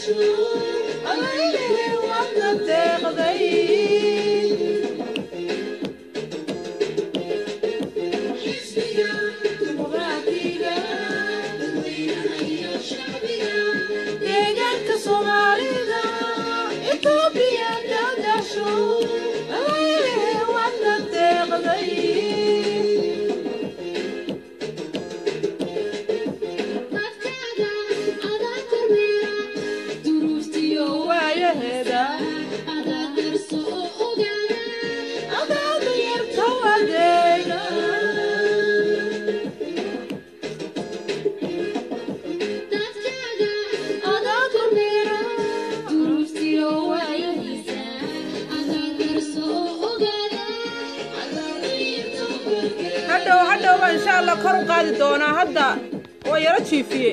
deegaanka soomaalida itoobiya dadasho wadna deeqday waayaheeda adaada yarta wadeega adaa kormeera hadhow hadhow baa insha allah kor u qaadi doonaa hadda waa yaro jiifiye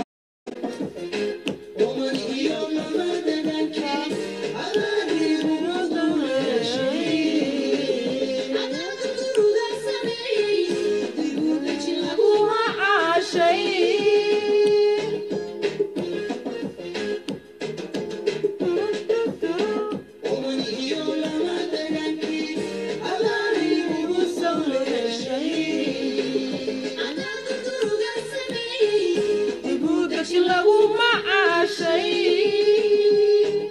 lagu macaashay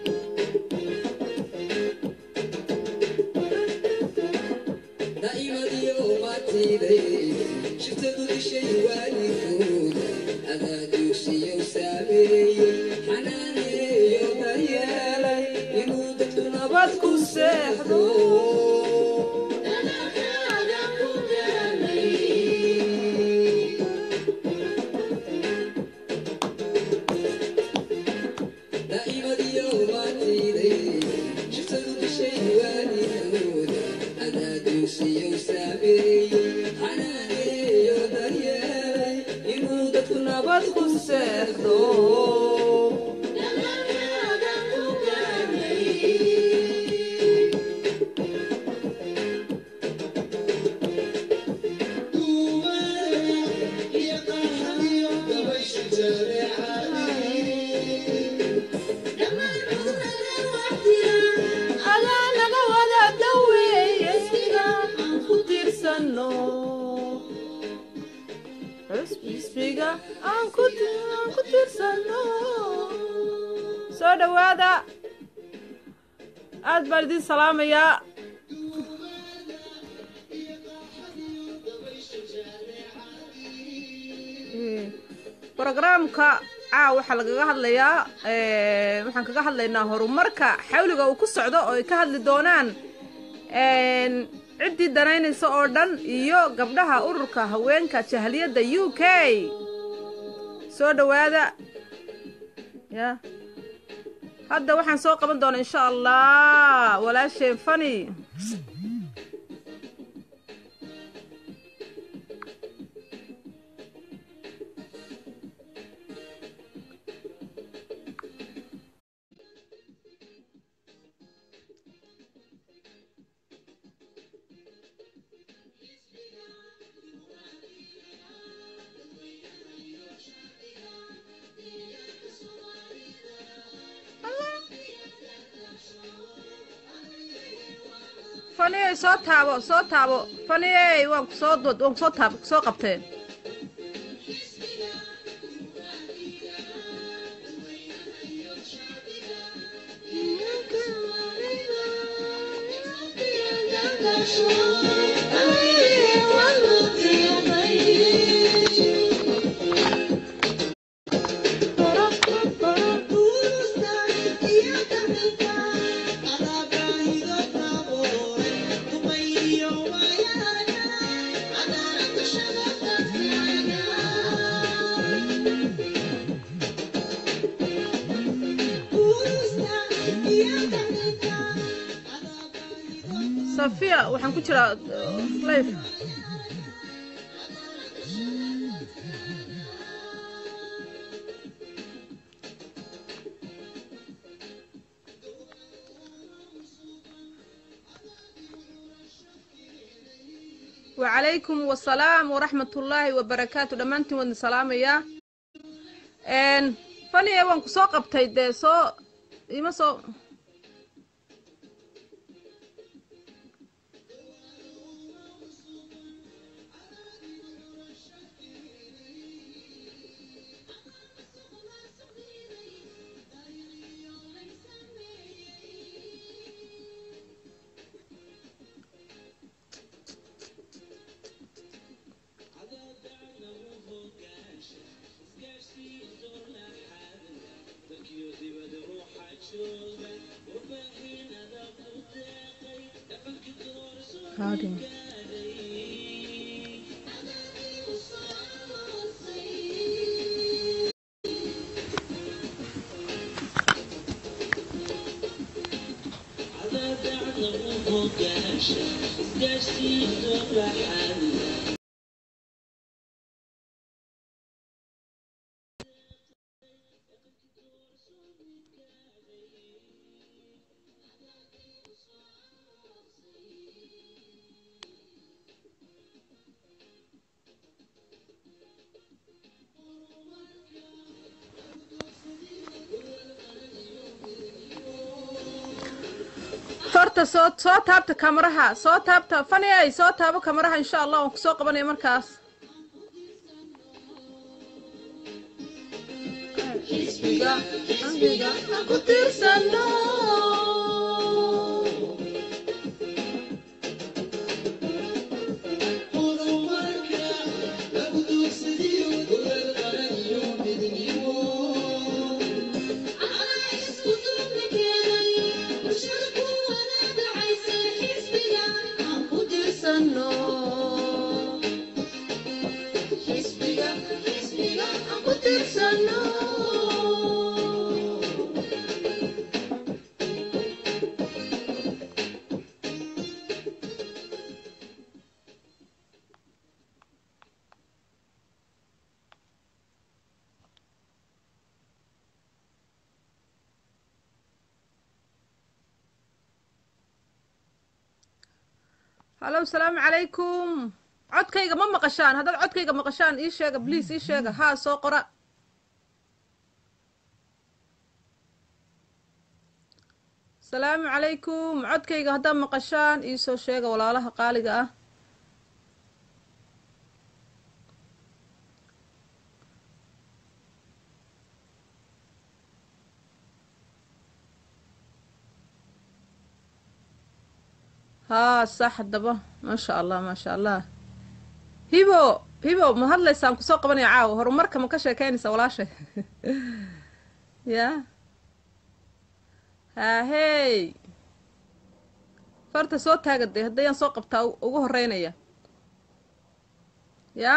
nabad ku seexdo nabad ku seexdo adaa naga wada daweeye siga aan ku tirsano xisbiga aan ku aan ku tirsano soo dhowaada aad baan idin salaamayaa brogramka caaw waxaa lagaga hadlayaa waxaan kaga hadlaynaa horumarka xawliga uu ku socdo oo ay ka hadli doonaan ciddii danaynaysa oo dhan iyo gabdhaha ururka haweenka jahliyadda u k soo dhowaada ya hadda waxaan soo qaban doonaa insha allah walaasheen fani faniyey soo taabo soo taabo faniyey waan ku soo dod waan kusoo taab soo qabteen safiya waxaan ku jiraa life wacalaykum wasalaam waraxmat ullaahi wabarakaatu dhammaantiin wadin salaamayaa n faniye waan ku soo qabtay dee soo ima soo Harding. horta soo soo taabta kamaraha soo taabta fani ay soo taabo kamaraha insha allah waan kusoo qabanaya markaas Xisbiga, xisbiga, aan ku tiirsano. hallo asalaamu calaykum codkayga ma maqashaan haddaad codkayga maqashaan ii sheega bliis ii sheega haa soo qora asalaamu calaykum codkayga haddaad maqashaan ii soo sheega walaalaha qaaliga ah haa sax haddaba maasha allah maasha allah hibo hibo ma hadlaysaan kusoo qabanaya caawa horumarka ma ka sheekeynaysa walaashay ya haahey farta soo taagaday haddayaan soo qabtaa ugu horeynaya ya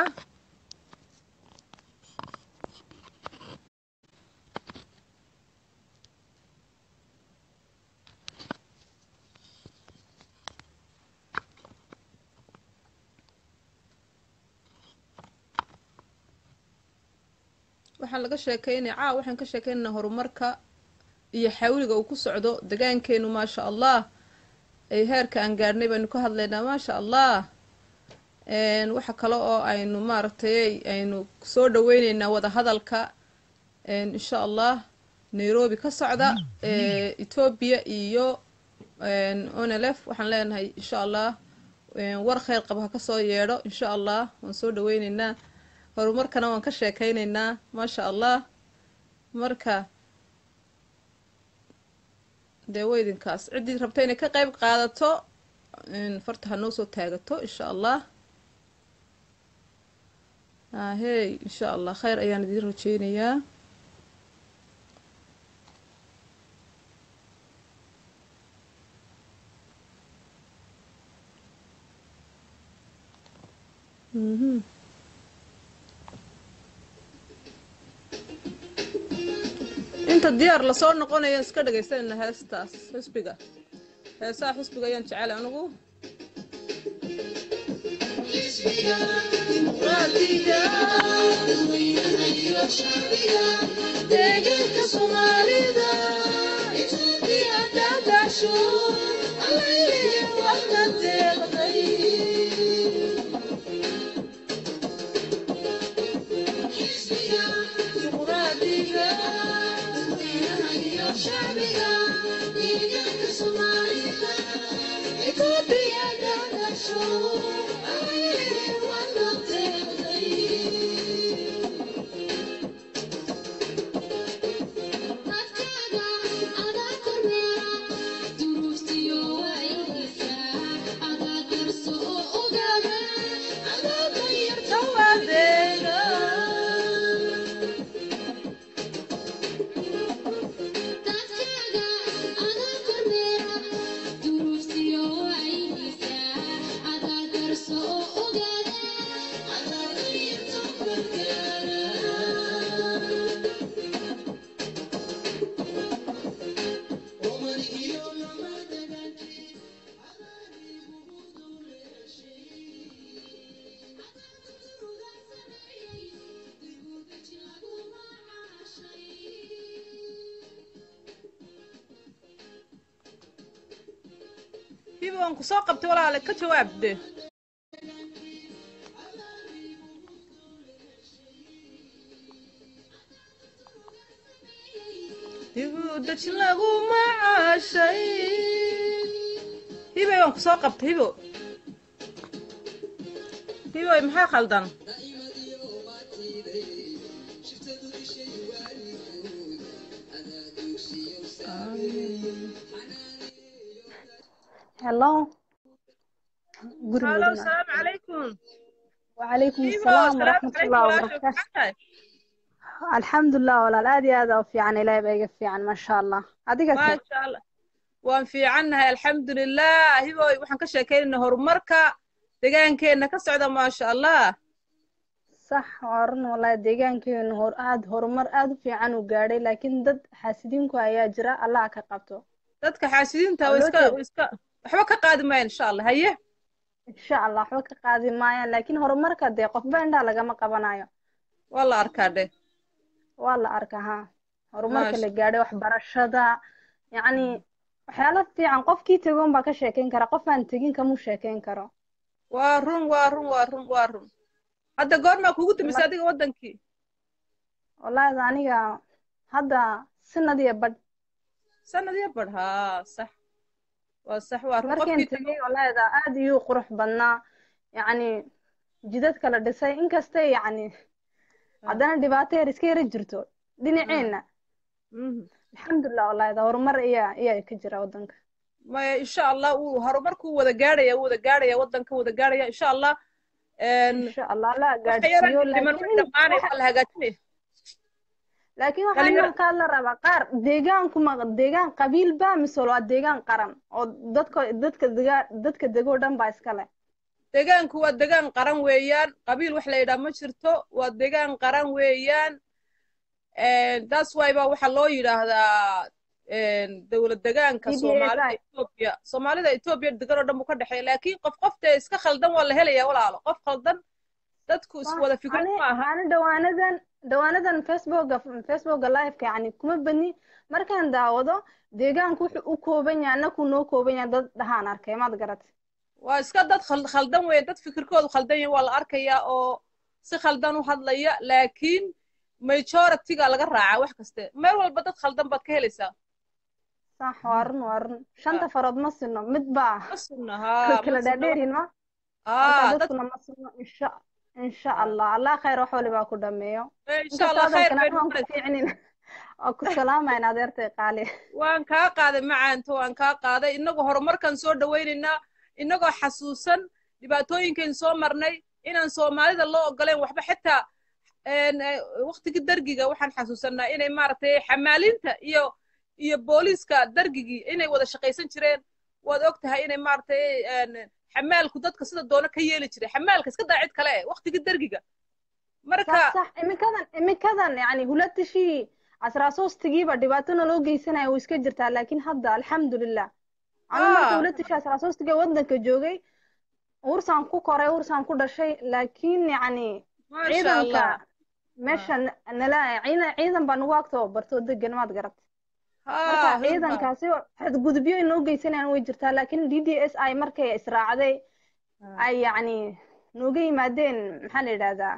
waxaan laga sheekeynaya caawa waxaan ka sheekeynaynaa horumarka iyo xawliga uu ku socdo degaankeenu maasha allah ay heerka aan gaadhnay baynu ka hadlaynaa maasha allah waxa kale oo aynu maaragtay aynu soo dhaweyneynaa wada hadalka insha allah nairobi ka socda etoobiya iyo onelef waxaan leenahay insha allah war kheyr qaba ha kasoo yeedho insha allah waan soo dhaweyneynaa horumarkana waan ka sheekeyneynaa maasha allah marka dee weydinkaas ciddii rabta inay ka qeyb qaadato farta ha noo soo taagato insha allah ahey insha allah kheyr ayaan idiin rajeynayaa mhm inta diyaar lasoo noqonayo iska dhagaysanayna heestaas xisbiga heesaha xisbiga ayaan jecel anigu deegaanka soomaalida itoobiya daadasho allaylin wada deeqday dimuqraadiga hiba waan ku soo qabtay walaale ka jawaab de hibu dajin lagu macaashay hibay waan ku soo qabtay hibo hiboy maxaa khaldan hello guri halo madina salaamu calaykum وعليكم hibo السلام salaamu ورحمة calaykum الله walaasha وبركاته maxaa tahay الحمد لله walaal aad iyo aad aa u fiican ilaahay baa iga fiican maasha allah adiga se maasha allah waan fiicannahay alxamdulilah hiboy waxaan ka sheekaynaynaa horumarka deegaankeenna ka socda maasha allah sax waa run wallahi deegaankeenu hor aad horumar aad u fiican u gaadhay laakiin dad xaasidiinku ayaa jira allah ka qabto dadka xaasidiinta waa way loo iska jeeda way iska waxba ka qaadi maayan insha allah haye insha allah waxba ka qaadi maayaan laakiin horumarka dee qofba indhaa lagama qabanayo waa la arkaa dheh waa la arkaa ha horumarka maasha la gaadhay waxbarashada yacni waxyaalo fiican qofkii tegoon baa ka sheekeyn kara qof aan tegin kamuu sheekeyn karo waa run waa run waa run waa run hadda goormaa kugu timisay mar adiga waddankii wallahi aniga hadda sanad iyo badh sanad iyo badh haa sax waa sax waa run markaan qofkii tego tegey wallahida aad iyuu qurux badnaa yacni jidadka la dhisay inkastay yacni Ah, haddana dhibaato yar iska yara jirto ah, dhinaceenna mhm. alxamdulilah wallahida horumar ayaa ayaa ka jira waddanka maya insha allah wuu horumarkuu wada gaadhaya wuu wada gaadhaya waddanka wada gaadhaya insha allah een, insha allah la waxa yaran gaadhsiiyo dhiman way laakiin dhammaanaya waxa waa la hagaajinaya laakiin waxaa dhalinyaro inaan kaa la rabaa qaar deegaanku ma deegaan qabiil baa mise waa deegaan qaran oo dadka dadka dega dadka degoo dhan baa iska leh deegaanku waa deegaan qaran weeyaan qabiil wax la yidhaha ma jirto waa deegaan qaran weeyaan that's why ba waxaa loo yidhaahdaa dowlad degaanka d d s soomaalida i etoobiya soomaalida etoobiya degan oo dhan buu ka dhexeeya laakiin qof qoftee iska khaldan waa la helayaa walaalo qof khaldan dadku is صح wada fikrad ani ma aha ani dhawaanadan dhawaanadan facebooka facebooka liveka yani kuma badni markaan daawado deegaanku wuxuu u kooban yahay annaku noo kooban yahay dad dhahaan arkay maad garat waa iska dad khal- khaldan weeye dad fikirkoodu khaldan yahay waa la arkayaa oo si khaldan u hadlaya laakiin majority-ga laga raacaa wax kaste meel walba dad khaldan baad ka helaysaa sax waa run waa run shanta farood ma sinno mid baa ma sugna ka- haa kala ma sugna dhaadheerin ma haa marka dad dadkuna ma sinno insha insha allah allah khayr wax walibaa ku dhameeyo insha allah inkastoo khayr adankana bay aan ku noqonaysaa fiicnin waa ku salaamayn adeertay qaali waan kaa qaaday macaanto waan kaa qaaday innagoo horumarkan soo dhawaynaynaa innagoo xasuusan dhibaatooyinkayn soo marnay inaan soomaalida loo ogoleen waxba xitaa waktigii dargiga waxaan xasuusanaa inay maaragtay xamaalinta iyo iyo booliiska dargigii inay wada shaqaysan jireen waad og tahay inay maaragtay xamaalku dadka sida doono ka yeeli jiray xamaalka iska daa cid kale waktigii dargiga marka صح صح iminkadan iminkadan yani hulatashii asraasoostigiiba dhibaatona loo geysanaya way iska jirtaa laakiin hadda alxamdulilah anu marka aa hulatashii asraasoostiga waddanka joogay ursaan ku koray ursaan ku dhashay laakiin yani maasha ciidanka allah meesha n- nala ciidan ciidan baa nagu agtoo bartoo degan maad garat marka haa runta ciidankaasi xadgudubyo inoo geysanayaan way jirtaa laakiin d d s i markay israacday ay yani nooga yimaadeen maxaa la yidhahdaa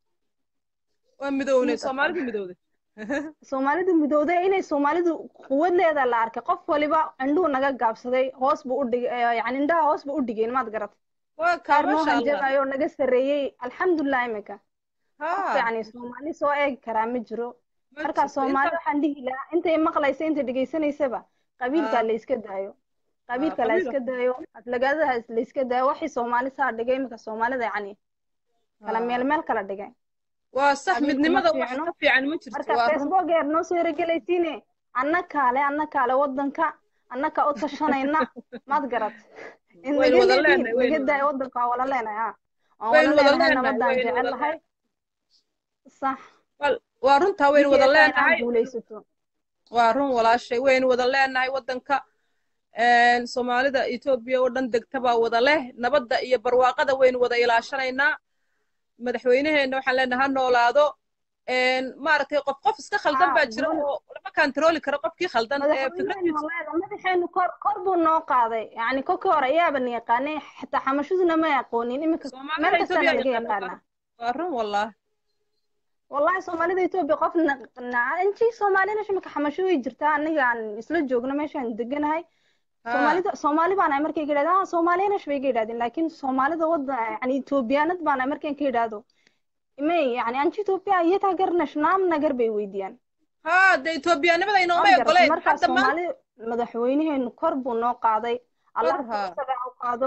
waa midownay mid soomaalida midowday soomaalidu midowday inay soomaalidu quwad leeda la arkay qof waliba indhuhu naga gaabsaday hoos buu u dhigay yani indhaha hoos buu u dhigeen maad garat waa kaa qaar noo masha allah hanjabayo oo naga sarreeyey alxamdulilah imika qof ha yacni soomaali soo eegi karaa ma jiro ma marka jirto soomaali inta waxaan dhihi lahaa intay maqlaysa intay dhegaysanaysaba qabiilka ha la iska daayo ha qabiilka la qabiilka iska daayo aflagaadaha la iska daayo waxay soomaali saa dhigay imika soomaalida yacni kala meel ha meel kala dhigay waa sax qabiilku ma midnimada wax fiicno ka fiican ma jirto marka waa run facebook eer noo soo eregelaysiine anna kaale anna kaale waddanka annaka u tashanayna maad garat in waynu naga wada leediin leenahay naga waynu daayo waddanka waa wala leenahay ha waan waynu wala wada leenahay leenahay nabadaan waynu jecel wada lahay sax wal- waa runtaa waynu wada ninkii ekaa inaad leenahay guulaysato waa run walaashay waynu wada leenahay waddanka een, soomaalida etoobiya oo dhan degta baa wada leh nabadda iyo barwaaqada waynu wada ilaashanaynaa madaxweyneheenna waxaan leenahay ha noolaado een, maaragtay qof qof iska khaldan haa baa jira doon oo lama kantarooli karo qofkii khaldan ee madaxweyneenu fikradiisa walaala madaxeenu kor kor buu noo qaaday yacni kolkii hore ayaaba na yaqaanay xitaa xamashaduna ma aqoonin iminka soomaalida meel kastaa etoobiya naga yaqaana yaqaanaa waa run wallah wallahi soomaalida etoobiya qof intii soomaalina imika xamasho way jirtaa aniga aan isla joogno meeshaan deganahay ha soomaalida soomaali baan ahay markay ka yidhahdeen ah soomaaliyanash bay ka yidhahdeen laakiin soomaalida wadda yani etoobiyaanad baan ahay markaan ka yidhaahdo may yani anti etoobiya iyataa garnash naam nagar bay weydiiyaan ha de etoobiyaanimada waan inooma garatay ogoleyn markaa hadda maanta soomaali madaxweynaheenu kor buu noo qaaday allah kor ha isaga ha u qaado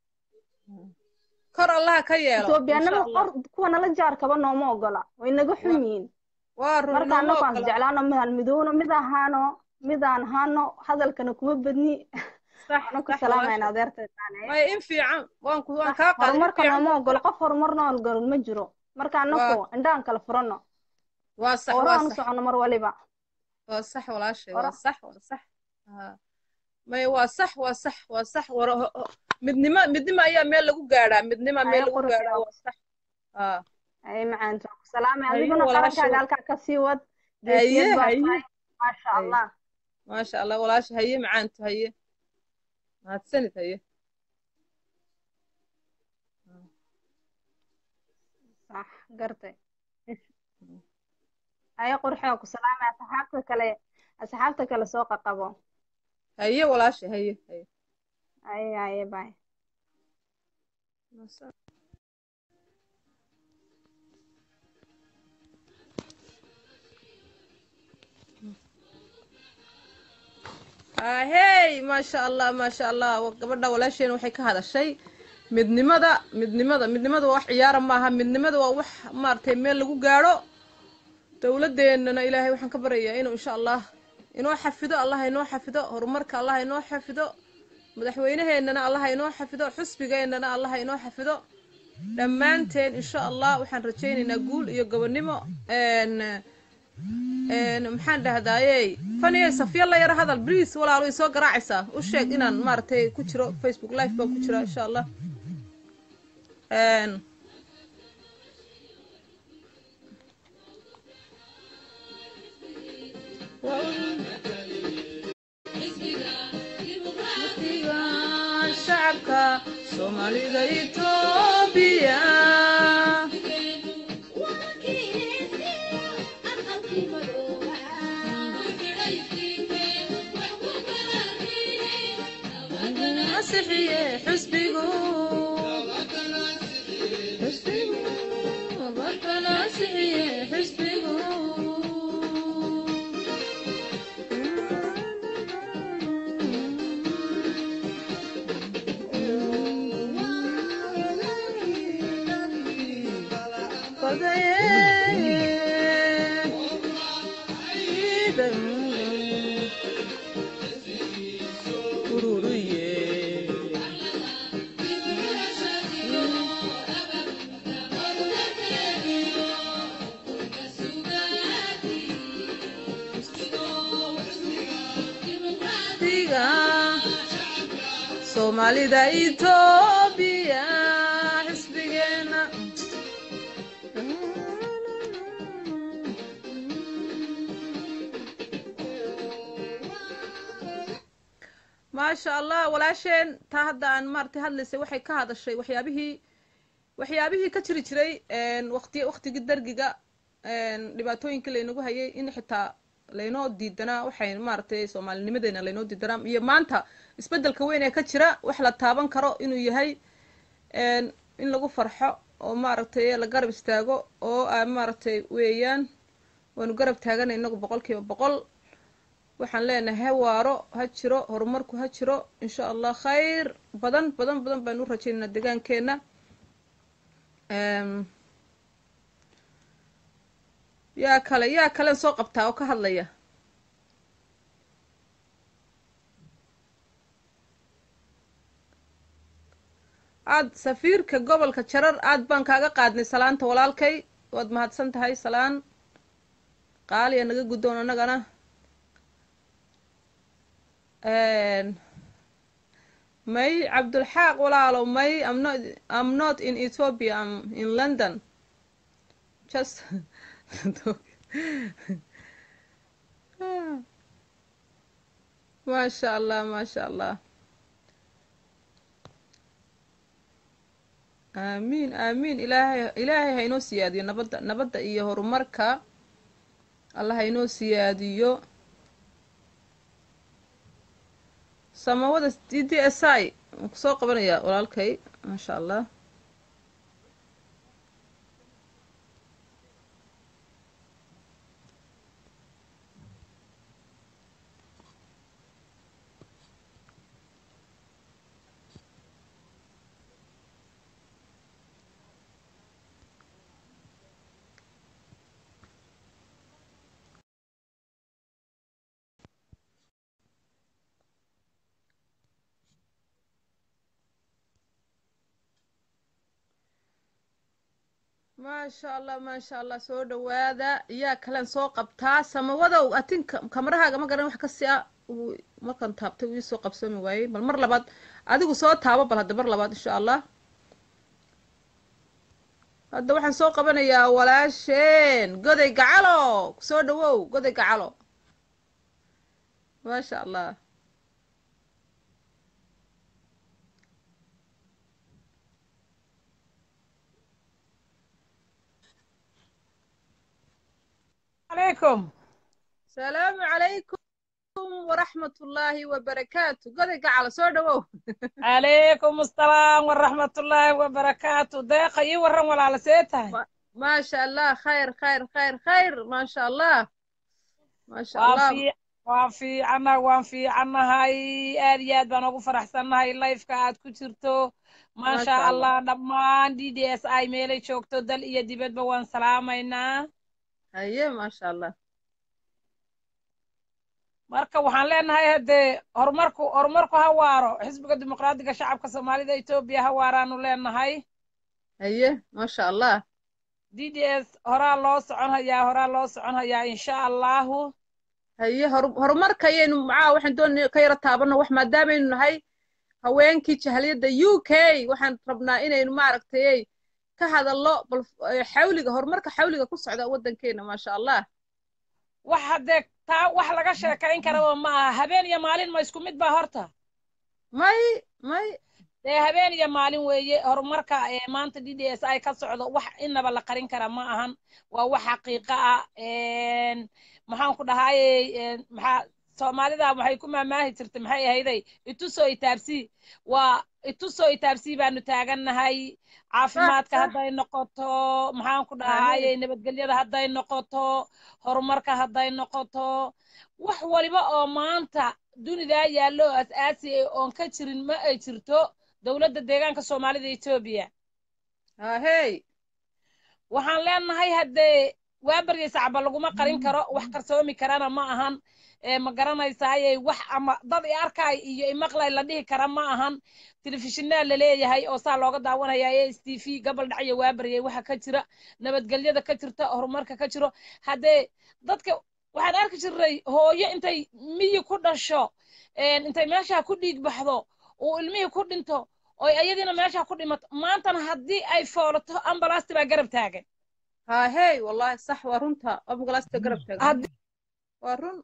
kor allaha ka yeelo insha etoobiyaanada allah qor kuwa nala jaarkaba nooma ogola way naga xun waa yihiin waa run marka inooma annagu aan ogola jeclaano midaan midowno mid ahaano midaan ahaano hadalkana kuma badni sax waxaan ku sax salaamayna walaashay adeertay taane maya in fiican waan ku waan sax kaa qaaday in horumarka fiican nooma ogolo qof horumarna ogolo ma jiro marka waa annagu indhaan kala furano waa sax hore waa aan u sax socono mar waliba waa sax walaashay hore waa sax waa sax ha maya waa sax waa sax waa sax war ho- ho- midnimo midnimo ayaa meel lagu gaadhaa midnimo meel haya lagu qurux gaadhaa oo waa sax ha ay macaanta ku salaamay haye adiguna walaashay qarankaaga halkaa ka sii wad haye geesiyad baa haye tahay maasha haye allah maasha allah walaashay haye macaanto haye mahadsanid haye sax gartay haya qurxoo ku salaamay asxaabta kale asxaabta kale soo qaqabo haye walaashay haye haye haye haye bye ahey maasha allah maasha allah wa- gabadha walaasheena waxay ka hadashay midnimada midnimada midnimada waa wax ciyaara maaha midnimada waa wax maaragtay meel lagu gaadho dowladeennana ilaahay waxaan ka baryayaa inuu insha allah inoo xafido allah inoo xafido horumarka allah inoo xafido madaxweynaheennana allah inoo xafido xusbigeennana allah inoo xafido dhammaanteen insha allah waxaan rajaynaynaa guul iyo gobonnimo n n maxaan dhahdaayey faniyey safya la yara hadal briis walaalo way soo garaacaysaa u sheeg inaan maaragtay ku jiro facebook live baan ku jira insha allah n shacabka soomaalida etoobiya masixiye xusbigu xusbigu wabarkana masixiye xusbigu soomaalida etoobiya xisbigeena maasha allah walaasheen taa hadda aan maaragtay hadlaysay waxay ka hadashay waxyaabihii waxyaabihii ka jiri jiray waqti waqtigii dargiga dhibaatooyinkii laynagu hayay in xitaa laynoo diidanaa waxay maaragtay soomaalinimadeena laynoo diidanaa iyo maanta isbeddelka weyn ee ka jira wax la taaban karo inuu yahay in lagu farxo oo maaragtay la garab istaago oo a maaragtay weeyaan waanu garab taagana inagu boqol kiiba boqol waxaan leenahay ha waaro ha jiro horumarku ha jiro insha allah khayr badan badan badan baynu u rajaynaynaa deegaankeenna yaa kale yaa kalen soo qabtaa oo ka hadlaya aad safiirka gobolka jarar aad baan kaaga qaadnay salaanta walaalkay waad mahadsan tahay salaan qaaliya naga guddoon annagana may cabdulxaaq walaalo may am not am not in ethiopia am in london just maasha allah maasha allah aamiin aamiin ilaahay ilaahay ha inoo siyaadiyo nabadda nabadda iyo horumarka allah ha inoo siyaadiyo samawada d d s i waan kusoo qabanayaa walaalkay maasha allah maasha allah maasha allah soo dhawaada yaa kalen soo qabtaa samawadow atin kamarahaaga ma garan wax kasi a markaan taabtay uu iisoo qabsoomi waayey bal mar labaad adigu soo taabo bal hadda mar labaad insha allah hadda waxaan soo qabanayaa walaasheen goday gacalo soo dhawow goday gacalo maasha allah عليكم salaamu calaykum waraxmat ullaahi wabarakaatu goday gacalo soo dhawow عليكم السلام ورحمة الله وبركاته داقة إي ورن ولا على سيتها maasha allah khayr khayr khayr khayr maasha allah maasha allah وافي وافي عنا وافي عنا هاي آريات بانوغو فرحسن هاي لايف كاد كتيرتو ما ما شاء شاء الله الله دمان دي دي اس اي ميلي شوكتو دل إيا ديبت بوان سلامينا haye maasha allah marka waxaan leenahay haddee horumarku horumarku ha waaro xisbiga dimuqraadiga shacabka soomaalida etoobiya ha waaraanu leenahay haye maasha allah d d s horaa loo socon hayaa horaa loo socon hayaa insha allahu haye hor horumarka ayaynu macaa waxaan doonay ka yaro taabano wax maadaamaynu nahay haweenkii jahaliyadda u k waxaan rabnaa inaynu maaragtay ka hadallo bal eh, xawliga horumarka xawliga ku socda waddankeena maasha allah wax haddee taa wax laga sheekayn karaba ma aha habeen iyo maalin ma isku mid baa horta may may dee habeen iyo maalin weeye horumarka ee maanta d d s i ka socdo wax inaba la qarin kara ma ahan waa wax xaqiiqa ah een, maxaan ku dhahayey een, maxaa soomaalida waxay ku maamaahi jirtay maxay ahayday itusoo itaabsii waa itusoo itaabsii baanu taagannahay caafimaadka hadday noqoto maxaan ku dhahayey nabadgelyada hadday noqoto horumarka hadday noqoto wax waliba oo maanta dunidaa yaallo oo as-aasi ah oon ka jirin ma ay jirto dowladda deegaanka soomaalida etoobiya hahey waxaan leenahay haddee waa baryay sacba laguma qarin karo wax qarsoomi karana ma ahan ee ma garanaysaaye wax ama dad i arkaay iyo imaqlay la dhihi kara ma ahan telefishinaa la leeyahay oo saa looga daawanaya e s t v gobol dhacyo waa baryay waxa ka jira nabadgelyada ka jirta horumarka ka jiro haddee dadka waxaan arki jirnay hooyo intay miyi ku dhasho een, intay meesha ku dhiig baxdo uu ilmihii ku dhinto oy ayadiina meesha ku dhimato maantana haddii ay foolato ambalasti baa garab taagan hahey wallahi sax waa runta ambulasta garab taagan haddii waa run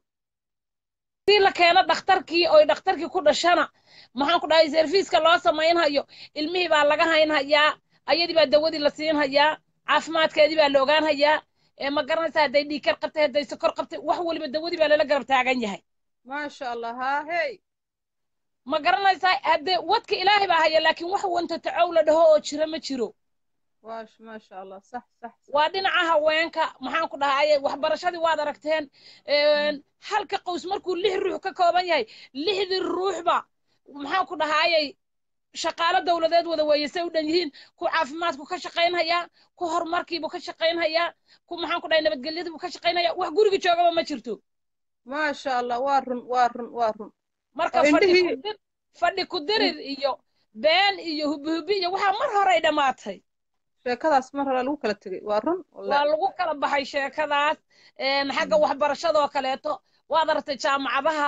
la keeno dhakhtarkii oy dhakhtarkii ku dhashana maxaan ku dhahay serviiska loo samaynhayo ilmihii baa laga haynhayaa ayadii baa dawadii la siinhayaa caafimaadkeedii baa la ogaanhayaa ee ma garanaysa hadday dhiikar qabtay hadday sokor qabtay wax waliba dawadii baa lala garab taagan yahay maasha allah hahey ma garanaysaa haddee wadka ilaahay baa haya laakiin wax wanta tacow la dhaho oo jira ma jiro waash maasha allah sax sax sax. waa dhinaca haweenka maxaan ku dhahaye waxbarashadii waad aragteen een, halka qoys markuu lix ruux ka kooban yahay lixdii ruuxba maxaan ku dhahayey shaqaalo dowladeed wada weeye say u dhan yihiin ku caafimaadku ka shaqaynhayaa ku horumarkiibuu ka shaqaynhayaa ku maxaan ku dhahay nabadgelyadiibuu ka shaqaynhayaa wax guriga joogaba ma jirto maasha allah waa run waa run waa run marka Oo fadhi indhihii- ku dir fadhi ku dirir iyo been iyo hubihubi iyo waxaa mar horey dhammaatay sheekadaas mar hore lagu kala tegey waa run waa wallahi lagu kala baxay sheekadaas een, xagga waxbarashadoo kaleeto waad aragtay jaamacadaha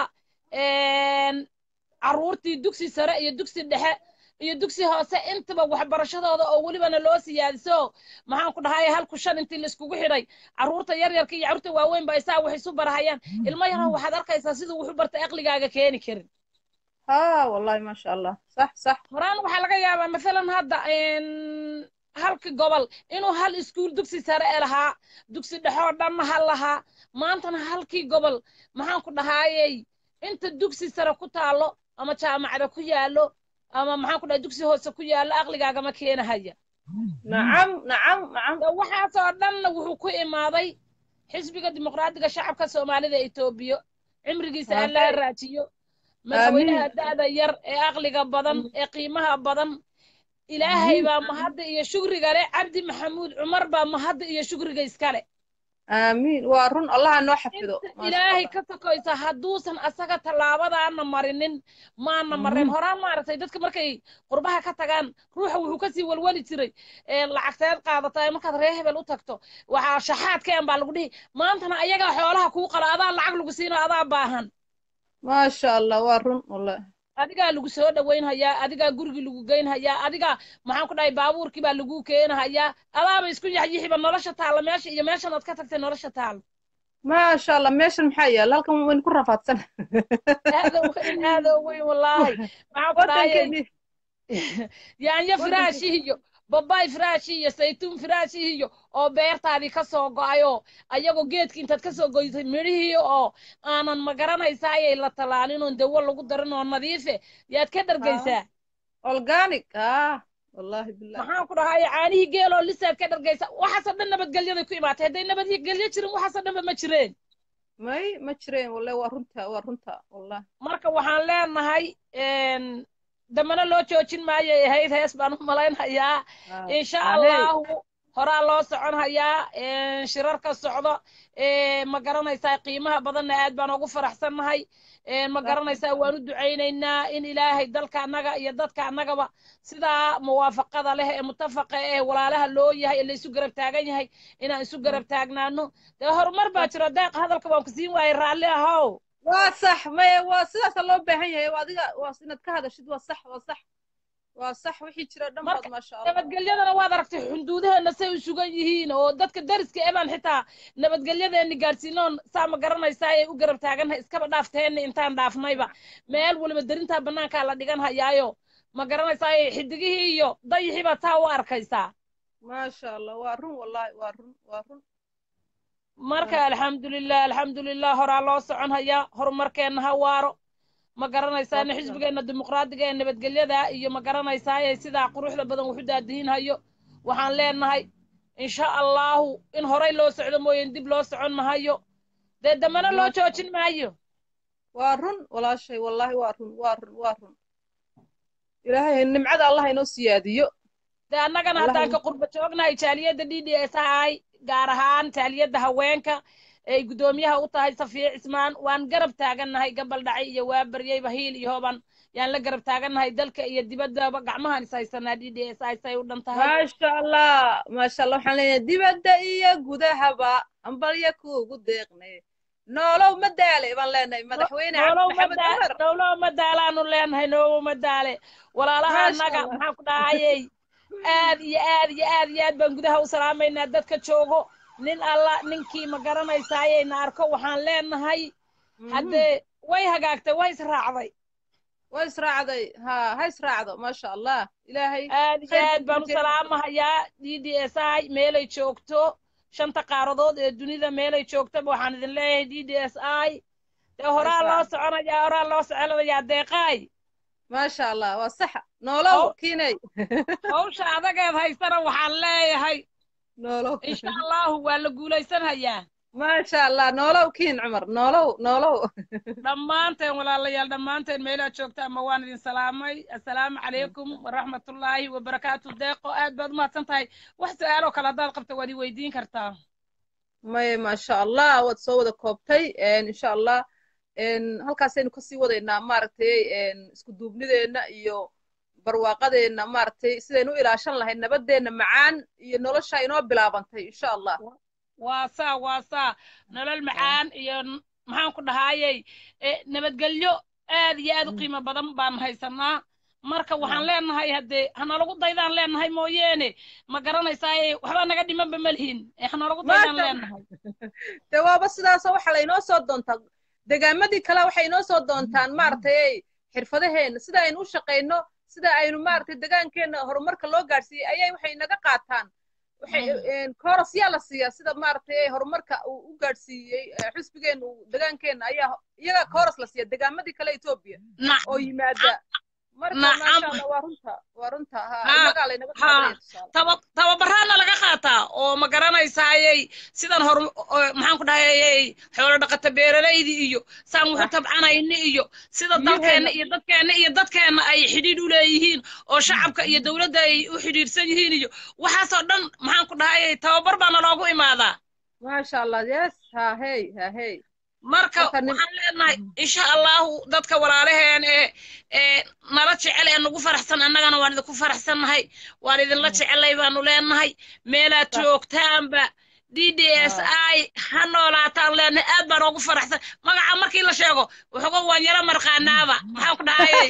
een, carruurtii dugsi sare iyo dugsi dhexe iyo dugsi hoose intaba waxbarashadooda oo welibana loo siyaadiso maxaan ku dhahay halku shan intii laiskugu xidhay carruurta yaryarka iyo carruurta waaweyn ba isaa wax isu barahayaan ilmo yaran waxaad arkaysaa siduu wuxu barta aqligaaga keeni karin ها والله ما شاء الله صح صح horaan waxaa laga yaabaa masalan hadda een, halka gobol inuu hal iskuul dugsi sare e lahaa dugsi dhexoo dhanna hal lahaa maantana halkii gobol maxaan ku dhahaayey inta dugsi sare ku taalo ama jaamacada ku yaallo ama maxaan ku dhahay dugsi hoose ku yaallo aqligaagama keenahaya نعم نعم نعم de waxaasoo dhanna wuxuu ku imaaday xisbiga dimuqraadiga shacabka soomaalida etoobiya cimrigiisa Amiin. allaa raajiyo madaxweynaha da'da yar ee aqliga badan ee qiimaha badan ilaahay baa mahadda iyo shukriga leh cabdi maxamuud cumar baa mahadda iyo shukriga iskale آمين وارن الله إنه حفظه ما شاء ilaahay الله ka sokoysa hadduusan asaga tallaabadaana marinin maana mareen horaan maaragtay dadka markay qurbaha ka tagaan ruuxa wuxuu kasii walwali jiray ee lacagteed qaadata markaad reer hebel u tagto waxaa shaxaadkeen baa lagu dhihi maantana ayagaa xoolaha kuu qala adaa lacag lagu siino adaa baahan ما شاء الله وارن والله adigaa lagu soo dhowaynhayaa adigaa gurigii lagu geynhayaa adigaa maxaan ku dhahay baabuurkii baa lagu keenahayaa adaaba isku yaxyixiba nolosha taalla meesha iyo meeshan aad ka tagtay nolosha taalla ما شاء الله ماشي المحيا لكم وين كل رفعت سنة aada u weyn aada u weyn wallaahi maxaan ku dhahayay ودنك yaanyo firaashii iyo babay firaashii iyo saytuun firaashii iyo oo beertaadii ka soo go'ayoo ayagoo geedkii intaad ka soo goysay midhihii oo aanan ma garanaysaayay la talaalin oon dawo lagu darin oo nadiife yaad ka dhargaysaa أورجانيك آه والله بالله maxaan ku dhahay caanihii geeloo lisaad ka dhargaysa waxaasoo dhan nabadgelyaday ku imaatay hadday nabadgelyo jirin waxaasoo dhanba ma jireen ماي ما تشرين والله وارنتها وارنتها والله marka waxaan leenahay een, dambana loo joojin maayay ahayd hees baan u malaynhayaa آه. insha آه، هي. allahu horaa loo socon hayaa een, shirarka socdo ee, ma garanaysaa qiimaha badanna aad baan ugu faraxsannahay een, ma صح. garanaysaa waan u ducaynaynaa in ilaahay dalka annaga iyo dadka annagaba sidaa muwaafaqada leh ee mutafaqa ee walaalaha loo yahay ee laysu garab taagan yahay inaan isu garab taagnaano dee horumar baa jiro deeq hadalka waan ku siin waayey raalli ahow waa sax maya waa sidaasa loo baahan yahay waa adiga waa inaad ka hadashid waa sax waa sax waa sax wixii jira dhan baad Marka, maasha allah nabadgelyadana waad aragtay xuduudaheena say u sugan yihiin oo dadka dariska ebaan xitaa nabadgelyadeeni gaadhsiinoon saa ma garanaysaa ay u garab taagannahay iskaba dhaafteenna intaan dhaafnayba meel waliba derintaa bannaankaa la dhigan hayaayo ma garanaysaa xidigihii iyo dayixii baad taa u arkaysaa maasha allah waa run wallahi waa run waa run marka alxamdulilah alxamdulilah horaa loo socon hayaa horumarkeenna ha waaro ma garanaysaana Waa xisbigeenna dimuqraadiga ee nabadgelyada iyo ma garanaysaa ee sidaa quruxda badan wuxu daadihin hayo waxaan leenahay insha allahu in horay loo socdo mooyeen dib loo socon mahayo dee dambana loo Maasha joojin maayo waa run walaashay wallahi waa run waa run waa run ilaahay nimcada allah inoo siyaadiyo dee annagana Allah haddaan in- ka qurba joognahay jaaliyadda d d s ay gaar ahaan jaaliyadda haweenka ay guddoomiyaha u tahay safiya cismaan waan garab taagannahay gabal dhacay iyo waa baryayba hiil iyo hoban yaan la garab taagannahay dalka iyo dibaddaba gacmahaan is haysanaa d d s ay say u dhan tahay maasha allah maasha allah waxaan leeyahay dibadda iyo gudahaba ambalya kuugu deeqne noolow ma daale baan leenahay madaxweyne cabdi noolow maxamed mada- cumar noolow madaalaanu leenahay noowo madaale walaalaha Maasha annaga Allah. maxaan ku dhahayey aad iyo aad iyo aad iyo aad baan gudaha u salaamaynaa dadka joogo nin alla ninkii ma garanaysaayeena arko waxaan leenahay haddee way hagaagtay way israacday way israacday ha ha israacdo maasha allah ilaahay aad iyo khayr aad baan u badan salaamahayaa d d s i meelay joogto shanta qaaradood ee dunida meelay joogtaba waxaan idin leeyahay d d s i dee horaa loo israacdo. soconayaa horaa loo soconayaa deeqaay maasha allah waa saxa noolow Haw- kiinay hawsha adageed haysana waxaan leeyahay noolow insha allahu waa la guulaysanhayaa maasha allah noolow kiin cumar noolow noolow dhammaanteen walaalayaal dhammaanteen meelaad joogtaan ma waan idin salaamay assalaamu calaykum waraxmatullaahi wabarakaatu deeqo aad baad umahadsan tahay wax su-aaloo kale haddaad qabta waad i weydiin kartaa maya maasha allah waad soo wada koobtay insha allah halkaasaynu kasii wadaynaa maaragtay isku duubnideenna iyo barwaaqadeenna maaragtay sidaynu u ilaashan lahayd nabadeenna macaan iyo nolosha inoo bilaabantay insha allah waa saa waa saa nolol macaan iyo n- maxaan ku dhahaayey eh, nabadgelyo aad iyo aad u qiimo badan baan haysanaa marka waxaan leenahay haddee hanalagu daydaan leenahay mooyeene ma garanaysaa waxba naga dhimanba malihin Eh, hanalagu daydaan Maasha- leenahay dee waaba sidaasoo waxa laynoo soo doontaa degaamadii kale waxay inoo soo doontaan maaragtay xirfadaheenna sida aynu u shaqayno sida aynu maaragtay degaankeenna horumarka loo gaadhsiiyey ayay waxay naga qaataan waxay kooras yaa la siiyaa sida maaragtay horumarka uu u gaadhsiiyey eh, xisbigeenna uu degaankeenna ayaa iyaga kooras la siiya degaamadii kale etoobiya Na- oo yimaada marka Nacam. maasha allah waa runta waa runta ha Ha, innagaa laynaga ha. qaadanaya tusaale taba tababaraana laga qaataa oo ma garanaysayey sidan hor oo- maxaan ku dhahayey xoolo dhaqata beeralaydii iyo saan wuxu tabcanayni iyo sida dalkeenna iyo dadkeenna iyo dadkeenna ay xidhiidh u leeyihiin oo shacabka iyo dowladda ay u xidhiidhsan yihiin iyo waxaasoo dhan maxaan ku dhahayey tababar baana loogu imaadaa maasha allah yes ha hey ha hey marka Marka nin- waxaan leenahay insha allahu dadka walaalaheen ee ee nala jecel ee nagu faraxsan annagana waan idinku faraxsannahay waan idinla jecelay baanu leenahay meelaad Sax. joogtaanba d d s i ha noolaataan leenahay aad baan ugu faraxsan magaca markii la sheego waxooga waan yaro marqaanaaba maxaan ku dhahayey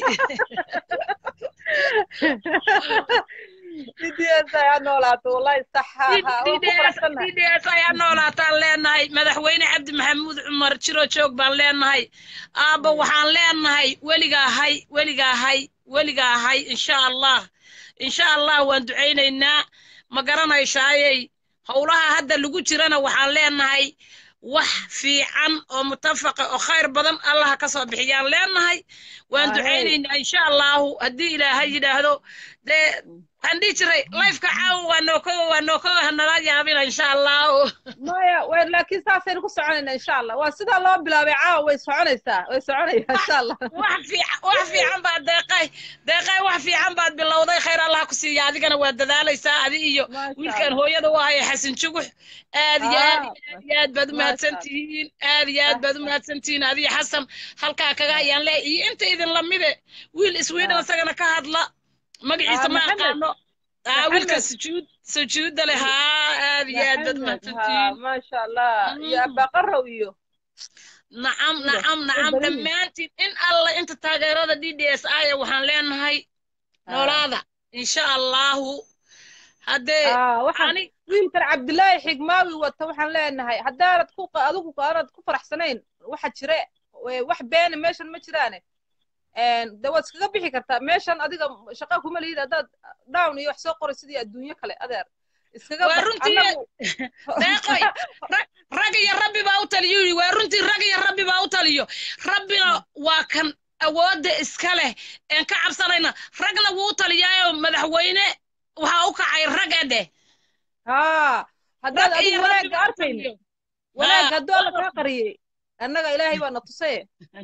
DDS ayaa noolaato wallahi sax ha ha waan ku faraxsannahay d d s i ha noolaataan leenahay madaxweyne cabdi maxamuud cumar jiro joog baan leenahay aabba waxaan leenahay weligaahay weligaahay weligaahay insha allah insha allah waan ducaynaynaa ma garanaysaayey howlaha hadda lagu jirana waxaan leenahay wax fiican oo mutafaqa oo khayr badan allaha ka soo bixiyaan leenahay waan Ahey. ducaynaynaa insha allahu haddii ilaahay yidhaahdo dee waxaan dhihi jiray lifeka caawa waa nookowa waa nookowa hanala yaabina insha allahu maya way laakiin saasaynu ku soconaynaa insha allah waa sidaa loo bilaabay caawa way soconaysaa way soconaysaa insha allah wax fiican wax fiican baad deeqay deeqay wax fiican baad bilowday khayr allah ku siiya adigana waa dadaalaysaa adi iyo Maasha wiilkan Allah. hooyada u haya xasan jugux aad iyo aad Ah, iyo aad iyo aad baad u Maasha mahadsan Allah. tihiin aad iyo aad baad u mahadsan tihiin adiyo xasan halkaa kaga ayaan leeyahay iyo inta idin lamide wiil iswiidhan Ah. isagana ka hadla magaciisa Ah, ma Maxamed. aqaano ah wiilka Maxamed. sujuud sujuudda leh haa aad iyo aad baad u Maxamed, mahadsan ha tihiin maasha allah iyo Mm. abaqarow iyo nacam Sida, nacam nacam badan yihiin. dhammaantiin in alla inta taageerada d d s i waxaan leenahay noolaada insha allahu haddee Ah, waxaan ani wiilkan cabdilaahi xigmaawi wata waxaan leenahay haddaanad ku adigu aanad ku faraxsanayn waxa jire ee, wax beena meeshan ma jiraane de waad iskaga bixi kartaa meeshan adiga shaqa kuma lihid haddaad down iyo wax soo qoray sidii adduunyo kale adeer iskaga Waa bax runtii- annagu deeqoy rag- rag iyo rabbi baa u taliyo yidhi waa runtii rag iyo rabbi baa u taliyo rabbina waa kan awoodda iska leh een ka cabsanayna ragna wuu u taliyaayo madaxweyne waxaa u kacay rag ede haa haddaad rag iyo adigu rabbi wanaagga baa u arkayn taliyo wanaagga Haa, hadduu alla kaa qariyey annaga ilaahay baa na tusay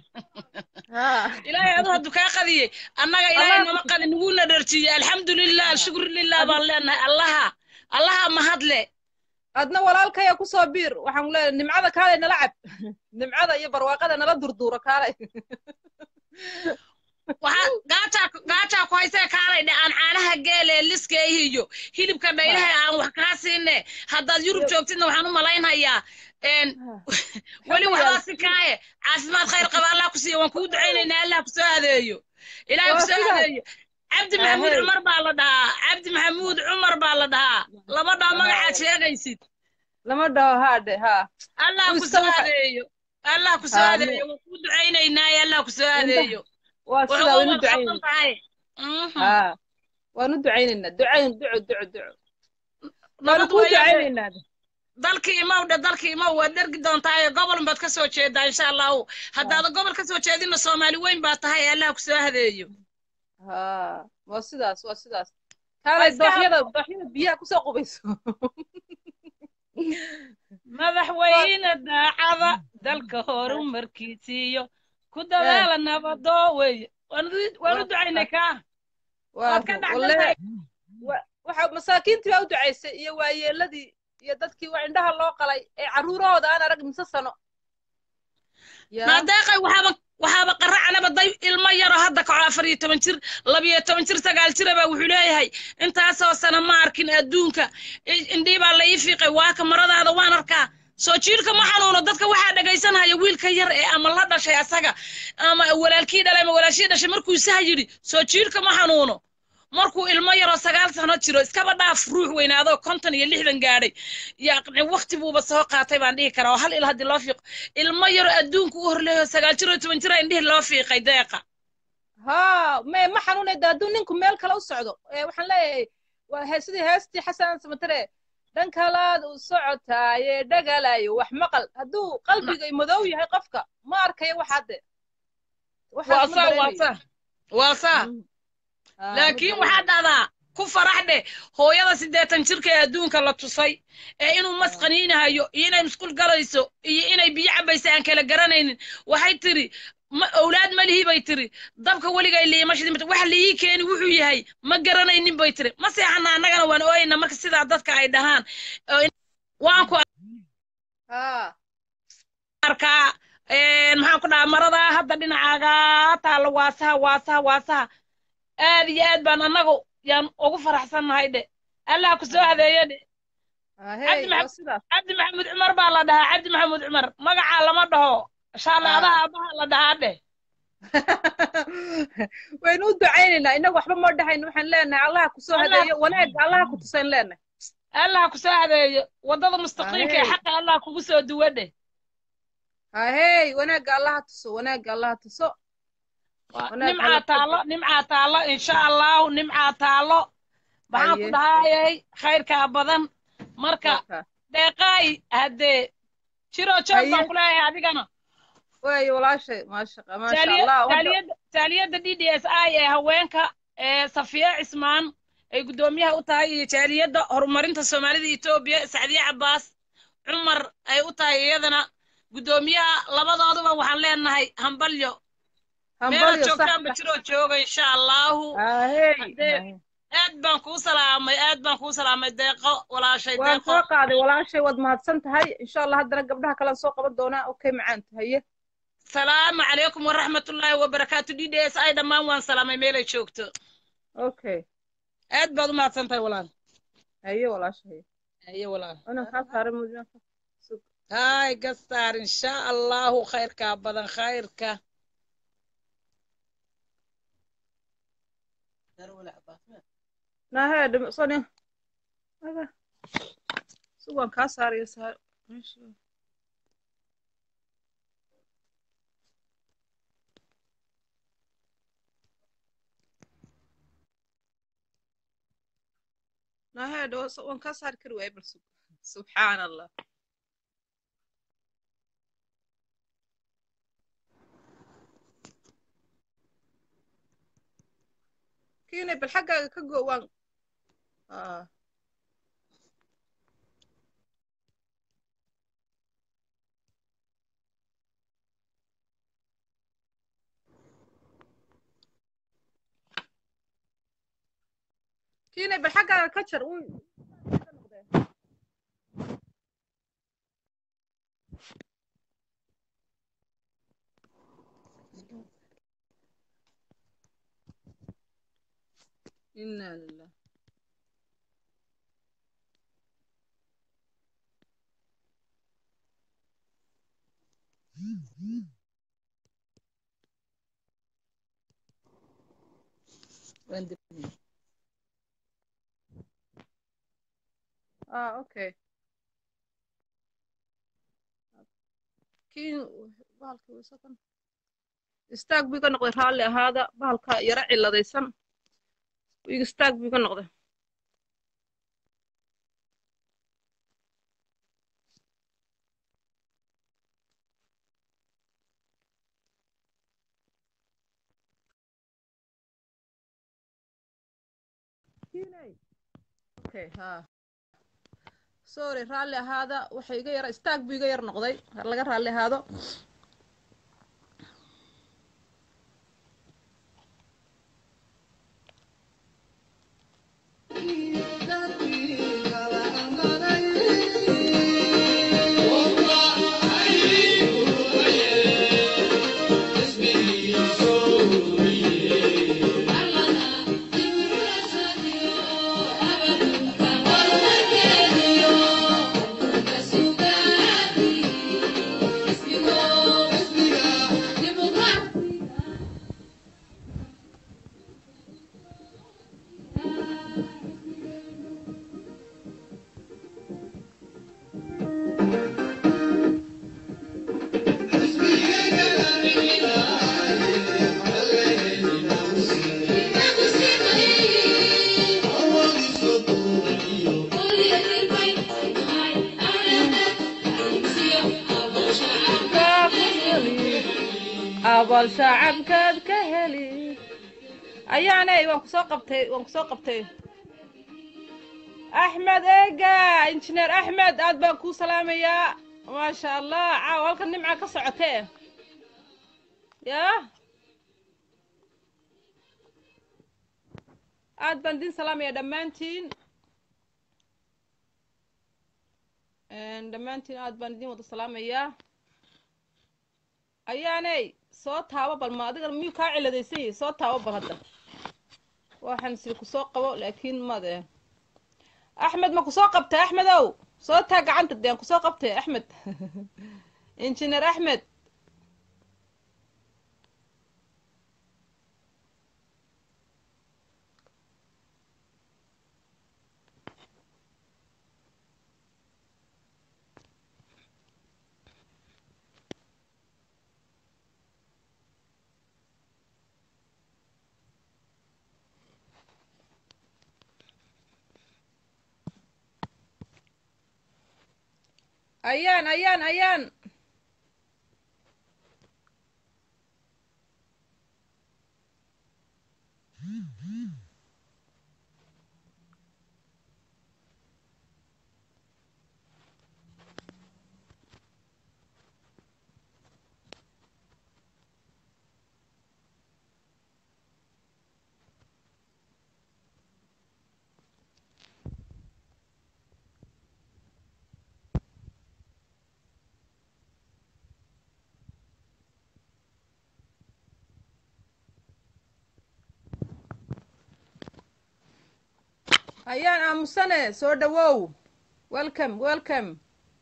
haa ilaahay adu hadduu kaa qadiyey annaga ilaahay Allah- nama qadin naguna dharjiyey alxamdulilah alshukru lilah baan leenahay allaha allaha mahadle adna walaalkaya kusoo biir waxaan ku leeyahay nimcada kaalay nala cab nimcada iyo barwaaqada nala durduuro kaalay waxaa gaajaa gaajaa ku haysee kaalay dhe aan caanaha geele liskeehi iyo hilibka dhaylaha aan wax kaa siine haddaad yurub joogtidna waxaan u malaynhayaa een weli waxbaa si kaaye caafimaad khayr qaba allah ku siiya waan kuu ducaynaynaa allah ku soo adeeyo ilaah ku Waa soo sidaas. adeeyo cabdi maxamuud Ahey. cumar baa la dhahaa cabdi maxamuud cumar baa la dhahaa lama dhaho magacaad sheegaysid lama dhaho haadhe haa allah ku Wiilka soo waxa- adeeyo allah ku soo Aamin. adeeyo waan kuu ducaynaynaaye allah ku soo adeeyo waa wuxuu sidaa waynu uga qabsan ducayn tahay Mhm. haa waanu ducaynaynaa ducayn duco duco duco waanu nabad kuu weeyaan ducaynaynaa dalkii imow dhe dalkii imow waad dhergi doontaa gobol baad ka soo jeedaa insha allahu haddaada gobol ka soo jeedinna soomaali weyn baa tahay allah ku soo hadeeyo ha waa sidaas waa sidaas kaalay iska dooxyada dooxyada biyaha kusoo qubayso madaxweyne daacada dalka horumarkiisiiyo ku dadaala nabadoo weeye waanu waanu ducaynay kaa waad ka dhacdaltahay waxa masaakiintii baa u ducaysay iyo waayeeladii iyo dadkii waa indhaha loo qalay ee carruurahooda aan arag mise sano maadeeqay waxaaba waxaaba qaracanaba day ilmo yaro hadda kaco afar iyo toban jir labiyo toban jir sagaal jiraba wuxuu leeyahay intaasoo sana ma arkin adduunka indhii baa la ii fiiqay waaka maradaada waan arkaa soo jiirka ma xanuuno dadka waxaa dhegaysanaya wiilka yar ee ama la dhashay asaga ama walaalkii dhalay ama walaashii dhashay markuu isaha yidhi soo jiirka ma xanuuno markuu ilmo yaroo sagaal sano jiro iskaba dhaaf ruux weynaadoo konton iyo lixdan gaadhay yaqni wakti buuba soo qaatay baan dhihi karaa oo hal il haddii loo fiiqo ilmo yaroo adduunka u horleeyo sagaal jiroo toban jira indhihi loo fiiqay deeqa ha me ma xanuunayda hadduu ninku meel kale u socdo waxaan leeyahay waa he sidii heestii xasan samatare dhan kalaad u socotaaye dhagalayo wax maqal hadduu qalbiga madow yahay qofka ma arkayo waxaade waa saa waa saa waa saa laakiin waxaa dhahdaa ku farax dheh hooyada siddeetan jirka ee adduunka la tusay ee inuu masqaniinahayo iyo inay musqul galayso iyo inay biyo cabaysa aan kala garanaynin waxay tiri ma owlaad ma lihi bay tiri dabka weligay liima shidin wax liii keeni wuxuu yahay ma garanaynin bay tiri ma seexana annagana waan ooyayna marka sidaa dadka ay dhahaan waan ku arkaa maxaan ku dhahaa maradaa hadda dhinacaaga taalla waasaha waasaha waasaha aad iyo aad baan annagu yaan ugu faraxsannahay dhe allah ku soo adeeyo dhe cabdi maxamuud cumar baa la dhahaa cabdi maxamuud cumar magacaa lama dhaho shaaleadaha aabbaha la dhahaa dheh waynu u ducaynaynaa inagu waxba moo dhahayno waxaan leenahay allaha ku soo hadeeyo wanaagga allaha ku tusayn leenahay allah ku soo hadeeyo waddada mustaqiimka ee xaqa allah kugu soo duwo dheh hahey wanaagga allaha tuso wanaagga allaha tuso nimcaa taalo nimcaa taalo insha allahu nimcaa taalo maxaan ku dhahayay khayrkaa badan marka deeqaay haddee jiroo joog baan ku leeyahay adigana waayo walaashay maasha maasha allah taaliyadda d d s i ee haweenka ee safiya cismaan ay guddoomiyaha u tahay iyo jaaliyadda horumarinta soomaalida etoobiya sacdiye cabbaas cumar ay u tahay iyadana guddoomiyaha labadooduba waxaan leenahay hambalyo meela joogtaanba jiroo jooga insha allahu aad baan kuu salaamay aad baan kuu salaamay deeqo walaashay waan soo qaaday walaashay waad mahadsan tahay insha allah haddana gabdhaha kalean soo qaban doonaa okay macaan tahaye salaamu calaykum waraxmatullaahi wabarakaatu d d s i dhammaan waan salaamay meelay joogto okay aad baad u mahadsan tahay walaal haye walaashay haye walaal ana kaa saaray mudna hay gastaar insha allahu khayrkaa badan khayrka nahe dhimsoni sugan kaa saaraya saar nahe waan kaa saari kari waaya bal subxaan allah kiinay bal xaggaaga ka go waan kiinay bal xaggaaga ka jar إنا لله اه اوكي kiin bahalka wasakan istaag buu iga noqday raalli ahaada bahalka yaro ciladaysan istaag buu iga noqday miskiinay okay ha sorry raalli ahaada waxa iga yara istaag buu iga yar noqday laga raalli ahaado abal shacabkaad ka heli ayaanay waan kusoo qabtay waan kusoo qabtay axmed eega injineer axmed aad baan kuu salaamayaa maasha allah caaw halkan nimca ka socotee yaa aad baan idin salaamayaa dhammaantiin dhammaantiin aad baan idin wada salaamayaa ayaanay soo taabo bal ma adiga miyuu kaa ciladaysan yahi soo taabo bal hadda waxaan sii kusoo qabo laakiin made axmed ma kusoo qabtay axmedow soo taa gacanta deen kusoo qabtay axmed injineer axmed ayaan ayaan ayaan ayaan aamusane soo dhawow welcome welcome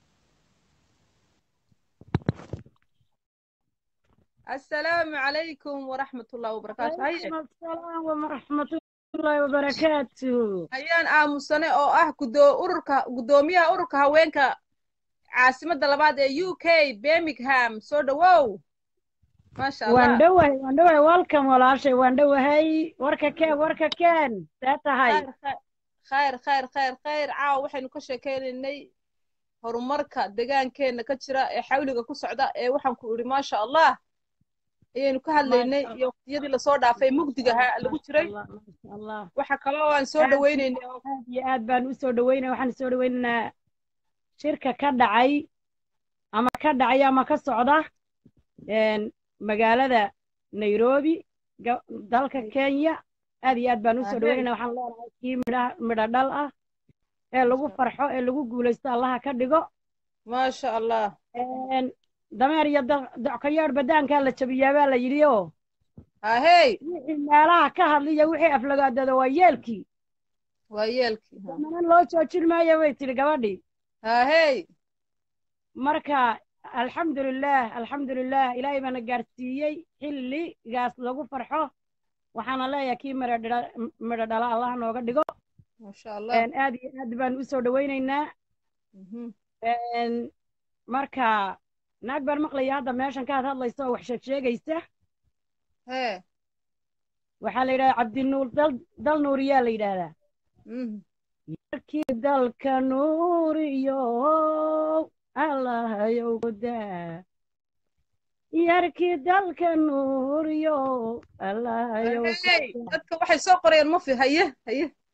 assalaamu calaykum waraxmat ullahi wabarakaatu haye السلام ورحمة الله وبركاته ayaan aamusane oo ah gudo ururka guddoomiyaha ururka haweenka caasimadda labaad ee u k birmingham soo dhawow maasha waan allah dhowahay waan dhowahay welcome walaashay waan dhowahay warka keen warka keen see tahay khayr khayr khayr khayr khayr caawa waxaynu ka sheekeynaynay horumarka deegaankeenna ka jira ee xawliga ku socda ee waxaan ku idhi maasha allah ayaynu ka hadlaynay Maasha iyo waqtiyadii lasoo dhaafay mugdigaha lagu jiray Allah, maasha allah waxa kaloo aan soo Aad- dhawaynaynay oo aad iyo aad baan usoo dhaweynaya waxaan soo dhaweynaynaa shirka ka dhacay ama ka dhacay ama ka socda een, magaalada nairobi ga- dalka kenya aad iyo aad baan usoo Ahey. dhaweynayna waxaan leenahay kii midha midho dhal ah ee lagu farxo ee lagu guulaysto allaha ka dhigo maasha allah Een, dameer iyo da- dockayeer badaankaa la jabiyaa baa la yidhi oo ahey wixii meelaha ka hadliya wixii aflagaadada waa yeelkii waa yeelkii damanan loo joojin maayo bay tidhi gabadhii ahey marka alxamdulilaah alxamdulilaah ilaahay baana gaarsiiyey xilligaas lagu farxo waxaana leeyahay kii midho dhira- midho dhala allah nooga dhigo maasha allah Een, aad iyo aad baan usoo dhawaynaynaa Mhm. Een, marka naag baan maqlaya hadda meeshan ka had hadlaysa oo wax sheeg sheegaysa hee waxaa la yidhahdaa cabdinuur dal dal nuuriyaa la yidhaahdaa Mhm. markii dalka nuuriyo allahayow godaa yarkii dalka nuuriyo allahayow Ahey, dadka waxay soo qorayaan mafi haye haye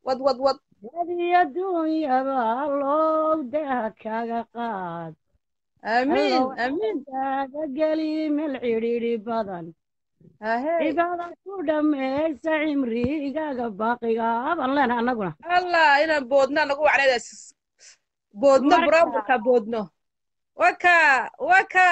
wad wad wad dadii adduunyaba allow daha kaga qaad aamiin allow aamiin kaaga geli meel cidhiidhi badan ahey cibaada ku dhammaysa cimrigaaga baaqiga baan leenahay annaguna allah inaan boodno anagu wacnaydaas boodno Marka- browrka boodno waka waka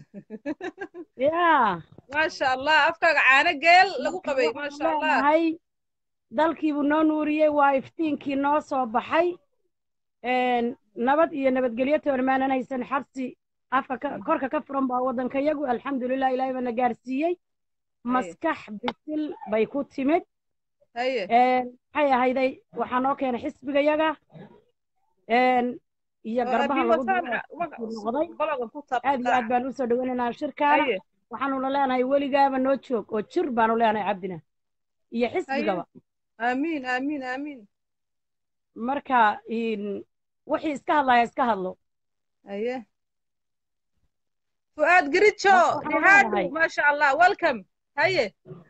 yaa maasha allah afkaaga caano geel lagu qabay maasha allah leenahay dalkiibuu noo nuuriyey waa iftiinkii noo soo baxay een, nabad iyo nabadgelyo toormaanan haysan xabsi afka ka- korka ka furan baa waddanka yagu alxamdulilah ilaahay baana gaarsiiyey maskax bisil bay ku timid haye een, maxay ahayday waxaa noo keenay xisbigayaga een, iyo garbaha lagu diro noqday balogan ku aad iyo aad baan usoo dhaweynaynaa shirkaana haye waxaanuna leenahay weligaaba noo joog oo jir baanu leenahay cabdina iyo xisbigaba aamiin aamiin aamiin marka in- wixii iska hadlaya iska hadlo haye fu'aad garijo Waxaan nihaadu leenahay. maasha allah welcome haye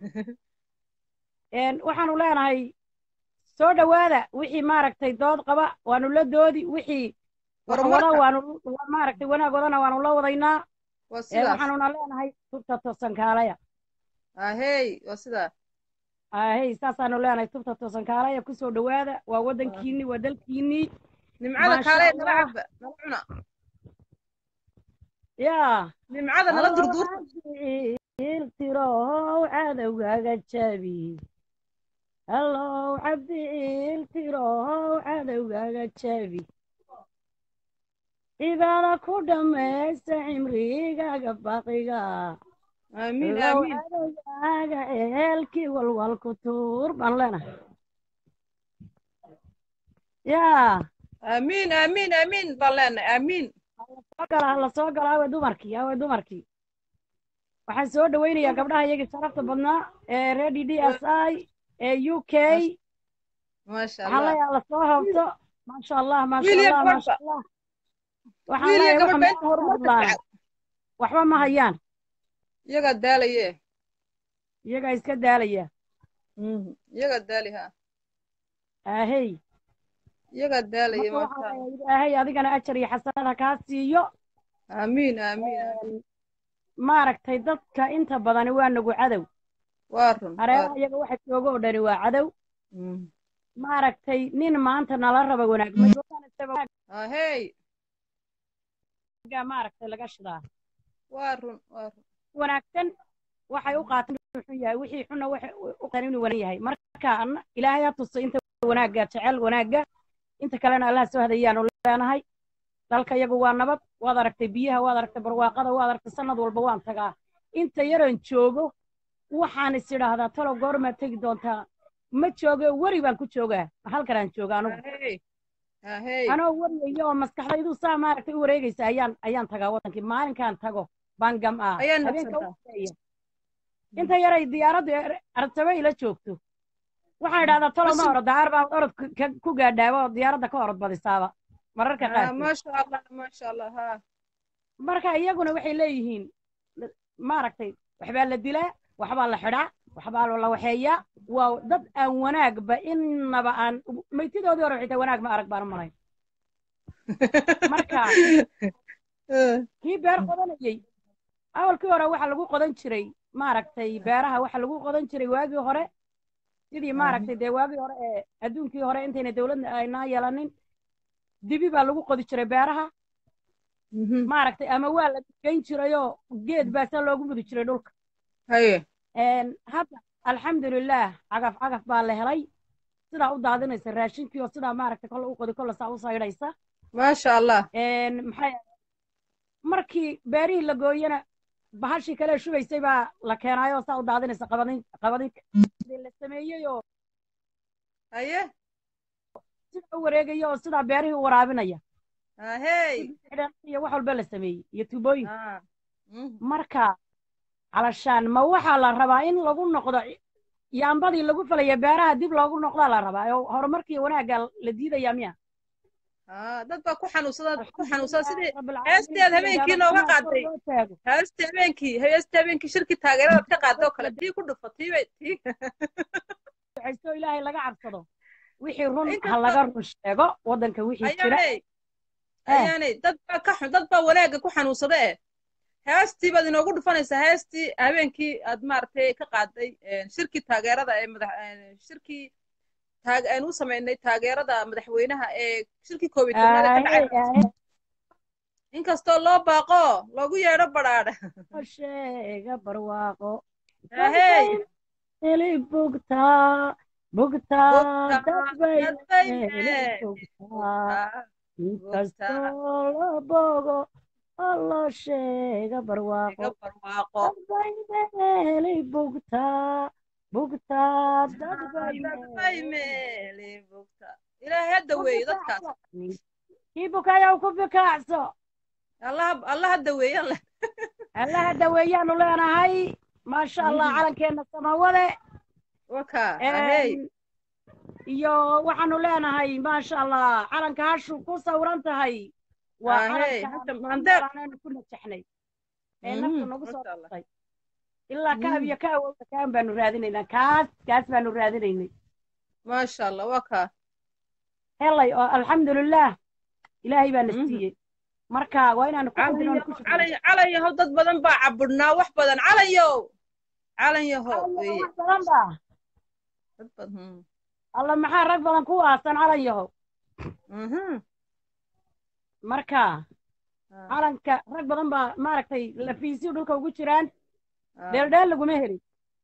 Een, waxaanu leenahay soo dhowaada wixii maaragtay dood qaba waanu la doodi wixii wax Horumarka. wada waanu wa- maaragtay wanaag wadana waanu la wadaynaa waa Ee, sidaas waxaanuna leenahay tubta toosan kaalaya ahey waa sidaa ahey saasaanu leenahay tubta toosan kaalaya kusoo dhowaada waa waddankiinii waa dalkiinii nimcada Maasha kaale nala Allah. caba nala cuna yaa nimcada nala durduurta iltirow cadowgaaga jabi allow cabdi iltirow cadowgaaga jabi cibaada ku dhammaysta cimrigaaga baqiga aamiin allow aamiin cadowgaaga ehelkii walwal ku tuur baan leenahay yaa aamiin aamiin aamiin baan leenahay aamiin soo gala la soo gala awe dumarkii awe dumarkii waxaan soo dhawaynayaa gabdhaha iyagii sharafta badnaa ee reer d d s i ee u k maasha waxaan allah leeyahay lasoo habto maasha allah maasha Wiil iyo allah gabadhba. maasha allah waxaan wiil iyo leeyahay gabadh waxa beenta meesha horumarka hadlaan fiican waxba ma hayaan iyagaa daalaye iyagaa iska daalaya iyagaa daali ha ahey iyagaa daalaye marka waxaan marka leeyahay ilaahay adigana ajar iyo xasanada kaa siiyo aamiin aamiin aamiin. maaragtay dadka inta badani waa nagu cadow waa run waa hareeraha run. iyaga waxa jooga oo dhani waa cadow Mm. maaragtay nin maanta nala raba wanaag ma joogaan isaga ahey wanaagga maaragtay laga shidaa waa run waa run wanaagsan waxay u qaateen inuu xun yahay wixii xunna waxay u qaateen inuu wanaag yahay marka anna- ilaahay ha tuso inta wanaagga jecel wanaagga inta kalena allah soo hadayaanu leenahay dalka iyagu waa nabad waad aragtay biyaha waad aragtay barwaaqada waad aragtay sanad walba waan tagaa inta yaroon joogo waxaan is idhaahdaa talow goormaad tegi doontaa ma joogo weri baan ku joogaa halkanaan jooga anugu ahey ahey anoo wariyayo oo maskaxdaydu saa maaragtay u wareegaysa ayaan ayaan tagaa wadankii maalinkaan tago baan gam'aa Ayaa habeenka naqsantaa. u horeeya inta yaray diyaaraddu artabe ila joogto waxaan idhahdaa tolo ma Bas- orod daar baa orod ku- ka- ku gaadhaaba oo diyaaradda ka orod badisaaba mararka Ah, qaarkood maasha allah maasha allah ha marka iyaguna waxay leeyihiin maaragtay waxbaa la dilaa waxbaa la xidhaa waxbaa la waxeeyaa waa dad aan wanaagba innaba aan maytidoodii hore xitaa wanaag ma arag baan u malayn marka kii beer qodanayey awalkii hore waxa lagu qodan jiray maaragtay beeraha waxa lagu qodan jiray waagii hore sidii maaragtay dee waagii hore ee adduunkii hore intayna dawladna aynaa yeelanin dibi baa lagu qodi jiray beeraha Mhm. maaragtay ama waa la geyn jirayoo geed baasaa loogu mudi jiray dhulka haye Een, hadda alxamdulilaah cagaf cagaf baa la helay sidaa u daadinaysa raashinkii oo sidaa maaragtay kolle u qodi kolle saa u saydhaysa maasha allah Een, maxay markii beerihii la gooyana bahashii kale shubaysay baa la keenaayoo saa u daadinaysa qabadin qabadinka Sidii la sameeyey oo haye sida u wareegaya oo sidaa beerihii u waraabinaya ahey xidhan iyo wax walba la sameeyey iyo tubooyin Ah. Mhm. marka calashaan ma waxaa la rabaa in lagu noqdo yaambadii lagu falaya beeraha dib loogu noqdaa la rabaa oo horumarkii wanaagga la diidaya miya Ah, dad baa ku xanuunsada ku xanuunsada sidii heesteed habeenkii nooga qaaday heeste habeenkii heeste habeenkii shirki taageeradaad ka qaatay oo kale tii ku dhufa tii bay tii ducaysto ilaahay laga cabsado wixii run ha inkastoo laga run sheego waddanka wixii jira ayaanay eh ayaanay dad baa ka xun dad baa wanaagga ku xanuunsada eh heestii baad inoogu dhufanaysaa heestii habeenkii aad maaragtay ka qaaday een, shirkii taageerada ee madax een, shirkii taag aan u samaynay taageerada madaxweynaha ee shirkii koob iyo tobnaad ee ka aahe dhacay aahe inkastoo loo baaqo loogu yeedho badhaadha sheega barwaaqo ahey heli bugtaa bugtaa bugtaa dadbay dadbay heli mee bugtaa bugtaa bugtaa inkastoo la bogo oo loo sheega barwaaqo iga barwaaqo dadbay meeli bugtaa bugtaa dadbay dadbay meeli meeli bugtaa ilaahay hadda ku weeye dadkaas bikaacso kii bukayow ku bikaacso allaha allaha daweeye alle allaha daweeyaanu leenahay maasha allah Mhm. calankeenna samawade waka ahey Een, iyo waxaanu leenahay maasha allah calanka hashu ku sawran tahay waa ahey calanka hata aanu mandeer noolaanaynu ku najaxnay ee naftu Mhm, nagu soo masha allah dhastay ilaa kaab Mhm. iyo ka awowda kaan baanu raadinaynaa kaas kaas baanu raadinaynay maasha allah waka helay oo alxamdulilah ilaahay baa na Mhm. siiyey marka waa inaanu ku qudinoon ku calan shukriyo calan yahow dad badan baa cabudhnaa wax badan calan yow calan yahow calan yahow weeye wax badan baa dad badan alla maxaa rag badan ku aasan calan yahow mhm marka Ah, calanka rag badan baa maaragtay lafiisyo dhulka ugu jiraan ah, dheeldheel laguma helin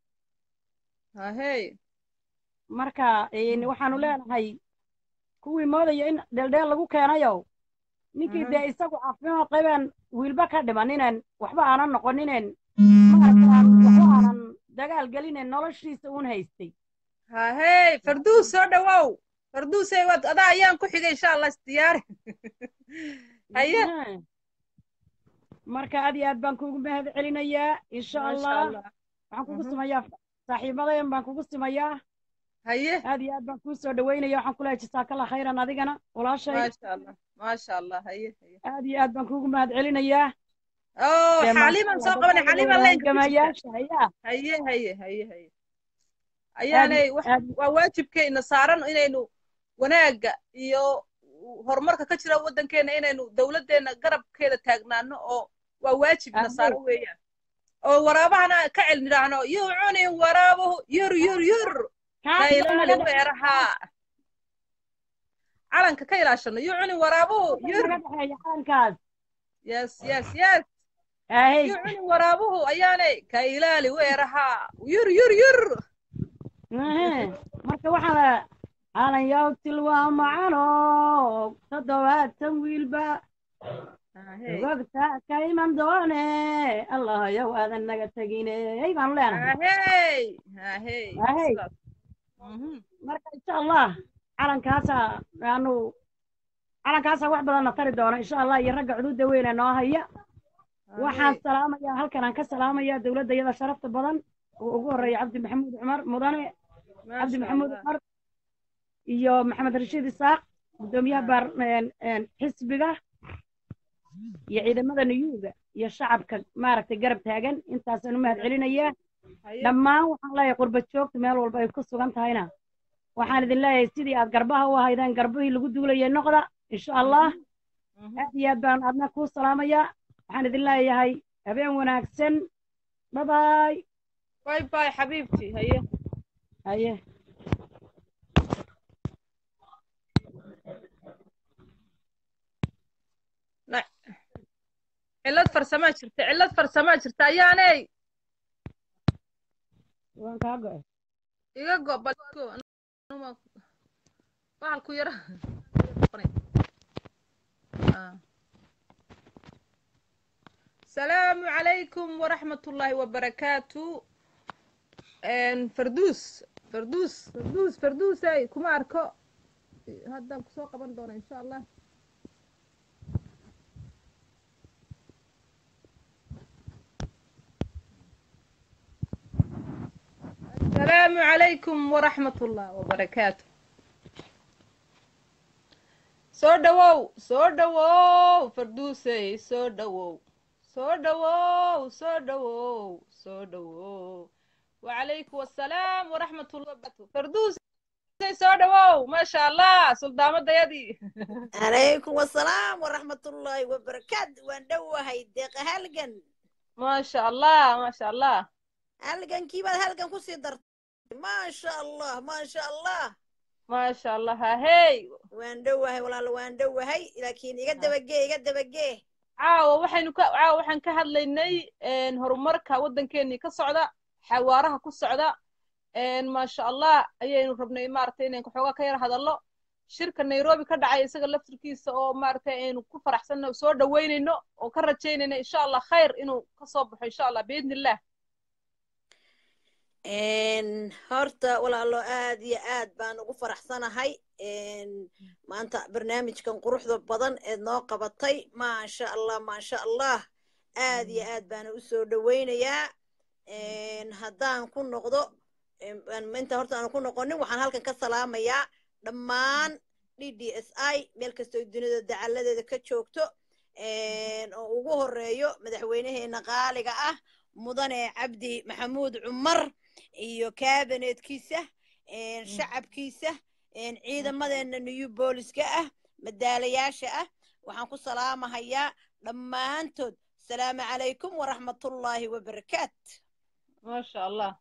ahey marka een, waxaanu leenahay kuwii moodaya in dheeldheel lagu keenayow ninkii Mhm. dee isagu caafimaad qabeen wiilba ka dhimaninen waxba aanan noqoninen maaragtaan waxba aanan dagaal gelinen noloshiisa uun haystay ahey farduus soo dhawow farduusey waad adaa ayaan ku xigay insha allah isdiyaari haye Mhm. marka aad iyo aad baan kuugu mahad celinayaa insha maasha allah allah waxaan kugu Mhm. simayaa saaxiibadayan baan kugu simayaa haye aad iyo aad baan kuu soo dhaweynaya waxaan ku leehay jasaakalla khayran adigana walaashay maasha allah maasha allah haye haye aad iyo aad baan kuugu mahad celinayaa oo dee maasha xaaliman allah soo qabanay gabdhaha xaaliman laynka ku jirta hoggaamayaasha ayaa haye haye haye haye aad ayaanay wax aad waa waajibkeena saaran inaynu wanaagga iyo horumarka ka jira waddankeena inaynu dowladdeena garabkeeda taagnaano oo waa waajibna ahey saaran weeyaan oo waraabahana ka celnidhaahno yuu cunin waraabuhu yur yur yur ka kaas baa ilaali naga dhexeeya weeraha calanka ka ilaashano yuu cunin waraabuhu kaas baa yur naga dhexeeya calankaas yes yes yes ahey yuu cunin waraabuhu ayaanay ka ilaali weeraha yur yur yur Ehe, marka waxaa la calan yawtil waa macano toddobaatan wiilba ahey ogogta ka iman doone allah yow aadan naga tegine hey baanu leenahay ahey ahey ahey sidaas mhm marka insha allah calankaasa aanu calankaasa wax badanna tari doona insha allah iyo ragga cududa weyne noo haya waxaan ahey salaamayaa halkan aan ka salaamayaa dowladda iyada sharafta badan oo ugu horreeya cabdi maxamuud cumar mudane cabdi maasha maxamuud allah cumar iyo maxamed rashiid isaaq guddoomiyaha ah baar een- een xisbiga iyo ciidamada nuyuuga iyo shacabka maaragtay garab taagan intaasaan u mahad celinayaa haye dhammaan waxaan leeyahay qurba joogta meel walba ay ku sugan tahayna waxaan idin leeyahay sidii aad garbaha u ahaydeen garbihii lagu duulayay noqda insha allah mhm mhm aad iyo aad baan adna kuu salaamayaa waxaan idin leeyahay habeen wanaagsan babaay باي باي حبيبتي هيا haye لا علاد فرسما جرت علاد فرسما جرت ayaanay waan kaa go'ay iga go balko bahalku yara السلام عليكم ورحمة الله وبركاته ان فردوس فردوس فردوس فردوس اي كما اركو هذا كسو قبل دون ان شاء الله السلام عليكم ورحمة الله وبركاته soo dhawow soo dhawow farduusey soo dhawow soo dhawow soo dhawow soo dhawow wacalaykum assalaam waraxmat ullah wabarakatu farduus soo dhawow maasha allah suldaamadayadii calaykum wasalaam waraxmatullaahi wabarakaatu waan dhowahay deeqa halgan maasha allah maasha allah halgankii baad halgan kusii dartay maasha allah maasha allah maasha allah hahey waan dhowahay walaalo waan dhowahay laakiin iga dabagee iga dabagee caawa waxaynu ka caawa waxaan ka hadlaynay horumarka waddankeenii ka socda xawaaraha ku socda maasha allah ayaynu rabnay maaragtay inaan xoogaa ka yar hadallo shirka nairobi ka dhacay isaga laftirkiisa oo maaragtay aynu ku faraxsanno soo dhaweynayno oo ka rajaynayno insha allah khayr inuu ka soo baxo insha allah biidni illah horta walaalo aad iyo aad baan ugu faraxsanahay maanta barnaamijkan quruxda badan eed noo qabatay maasha allah maasha allah aad iyo aad baana u soo dhoweynayaa haddaan ku noqdo inta horta aanu ku noqonin waxaan halkan ka salaamayaa dhammaan d d s i meel kastoo dunida dacalladeeda ka joogto oo ugu horeeyo madaxweynaheena qaaliga ah mudane cabdi maxamuud cumar iyo kabineetkiisa shacabkiisa ciidamadeena new booliska ah madaalayaasha ah waxaan ku salaamahayaa dhammaantood asalaamu calaykum waraxmatullaahi wabarakaat maasha allah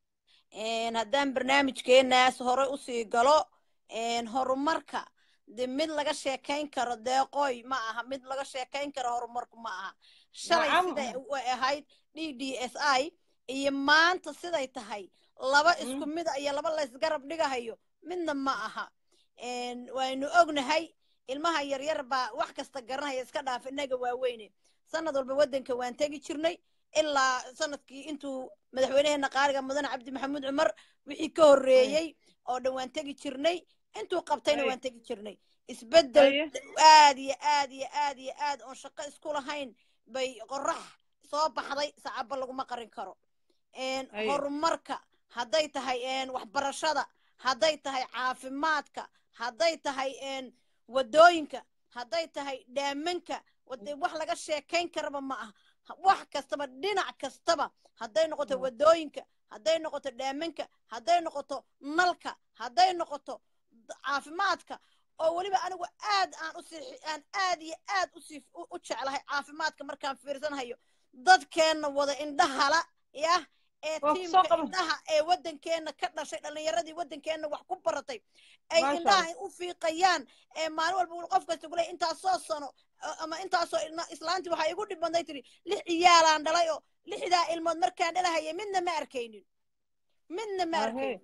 haddaan barnaamijkeenaas hore usii galo horumarka de mid laga sheekayn karo deeqooy ma aha mid laga sheekayn karo horumarku ma aha shalay siday u ahayd d d s i iyo maanta siday tahay laba isku mida iyo laba laysgarab dhigahayo midna ma aha waynu ognahay ilmaha yaryar baa wax kasta garanaya iska dhaaf innaga waaweyne sanad walba waddanka waan tegi jirnay ilaa sanadkii intuu madaxweynaheena qaaliga mudane cabdi maxamuud cumar wixii ka horreeyey oo dhan waan tegi jirnay intuu qabtayna waan tegi jirnay isbeddel aad iyo aad iyo aad iyo aad oon shaqo isku lahayn bay qorax soo baxday sacaba laguma qarin karo horumarka hadday tahay waxbarashada hadday tahay caafimaadka hadday tahay waddooyinka hadday tahay dhaamanka wax laga sheekayn karaba ma aha wax kastaba dhinac kastaba hadday noqoto waddooyinka hadday noqoto dhaamanka hadday noqoto nalka hadday noqoto caafimaadka oo weliba anigu aad aan usii aan aad iyo aad usii u jeclahay caafimaadka markaan fiirsanhayo dadkeenna wada indhahala yah ee tiimka indhaha ee waddankeenna ka dhashay dhallinyaradii waddankeenna wax ku baratay ay indhaha u fiiqayaan ee maalin walba qof kasta kuley intaasoo sano ama intaasoo islaantii waxaa igu dhib badnay tiri lix ciyaalaan dhalay oo lixdaa ilmood markaan dhalahaya midna ma arkaynin midna ma arkaynin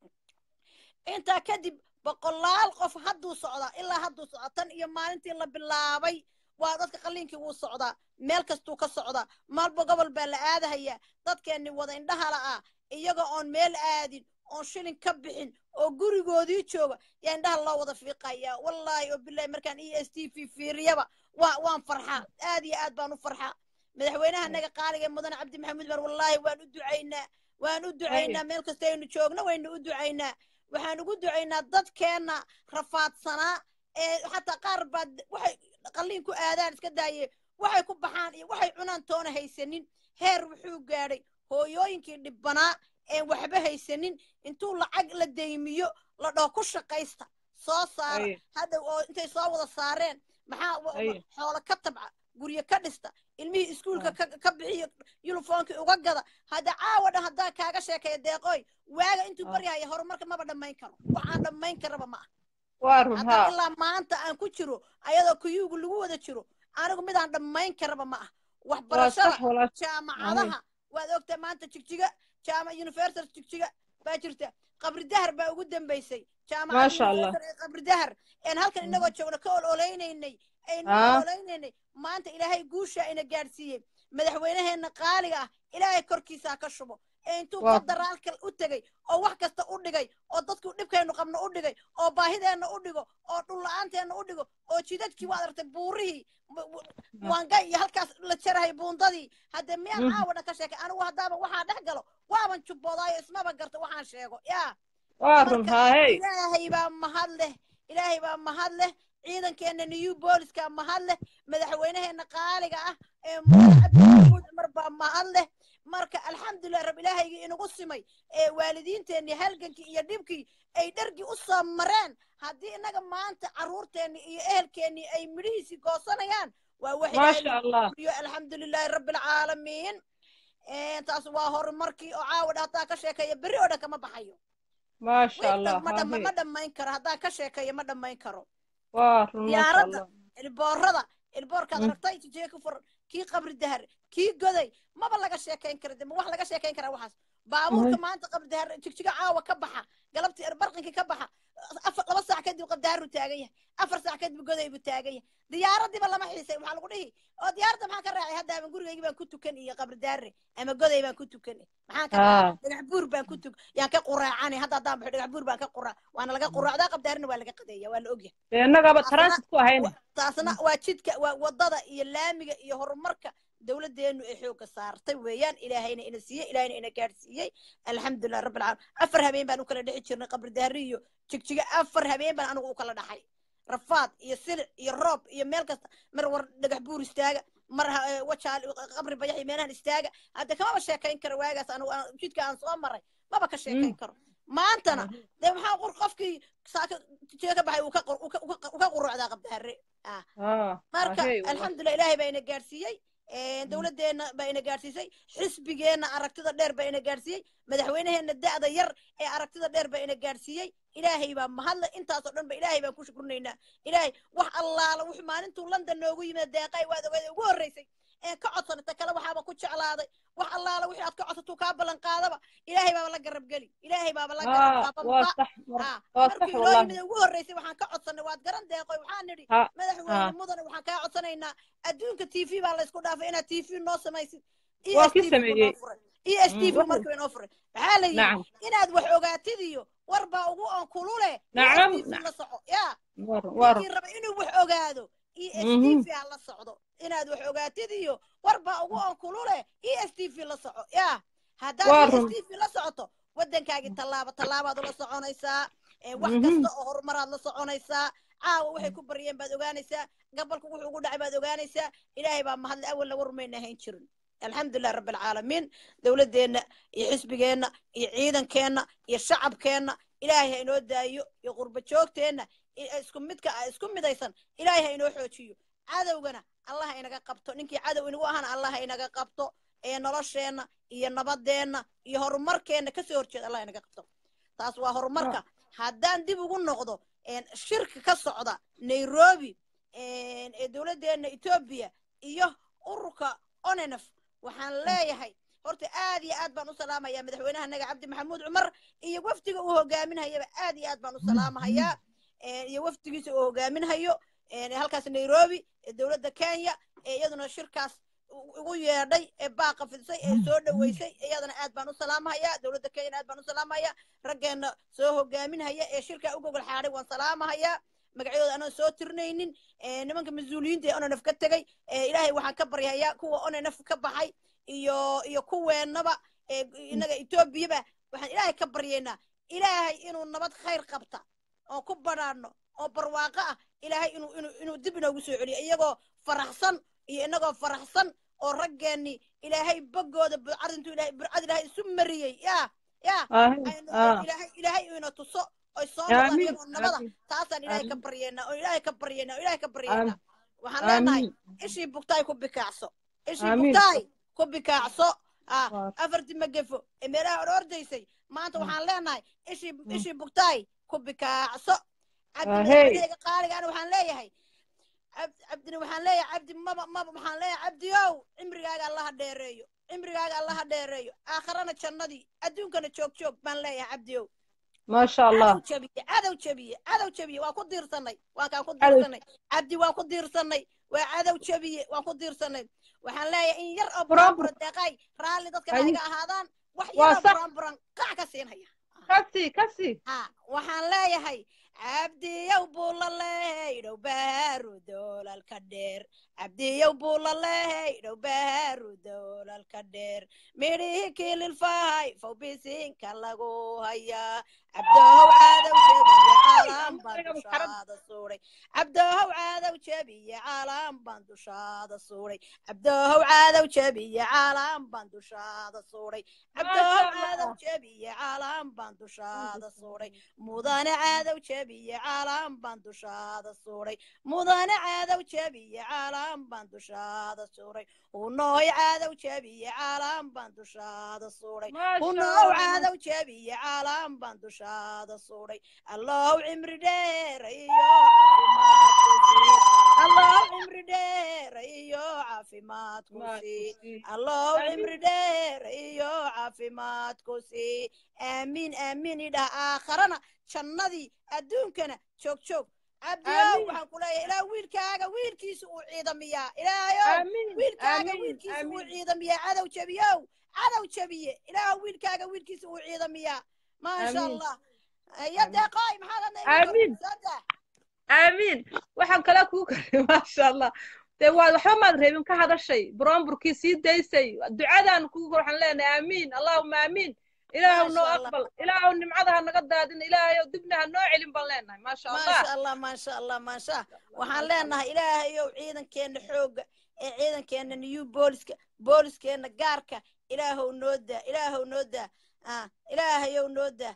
intaa kadib boqolaal qof hadduu socdaa ilaa hadduu socdaa tan iyo maalintii la bilaabay waa dadka qalliinkii wuu socdaa meel kastuu ka socdaa maalba gobol baa la aadahayaa dadkeenni wada indhahala ah iyaga oon meel aadin oon shilin ka bixin oo gurigoodii jooga yaa indhaha loo wada fiiqayaa wallaahi oo bilahi markaan e s t v fiiriyaba waa waan farxaa aad iyo aad baan u farxaa madaxweynaha naga qaaliga mudane cabdi maxamuud mar wallaahi waan u ducaynaa waan u ducaynaa meel kasta aynu joogno waynu u ducaynaa waxaan ugu ducaynaa dadkeenna rafaadsanaa ee xataa qaar baa waxay qalliin ku aadaan iska daaye waxay ku baxaan iyo waxay cunaan toona haysanin heer wuxuu gaadhay hooyooyinkii dhibbanaa een waxba haysanin intuu lacag la deymiyo la dhoo ku shaqaysta soo saara hadhow oo intay soo wada saareen maxaa xoolo ka tabca guryo ka dhista ilmihii iskuulka ka bixiyo yulifoonkii uga gada hadda caawa dhan haddaan kaaga sheekeeya deeqooy waaga intuu baryahaya horumarka maba dhammayn karo waxaan dhammayn karaba ma ah hadda ilaa maanta aan ku jiro ayadoo kuyuugu lagu wada jiro anigu midaan dhammayn karaba ma ah waxbarashada jaamacadaha waad ogtaa maanta jigjiga jaama university jigjiga baa jirta qabri dahar baa ugu dambaysay jaamacada qabri dahar een halkan inagoo joogno ka ololeynaynay aynu ololeynaynay maanta ilaahay guushaa ina gaadhsiiyey madaxweynaheenna qaaliga ah ilaahay korkiisaa ka shubo ee intuu federaalka u tegey oo wax kasta u dhigay oo dadku dhibkeennu qabno u dhigay oo baahideenna u dhigo oo dhulla-aanteena u dhigo oo jidadkii waad aragtay buurihii wangay iyo halkaas la jarahay buundadii haddee miyaan caawa dhan ka sheekay anigu haddaaba waxaa dhex galo waaban jubboodayo ismaba garta waxaan sheego yaa ilaahay baa mahad leh ilaahay baa mahad leh ciidankeenna new booliska mahad leh madaxweynaheenna qaaliga ah ee cabdimaxamuud cumar baa mahad leh marka alxamdulilah rab ilaahaygii inagu simay ee waalidiinteenii halgankii iyo dhibkii ay dhargii u soo mareen haddii innaga maanta carruurteennii iyo ehelkeennii ay midhihiisii goosanayaan waa wax ما ilaahay شاء الله iyo alxamdulilaahi rabbi alcaalamiin taas waa horumarkii oo caawa dha haddaan ka sheekeeyo berri oo dhan kama baxayo ما شاء الله ma dhama هاهي ma dhammayn karo haddaan ka sheekeeyo ma dhammayn karo وار ما شاء diyaaradda الله ilboorada ilboorkaad Mm. aragtay jijee ku furan kii qabri dahar kii goday maba laga sheekayn kara de ma wax laga sheekayn karaa waxaas baabuurka maanta qabri dahar jigjiga caawa ka baxa galabtii erbarqinkii ka baxa afar laba saac kadib qabri daharu taagan yahay afar saac kadib goday buu taagan yahay diyaaradiiba lama xiisay waxaa lagu dhihi oo diyaaradda maxaan ka raacay hadda ama gurigaygii baan ku tukan iyo qabri daare ama goday baan ku tukan maxaan ka raacay آه dhagax buur baan ku tug yaan ka quraacane hadda haddaan baxo dhagax buur baan ka quraac waana laga quraacdaa qabri daharina waa laga qadeeya waa la ogyahay لأنك taasna ترانسيت كو هين wa- taasna waa jidka waa wadada iyo laamiga iyo horumarka dowladdeenu ay xoogga saartay weeyaan ilaahayna ina siiyey ilaahayna ina gaadhsiiyey alxamdulilah rabbi alcaalamiin afar habeen baan u kala dhexi jirnay qabri dahri iyo jigjiga afar habeen baan anigu u kala dhaxay rafaad iyo silic iyo roob iyo meel kasta mar war dhagax buur istaaga mar ha- eh, wajaal qabri bayax iyo meelahan istaaga hadda kamaba sheekayn karo waagaas anigu aan- jidka aan soo maray maba ka sheekayn karo maantana dee maxaa qor qofkii saaka jidka ka baxay uu ka qor- uu ka- uu ka- uu ka qurucdaa qabdaare ah آه marka هاهي والله alxamdulilah ilaahay baa ina gaadhsiiyey dowladdeena baa ina gaadhsiisay xisbigeenna aragtida dheer baa ina gaadhsiiyey madaxweynaheenna da'da yar ee aragtida dheer baa ina gaadhsiiyey ilaahay baa mahadle intaasoo dhan ba ilaahay baan ku shukurnaynaa ilaahay wax allaala wuxuu maalintuu london noogu yimid deeqay waad ogeed ugu horreysay ee ka codsanay ta kale waxaaba ku jeclaaday wax allaala wixii aad ka codsatuu kaa ballan qaadaba ilaahay baaba la garabgeli ilaahay baaba la garab آه qaabanba واضح ah واضح markii inoo والله yimid ugu horreysay waxaan ka codsanay waad garan deeqoy waxaan nidhi ها madaxweyne ها mudane waxaan kaa codsanaynaa adduunka t v baa laysku dhaafay inaad t v noo samaysid e waa s kii t v buu noo sameeyey furay e s t v Mm. markuu inoo furay maxaa la yidhi نعم inaad wax ogaatid iyo war baa ugu on kulule e s نعم t v نعم la soco yaa ور ور ninkii raba inuu wax ogaado e s t مهم. v ha la socdo inaad wax ogaatid iyo war baa ugu on kulule e s t v la soco yaa haddaad e s ور t v la socoto waddankaagii tallaabo tallaabaad ula soconaysaa ee wax مهم. kasta oo horumaraad la soconaysaa caawa waxay ku baryeen baad ogaanaysaa gabalku wuxuu ugu dhacay baad ogaanaysaa ilaahay baa mahadle awalna war mayna hayn jirin alxamdulilah rabbi alcaalamiin dowladdeenna iyo xisbigeenna iyo ciidankeenna iyo shacabkeenna ilaahay ha inoo daayo iyo qurba joogteenna i- isku midka ah isku midaysan ilaahay ha inoo xoojiyo cadowgana allah ha inaga qabto ninkii cadow inagu ahana allah ha inaga qabto ee nolosheenna iyo nabadeenna iyo horumarkeenna kasoo horjeeda allah inaga qabto taas waa horumarka haddaan dib ugu noqdo een, shirka ka socda nairobi een, ee dowladdeena etoobiya iyo ururka onenef waxaan leeyahay horta aad iyo aad baan u salaamayaa madaxweynaha naga cabdi maxamuud cumar iyo wafdiga uu hogaaminhayaba aad iyo aad baan u salaamahayaa een, iyo wafdigiisa uu hogaaminhayo een, halkaas nairobi ee dowladda kenya ee iyaduna shirkaas u- ugu yeedhay ee baaqa fidisay ee soo dhoweysay iyadana aad baan u salaamahayaa dowladda kenyana aad baan u salaamahayaa raggeenna soo hogaaminhaya ee shirkaa u gogol xaadhay waan salaamahayaa magacyadooda anaan soo tirnaynin ee nimanka mas-uuliyiinta ee onanaf ka tegey ee ilaahay waxaan ka baryahayaa kuwa onanaf ka baxay iyo iyo kuweennaba ee innaga etoobiyaba waxaan ilaahay ka baryaynaa ilaahay inuu nabad khayr qabta oo ku badhaadhno oo barwaaqo ah ilaahay inuu inuu inuu dib inoogu soo celiyo iyagoo faraxsan iyo inagoo faraxsan oo raggeenni ilaahay boggooda burcad intuu ilaahay burcad ilaahay isu mariyey yaa yaa آه aynu آه ilaahay ilaahay uu ina tuso oy soo noqdaan آمين iyagoo nabada آمين taasaan ilaahay ka آمين baryeynaa oo ilaahay ka baryeynaa oo ilaahay ka baryeynaa آمين waxaan leenahay آمين ishii bugtaay ku bikaacso ishii آمين bugtaay ku bikaacso ah ور afartii magefo ee meelaha hor ordaysay maanta مم. waxaan leenahay ishii مم. ishii bugtaay ku bikaacso cabdi آه هي madaxweynehayga qaaligaana waxaan leeyahay cab- cabdina waxaan leeyahay cabdi maba maba waxaan leeyahay cabdiyow cimrigaaga allaha dheereeyo cimrigaaga allaha dheereeyo aakharana jannadii adduunkana joog joog baan leeyahay cabdiyow ما شاء cadow الله jabiye cadow jabiye cadow jabiye waa ku diirsanay waa kaan ku عدو diirsanay cabdi waa ku diirsanay waa cadow jabiye waan ku diirsanay waxaan leeyahay in yar oo برامبر buraanbura deeqay raalli dadkana ha أي iga ahaadaan wax yar oo وصح buraanburan kac ka siinhaya كسي كسي ha waxaan leeyahay cabdiyow buu la leehay dhow baaru doolalka dheer cabdiyow buu la leehay dhow baaru doolalka dheer midhihii kililfahay fawbisinka lagu hayaa cabdow cadow jabiye caalam baa dushaada suuray cabdoohow caadow jebiye caalam baan dushaada suuray cabdoohow caadow jebiye caalam baan dushaada suuray cabdoohow caadow jebiye caalam baan dushaada suuray mudane caadow jebiye caalam baan dushaada suuray mudane caadow jebiye caalam baan dushaada suuray hunooy caadow jebiye caalam baan dushaada suuray hunoow caadow jebiye caalam baan dushaada suuray allow cimri dheer iyo caafimaad allow cimri dheer iyo caafimaad ku sii allow cimri dheer iyo caafimaad ku sii aamiin aamiin idhah aakharana jannadii adduunkana joog joog cabdiyow waxaan ku leeyahay ilaa wiilkaaga wiilkiisa uu ciidamiyaa ilaahayow wiilkaaga wiilkiisa uu ciidamiyaa cadow jebiyow cadow jebiye ilaah wiilkaaga wiilkiisa uu ciidamiyaa maasha allah ya deeqooy maxaad Amiin. aamiin waxaan kale kuu karay maasha allah dee waa waxba maad reebin ka hadashay buroomburkii sii daysay ducadaan kugu kor waxaan leenahay aamiin allahuma aamiin ilaahu noo Maasha Allah. aqbal ilaahu nimcada ha naga daadin ilaahayow dibna ha noo celin baan leenahay maasha allah maasha allah maasha allah maasha waxaan leenahay ilaahayow ciidankeena xoogga ee ciidankeena new booliska booliskeenna gaarka ilaahow noo daa ilaahow noo daa ah ilaahayow noo daa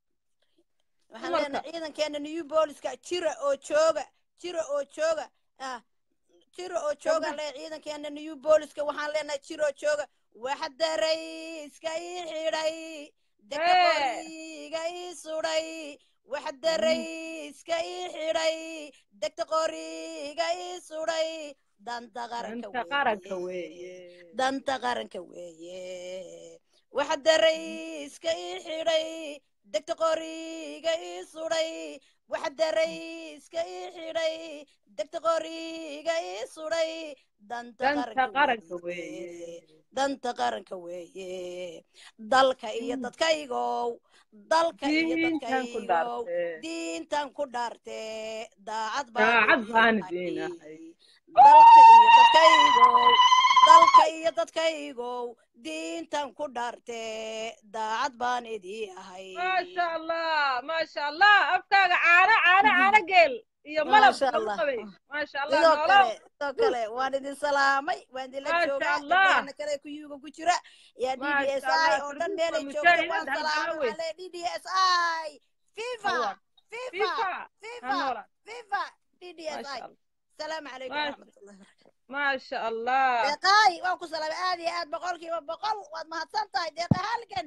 waxaan Dumarka. leenahay ciidankeena new booliska jira oo jooga jira oo jooga ah jira oo jooga le ciidankeena new booliska waxaan leenahay jira oo jooga waxda rayska ii xidhay deka Hee. qoriga ii sudhay waxda rayska ii xidhay degta qoriga ii sudhay danta qaranka inta qaranka weeye weeye danta qaranka weeye waxda rayska ii xidhay degta qoriga ii sudhay waxda rayska ii xidhay degta qoriga ii sudhay danta danta qaranka qaranka weeye weeye danta qaranka weeye dalka iyo dadkaygow dalka iyo diintan ku dadkaygow dhaartee diintan ku dhaarte daacad daacad baan idin idiin ahay. ahay dalka iyo dadkaygow dalka iyo dadkaygow diintan ku dhaarte daacad baan idii ahay maasha allah maasha allah afkaaga caano caano caano geel iyo malab Maasha lagu Allah. qabay maasha allah sidoo noolow kale sidoo kale waan idin salaamay waan idinla Maasha joogaa Allah. gabdhahana kale kuyuuga ku jira yaa d d Maasha s i Allah, oo dhan Firduus meelay waa joogta mujaahid, waan hal salaamay gacan wey. waxaan leeyahay d d s i fifa Allah. fifa fifa ha fifa noolaa fifa d d s maasha i allah salaamu calaykum Maasha- waraxmatullahi wabarakatu maasha allah deeqaay waan ku salaamay aad iyo aad boqolkiiba boqol waad mahadsan tahay deeqa halgan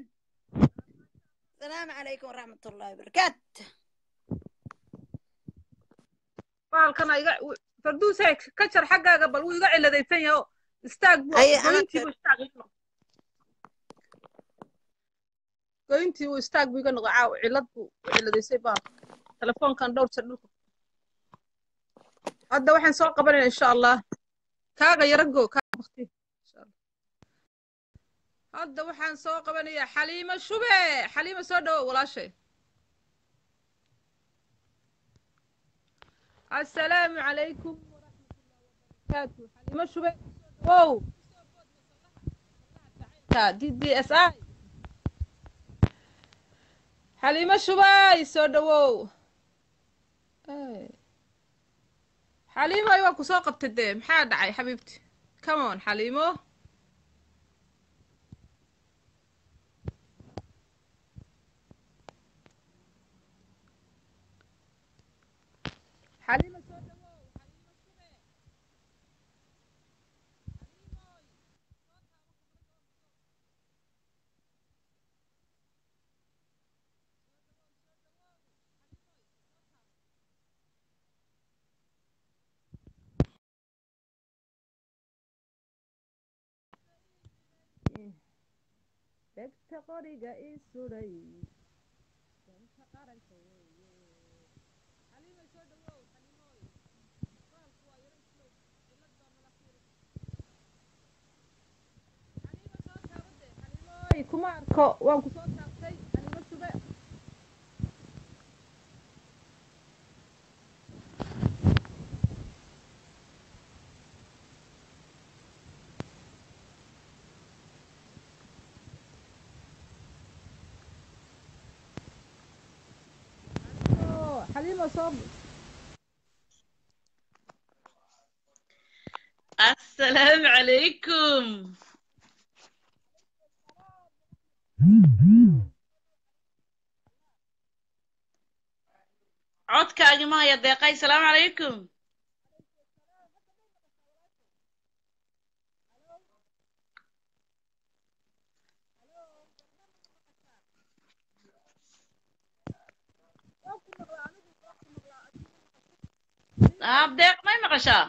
salaamu calaykum waraxmatullahi wabarakaatu baalkana iga farduuse ka jar xaggaaga bal wuu iga ciladaysan yaho istaag buu Aye, anaa goyntii jar. buu istaag iga noqo goyntii buu istaag buu iga noqo caaw cilad buu u ciladaysay baalka telefoonkan dhowr jeer dhulka hadda waxaan soo qabanayna insha allah kaaga yarago kaaga bakti insha allah hadda waxaan soo qabanayaa xaliimo shube xaliimo soo dhawow walaashay السلام عليكم ورحمة الله وبركاته حليمة شبي واو دي دي اس اي حليمة شبي سو دwow xaliimo ay waa ku soo qabtay dee maxaa dhacay xabiibti come on xaliimo xaliimo soo dhawow xaliimo shube degta qoriga ii suday danta qaranka weeye xaliimay soo dhawow xaliimooy baalku waa yaro islow cilad baa nala fiiri xaliima soo taabade xaliimooy kuma arko waan ku soo taabtay xaliimo shube xaliimo xaliimo soo السلام عليكم codkaagi ma haya deeqay salaamu calaykum ah deeq may maqashaa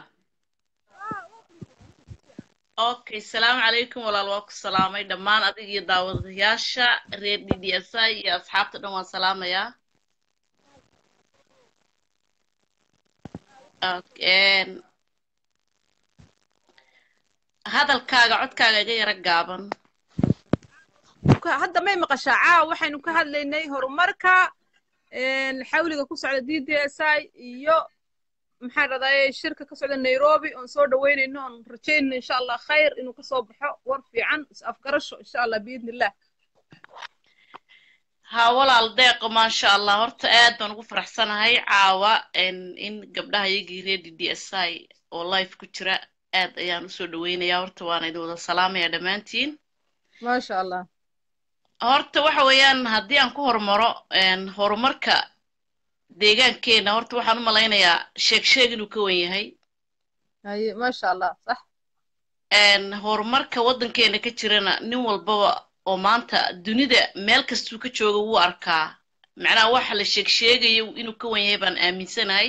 okay salaamu calaykum walaal waa ku salaamay dhammaan adig iyo daawadayaasha reer d d s i iyo asxaabta dhan waan salaamayaa Okay. hadalkaaga codkaaga iga yara gaaban Ka- hadda may maqashaa caawa waxaynu ka hadlaynay horumarka een, xawliga ku socda d d s i iyo maxaan radaaye shirka ka socda nairobi oon soo dhaweynayno oon rajaynayno insha allah khayr inuu kasoo baxo war fiican is afgarasho insha allah biidni illah ha walaal deeqo maasha allah horta aad baan ugu faraxsanahay caawa in in gabdhaha iyagii reer d d s i oo life ku jira aad ayaan usoo dhaweynayaa horta waana idin wada salaamayaa dhammaantiin maasha allah horta waxa weeyaan haddii aan ku hormaro een, horumarka deegaankeena horta waxaan u malaynayaa sheeg sheeg inuu ka wen yahay haye maasha allah sax een, horumarka waddankeena ka jirana nin walbaba oo maanta dunida meel kastuu ka jooga wuu arkaa macnaha waxa la sheeg sheegayo inuu ka wan yahay baan aaminsanahay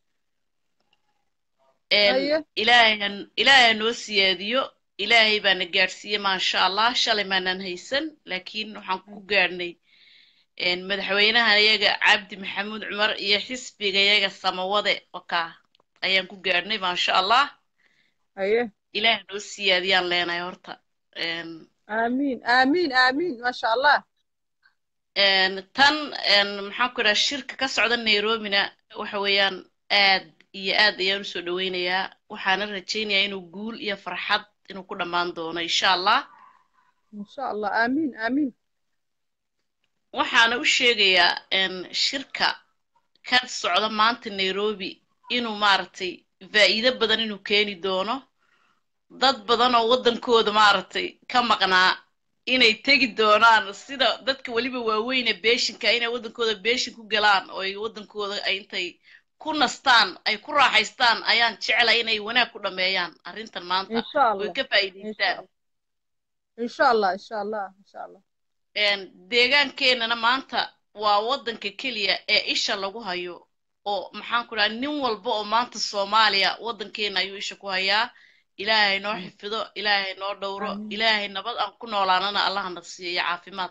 een, haye ilaahay han- ilaahay ha noo siyaadiyo ilaahay baana gaadhsiiye maasha allah shalay maanaan haysan laakiin waxaan ku gaadhnay een, madaxweynaha iyaga cabdi maxamuud cumar iyo xisbiga iyaga samawade wakaa ayaan ku gaadhnay maasha allah haye ilaahay ha noo siyaadiyaan leenahay horta een, aamiin aamiin aamiin maasha allah een, tan een, maxaan ku idhaha shirka ka socda nairobina waxa weeyaan aad iyo aad ayaan usoo dhaweynayaa waxaana rajaynayaa inuu guul iyo farxad inuu ku dhammaan doono insha allah insha allah aamiin aamiin waxaana u sheegayaa een, shirka ka socda maanta nairobi inuu maaragtay faa'iido badan inuu keeni doono dad badan oo waddankooda maaragtay ka maqnaa inay tegi doonaan sida dadka weliba waaweyne beeshinka inay waddankooda beeshin ku galaan oo ay waddankooda ay intay ku nastaan ay ku raaxaystaan ayaan jeclay inay wanaag ku dhameeyaan arrintan maanta insha oy allah ka insha faa'iidaystaan allah insha allah insha allah insha allah een, deegaankeenana maanta waa waddanka keliya ee isha lagu hayo oo maxaan ku dhaha nin walba oo maanta soomaaliya waddankeena ayuu isha ku hayaa ilaahay noo xifido ilaahay noo dhowro aamiin ilaahay nabad aan ku noolaanana allahna siiyo iyo caafimaad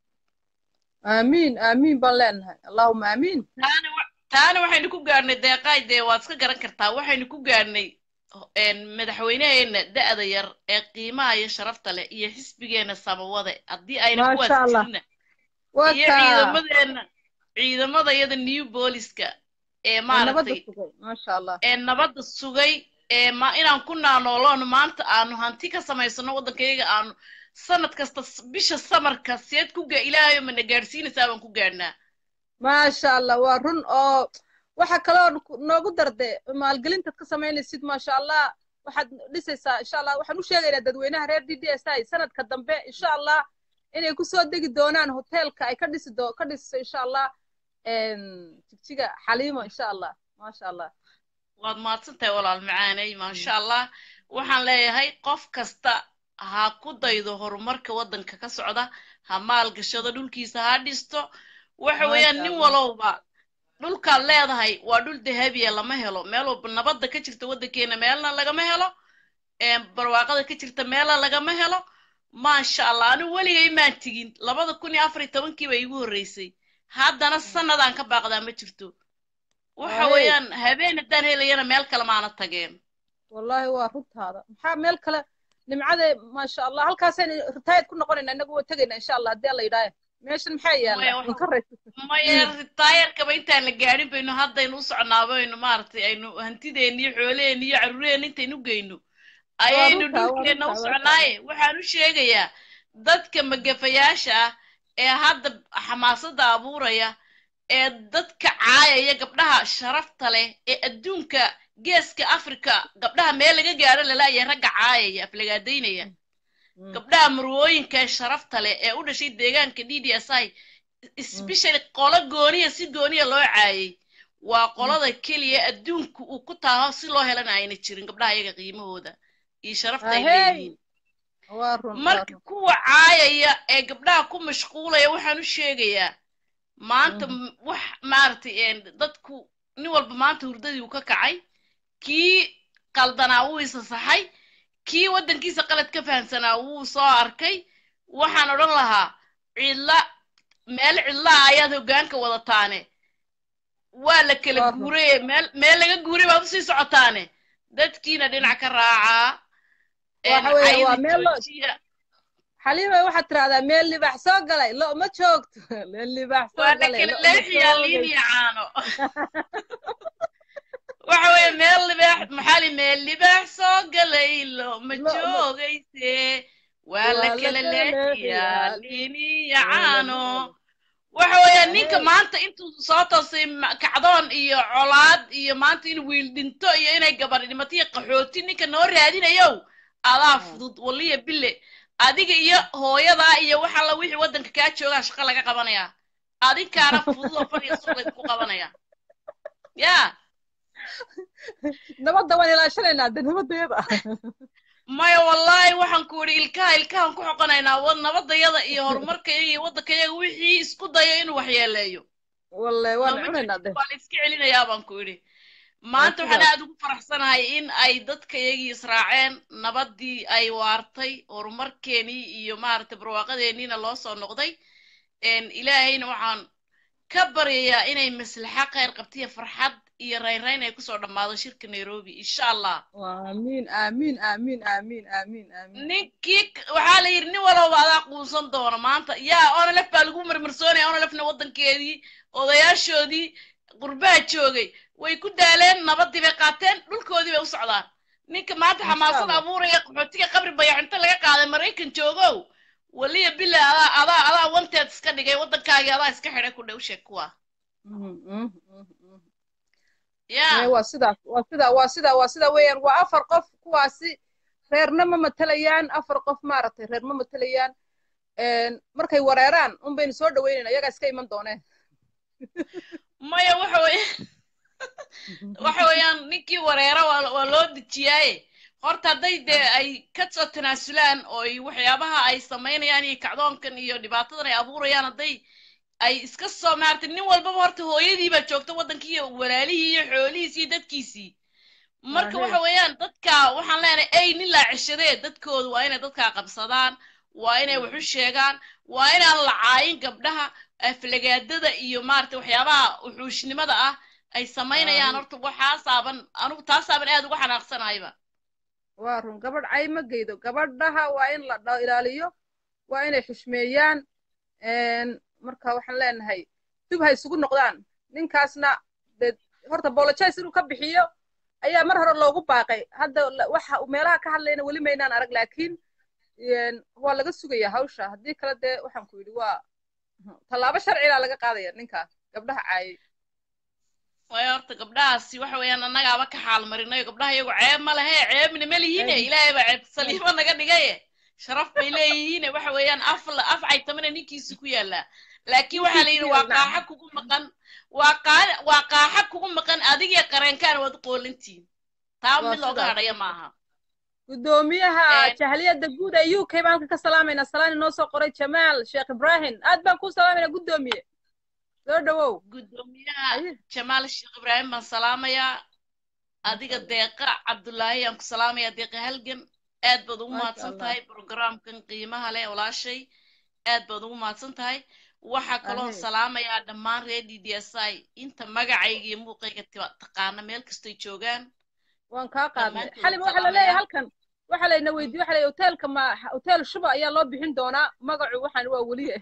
aamiin aamiin baan leenahay allahuma aamiin taana wa- taana waxaynu ku gaadhnay deeqaay dee waad iska garan kartaa waxaynu ku gaadhnay een, madaxweynaheena da'da yar ee qiimaha iyo sharafta leh iyo xisbigeena samawade haddii ayna maasha kuwaas allah jirina waa iyo kaa ciidamadeena ciidamada iyada new booliska ee ee nabadda maaragtay sugay maasha allah ee nabadda sugay ee ma inaan ku naanooloon maanta aanu hanti ka samaysano waddankayaga aanu sanad kasta s- bisha samarka seed ku ga ilaahayo mana gaadhsiinaysaa baan ku gaadhnaa maasha allah waa run oo waxa kaloo ku- noogu darde maalgelintaad ka samaynaysid maasha allah waxaad dhisaysaa insha allah waxaan u sheegaynaa dadweynaha reer d d s i sanadka dambe insha allah inay kusoo degi doonaan hoteelka ay ka dhisi doo ka dhisiso insha allah een, jigjiga xaliimo insha allah maasha allah waad mahadsantahay walaal macaaney maasha allah waxaan leeyahay qof kasta ha ku daydo horumarka waddanka ka socda ha maalgashado dhulkiisa ha dhisto waxa weeyaan maasha nin allah walowba dhulkaad leedahay waa dhul dahabiya lama helo meel walba nabadda ka jirta waddankeena meelna lagama helo ee barwaaqada ka jirta meelna lagama helo maasha allah anigu weligay maan tigin labada kun iyo afar iyo tobankii baa iigu horreysay haddana sanadaan ka baaqdaa ma jirto waxa waayey weeyaan habeen haddaan helayana meel kale maana tageen wallaahi waa runtaada maxaa meel kale nimcade maasha allah halkaasaynu ritaayad ku noqonayna inagu waa tegayna insha allah haddii alla yidhaahe meeshan maxaa maya yaalla waxa inka raysa maya ritaayarkaba intaan la gaadhin baynu haddaynu u socnaaba aynu maaragtay aynu hantideena iyo xoolaheena iyo caruureena intaynu geyno waa ayaynu runtaa waa dhulkeenna u runtaa maasha allah socnaaye waxaan u sheegayaa dadka magafayaasha ah ee hadda xamaasadda abuuraya ee dadka caayaya gabdhaha sharafta leh ee adduunka geeska africa gabdhaha meel laga gaaro lalaaya ragga caayaya aflagaadaynaya gabdhaha marwooyinka ee sharafta leh ee u dhashay deegaanka d d s i especially qolo gooniya si gooniya loo caayay waa qolada keliya adduunku uu ku taaho si loo helana ayna jirin gabdhaha iyaga qiimahooda iyo sharafta ay Ahey. leeyihiin waa run waa marka run kuwa caayaya ee gabdhaha ku mashquulaya waxaan u sheegayaa maanta m- wax maaragtay een, dadku nin walba maanta hurdadii uu ka kacay kii qaldanaa wuu isa saxay kii waddankiisa qalad ka fahamsanaa wuu soo arkay waxaan odhan lahaa cidla meel cidlaa ayaad hoggaanka wadataane waa la kala Waa run. guuraye meel meel laga guuray baad usii socotaane dadkiina dhinac ka raacaa een, Waxa weeye, waa caydi meel loo- joojiya xaliima waxaad tirahdaa meel libaax soo galay lo ma joogto meel libaax soo waa la galay kala lo ma leexiyaa joogay. liin iyo caano waxa weeye meel libaax maxaali meel libaax soo galay lo ma Lo- ma- joogayse waa la Waa la kala kala leexiyaa leexiyaa. liin iyo caano waxa weeye ninka Ahey. maanta intuu soo toosay ma- kacdoon iyo colaad iyo maanta in wiil dhinto iyo inay gabar dhimato iyo qaxooti ninka noo raadinayow adaa fudud waliya bille adiga iyo hooyadaa iyo wax alla wixii waddanka kaa joogaa shaqo laga qabanayaa adinkaana fudud oo fadhiya suuq laysku qabanaya ya nabadda waan ilaashanaynaa de nabadeeda maya wallaahi waxaan ku idhi ilkaha ilkahan ku xoqonaynaa wa nabadayada iyo horumarkayaga iyo waddankayaga wixii isku daya inuu waxyeeleeyo walle waan Lama cunaynaa de waa la iska celinayaa baan ku idhi maanta Waa waxaan sidaas. aad ugu faraxsanahay in ay dadkayagii israaceen nabadii ay waartay horumarkeenii iyo maaragtay barwaaqadeeniina loo soo noqday een, ilaahayna waxaan ka baryayaa inay maslaxa khayr qabtiyo farxad iyo raynrayn ay kusoo dhammaado shirka nairobi insha allah aamiin aamiin aamiin aamiin aamiin aamiin ninkii k- waxaa la yidhi nin walowba adaa quunsan doona maanta yaa onolef baa lagu marmarsoonaya onolefna waddankeedii odayaashoodii qurbaha joogay way ku daaleen nabadii bay qaateen dhulkoodii bay u socdaan ninka maanta Insha xamaasad Allah. abuuraya qaxootiga qabri bayaxinta laga qaaday maraykan joogow waliya bila adaa adaa adaa wanteed iska dhigay waddankaagii adaa iska xidhay ku dhow sheeg kuwa Mhm, mhm, mhm, mhm. yaa Ee, waa sidaas waa sida waa sida waa sida weeyaan waa afar qof kuwaasi reerna ma matalayaan afar qof maaragtay reer ma matalayaan Een, markay wareeraan un baynu soo dhaweynayna iyagaa iska iman dooneen maya waxa weye waxa weeyaan ninkii wareera waa waa loo dejiyaaye horta hadday dee ay ka soo tanaasulaan oo ay waxyaabaha ay samaynayaan iyo kacdoonkan iyo dhibaatadan ay abuurayaan hadday ay iska soo maartay nin walbaba horta hooyadii baa joogta waddankii iyo walaalihii iyo xoolihiisii iyo dadkiisii marka Ahe. waxa weeyaan dadka waxaan leenahay ay nin laa ceshadee dadkooda waa inay dadkaa qabsadaan waa inay wax u sheegaan waa inaan la caayin gabdhaha aflagaadada iyo maaragtay waxyaabaha wuxuushnimada ah ay samaynayaan Aamin. horta waxaasaaban anugu taasaaban aad uga xanaaqsanahayba waa run gabadh cay ma geydo gabadhaha waa in la dha- ilaaliyo waa inay xushmeeyaan Een, marka waxaan leenahay dib ha isugu noqdaan ninkaasna dee horta bolojays inuu ka bixiyo ayaa mar hore loogu baaqay hadda la- waxa uu meelaha ka hadlayna weli maynaan arag laakiin een, waa laga sugayaa hawsha haddii kale dee waxaan ku yidhi waa tallaabo sharcilaa laga qaadaya ninkaas gabdhaha caayay waayo horta gabdhahaasi waxa weeyaan annagaaba ka xaal marinayo gabdhaha iyagu ceeb ma lehe ceebna ma lihiine Ceeb. ilaahay baa ceeb saliimo naga dhigaye sharaf bay leeyihiine waxa weeyaan af la- af caytamana ninkiisi ku yaallaa laakiin waxaa la yidhi waa Ninkiisi qaaxa kugu maqan waa qaa- waa qaaxa kugu maqan adigiyo qareenkaan waad u qoolantihin taa Waa mid looga sidaas. hadhaya maaha gudoomiyaha Een. jahliyadda guud ee u k baan halkan ka salaamaynaa salaan inoo soo qoray jamaal sheekh ibrahim aad baan kuu salaamaynaa gudoomiye soo dhawow gudoomiyaha Aye. jamaal sheekh ibraahim baan salaamayaa adiga deeqa cabdullaahi aan ku salaamayaa deeqa halgan aad baad ugu Masha mahadsan Allah. tahay programkan qiimaha leh walaashay aad baad ugu mahadsan tahay waxaa kaloon Ahe. salaamayaa dhammaan reer d d s i inta magacayga iyo muuqayga tiba- taqaana meel kastoy joogaan waan kaa qaadnay Dhammaantood xalim waxaa la salaamaya. leeyahay halkan waxaa layna weydiye waxa leeyahay hoteelka ma hotel shuba ayaa loo bixin doonaa magacu waxaan waa weliye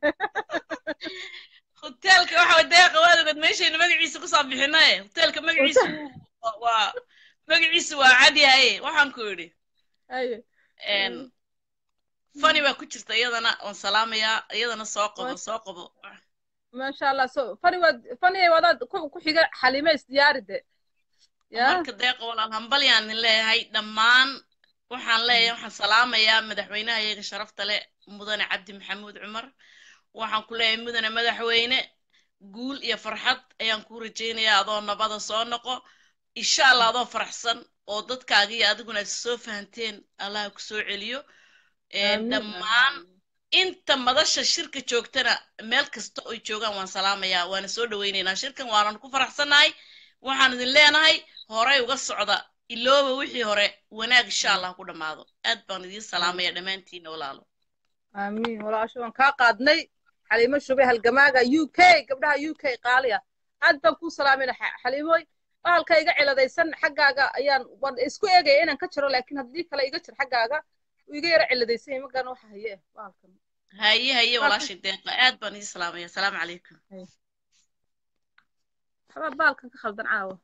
hoteelka waxa way deeqa waad ogad meeshayna magaciisa kusoo bixinaye hoteelka magaciisu waa- waa magaciisu waa cadyahaye waxaan ku idhi aye een, fani baa ku jirta iyadana waan salaamayaa iyadana soo qabo Masha- soo qabo maasha allah so fani waad fani wadaad ku ku xiga xalime isdiyaari de ya marka deeqa walaal hambalyaan idin leeyahay dhammaan waxaan leeyahay waxaan salaamayaa madaxweynaha iyaga sharafta leh mudane cabdi maxamuud cumar waxaan ku leeyahay mudane madaxweyne guul iyo farxad ayaan kuu rajaynayaa adoo nabada soo noqo insha allah adoo faraxsan oo dadkaaga iyo adiguna is soo fahanteen allah ku soo celiyo Ee, Amiin. dhammaan inta madasha shirka joogtana meel kasta oy joogaan waan salaamayaa waana soo dhawaynaynaa shirkan waanan ku faraxsannahay waxaan idin leenahay horey uga socda ilooba wixii hore wanaag insha allah ku dhammaado aad baan idiin salaamaya dhammaantiina walaalo aamiin walaasho waan kaa qaadnay xaliimo shube halgamaaga u k gabdhaha u k qaaliya aad baan kuu salaamayna Xa- xaliimoy bahalka iga ciladaysan xaggaaga ayaan waan isku eegaya inaan ka jiro laakiin haddii kale iga jir xaggaaga uu iga yara ciladaysan yahay magaan waxa haye bahalkan haye haye Halka- walaashay deeqa aad baan idiin salaamaya asalaamu calaykum waxbaa bahalkan ka khaldan caawa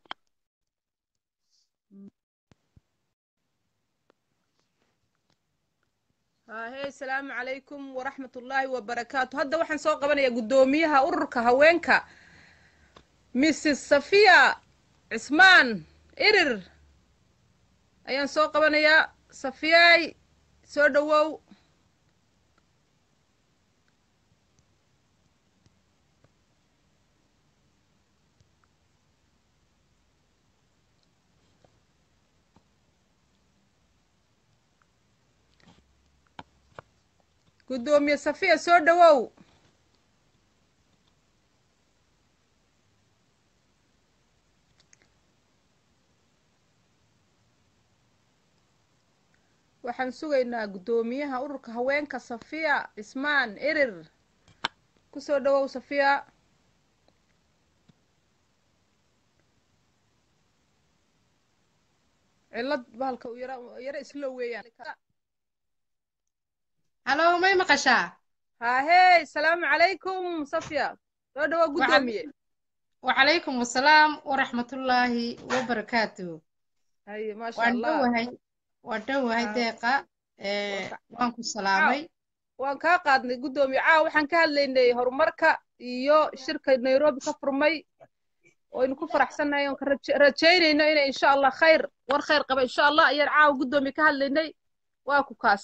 hahe asalaamu calaykum waraxmat ullaahi wabarakaatu hadda waxaan soo qabanayaa guddoomiyaha ururka haweenka mrs safiya cismaan irir ayaan soo qabanayaa safiyay soo dhowow guddoomiye safiya soo dhowow waxaan sugaynaa guddoomiyaha ururka haweenka safiya cismaan erir ku soo dhowow safiya cillad bahalka uu yara yara islow weeyaan halo may maqashaa haahey salaamu calaykum safya soo dhowow guddoomiye wacalaykum asalaam waraxmatullaahi wabarakaatu haye maasha waan allah dhowahay waan dhowahay Ah. deeqa ee, waan ku salaamay waan kaa qaadnay guddoomiye caawa waxaan ka hadlaynay horumarka iyo shirka nairobi ka furmay waynu ku faraxsannahay oon ka raje- rajaynayno inay insha allah khayr war khayr qaba insha allah ayaan caawa guddoomiye ka hadlaynay waa ku kaas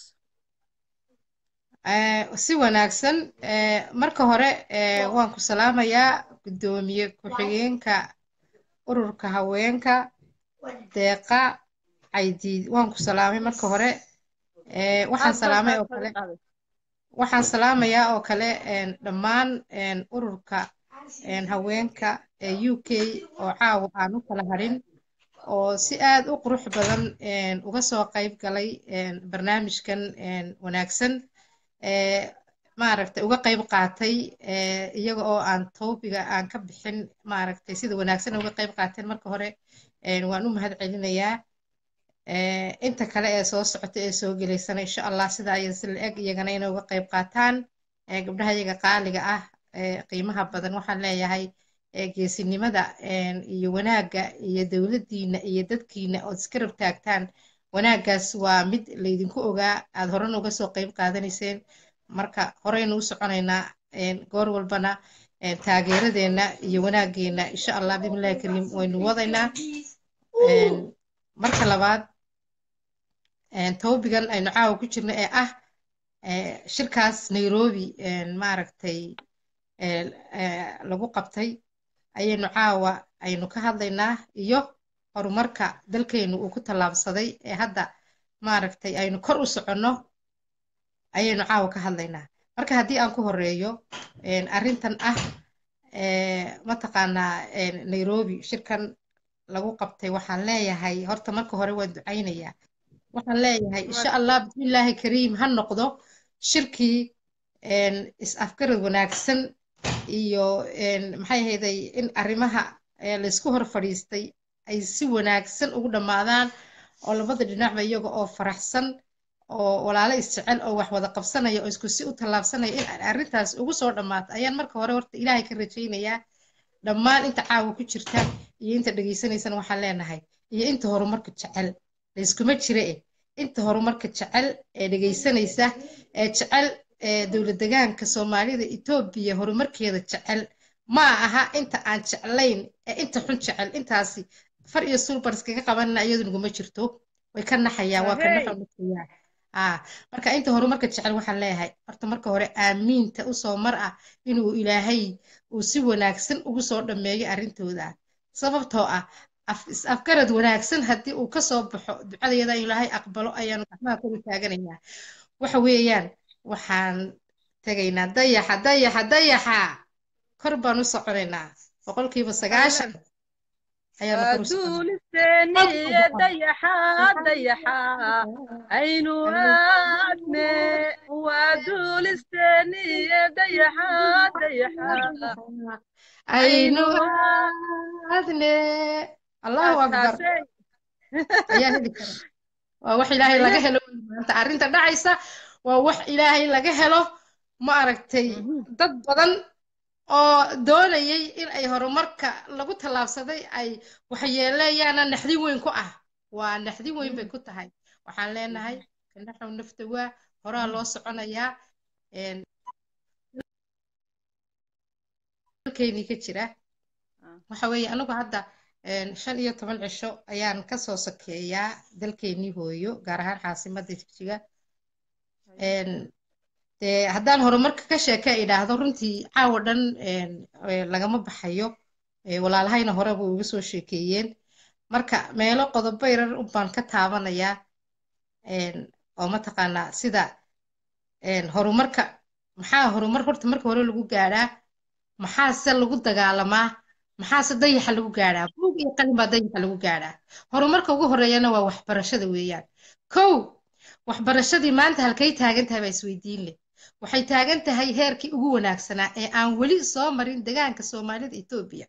Ee, si wanaagsan ee, marka hore ee, waan ku salaamayaa guddoomiye ku-xigeenka ururka haweenka deeqa caydiid waan ku salaamay marka hore Ee, waxaan Aad baan salaamay kaa oo kale qaaday. waxaan salaamayaa oo kale een, dhammaan een, ururka een, haweenka ee u k oo caawa aan u kala harin oo si aad u qurux badan een, uga soo qayb galay een, barnaamijkan een, wanaagsan ee maaragtay uga qayb qaatay ee, iyaga oo aan toobiga aan ka bixin maaragtay sida wanaagsan uga qayb qaateen marka hore een, waan u mahad celinayaa ee, inta kale ee soo socota ee soo gelaysana insha allah sidaa iyo si la-eg iyagana inay uga qayb qaataan ee, gabdhaha iyaga qaaliga ah ee qiimaha badan waxaan leeyahay ee, geesinimada een, iyo wanaagga iyo dowladdiina iyo dadkiina ood iska rab taagtaan wanaaggaas waa mid laydinku ogaa aad horena uga soo qayb qaadanayseen marka horeynu u soconaynaa een, goor walbana een, taageeradeenna iyo wanaaggeena insha allah bismillahi kariim waynu wadaynaa Een, marka labaad een, toobigan aynu caawa ku jirno ee ah ee, shirkaas nairobi een, maaragtay ee, ee, lagu qabtay ayaynu caawa aynu ka hadlaynaa iyo horumarka dalkeenu uu ku tallaabsaday ee hadda maaragtay aynu kor u soconno ayaynu caawa ka hadlaynaa marka haddii aan ku horeeyo een, arrintan ah ee, mataqaanaa een, nairobi shirkan lagu qabtay waxaan leeyahay horta marka hore waan ducaynayaa waxaan leeyahay insha allah bismillaahi kariim ha noqdo shirkii een, is-afgarad wanaagsan iyo een, maxay ahayday in arrimaha ee, laysku hor fadhiistay ay si wanaagsan ugu dhammaadaan oo labada dhinacba iyaga oo faraxsan oo walaalo isjecel oo wax wada qabsanaya oo isku si u tallaabsanaya in arrintaas ugu soo dhammaato ayaan marka hore horta ilaahay ka rajaynayaa dhammaan inta caawa ku jirta iyo inta dhegaysanaysana waxaan leenahay iyo inta horumarka jecel layskuma jira eh inta horumarka jecel ee dhegaysanaysa ee jecel ee dowlad degaanka soomaalida etoobiya horumarkeeda jecel ma aha inta aan jeclayn ee inta xun jecel intaasi far iyo sulbar iskaga qabanina iyadu naguma jirto way ka naxayaan waa ka ahey naxonayaa ah marka inta horumarka jecel waxaan leeyahay horta marka hore aamiinta usoo mar ah inuu ilaahay uu si wanaagsan ugu soo dhammeeyo arrintooda sababtoo ah af is afgarad wanaagsan haddii uu ka soo baxo ducadayada in ilaahay aqbalo ayaanu gacmaha kor u taaganaynaa waxa weeyaan waxaan tegaynaa dayaxa dayaxa dayaxa kor baan u soconaynaa boqolkiiba sagaashan ayaanu waa kor u soconaa duulisteeniye dayaxa dayaxa aynu aadne waa duulisteeniye dayaxa dayaxa aynu aynu aadne allahu akbar aasaasey ayaa heli kara waa wax ilaahay laga helo wey maanta arrinta dhacaysa waa wax ilaahay laga helo ma aragtay dad badan oo doonayay in ay horumarka lagu tallaabsaday ay waxyeeleeyaana naxdin weyn ku ah waa naxdin weyn bay ku tahay waxaan leenahay kanaxow nafta waa horaa loo soconayaa een, dalkeenii ka jira waxa weeye anigu hadda een, shan iyo toban cisho ayaan kasoo sokeeyaa dalkeenii hooyo gaar ahaan caasimadda jigjiga een, dee haddaan horumarka ka sheeke idhaahdo runtii caawa dhan een, ee, lagama baxayo ee, walaalahayna horeba uga soo sheekeeyeen marka meelo qodobo yarar unbaan ka taabanayaa een, oo mataqaanaa sida een, horumarka maxaa horumar horta marka hore lagu gaadhaa maxaase lagu dagaalamaa maxaase dayaxa lagu gaadhaa buug iyo qalin baa dayaxa lagu gaadhaa horumarka ugu horeeyana waa waxbarashada weeyaan kow waxbarashadii maanta halkay taagan tahay baa isweydiin leh waxay taagan tahay heerkii ugu wanaagsanaa ee aan weli soo marin degaanka soomaalida etoobiya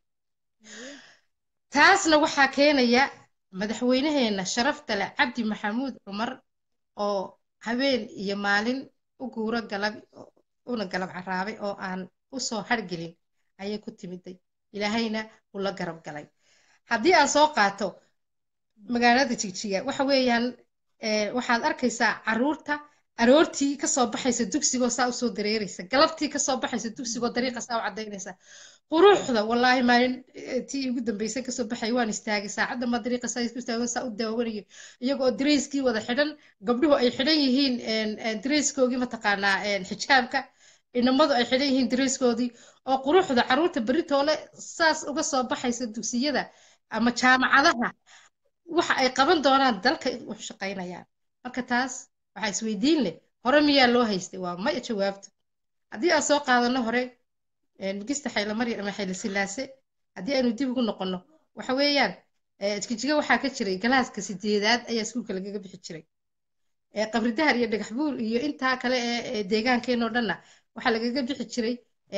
taasna waxaa keenaya madaxweynaheena sharafta leh cabdi maxamuud cumar oo habeen iyo maalin u guuro galab una galab caraabay oo aan u soo hargelin ayay ku timiday ilaahayna uu la garab galay haddii aan soo qaato magaalada jigjiga waxa weeyaan ee, waxaad arkaysaa caruurta aroortii kasoo baxaysa dugsigoo saa usoo dareeraysa galabtii kasoo baxaysa dugsigoo dariiqa saa u cadaynaysa quruxda wallaahi maalin eh, tii ugu dambeysay kasoo baxay waan istaagay saacadda ma dariiqa saa isku istaago saa u daawanayo iyagoo dareyskii wada xidhan gabdhuhu ay xidhan yihiin een, een, dareyskoogii mataqaanaa een, xijaabka inamadu ay xidhan yihiin dareyskoodii oo quruxda caruurta beritoole saas uga soo baxaysa dugsiyada ama jaamacadaha waxa ay qaban doonaan dalka u shaqaynayaan marka taas waxaa isweydiin leh hore miyaa loo haystay waa maya jawaabta haddii aan soo qaadano hore migista xaylamarya ama xayla silaase haddii aynu dib ugu noqono waxa weeyaan jijiga waxaa ka jiray galaaska sideedaad ayaa iskuulka lagaga bixi jiray qabri dahar iyo dhagax buur iyo intaa kale ee deegaankeenoo dhanna waxaa lagaga bixi jiray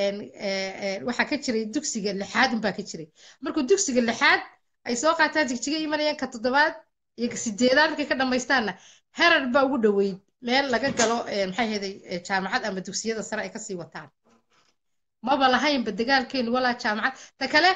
waxaa ka jiray dugsiga lixaad unbaa ka jiray markuu dugsiga lixaad ay soo qaataan jigjiga imanayaan ka toddobaad iyo ka sideedaad markay ka dhamaystaanna herar baa ugu dhoweyd meel laga galo maxay ahayday jaamacad ama dugsiyada sare ay kasii wataan maba lahaynba dagaalkeenu walaa jaamacad ta kale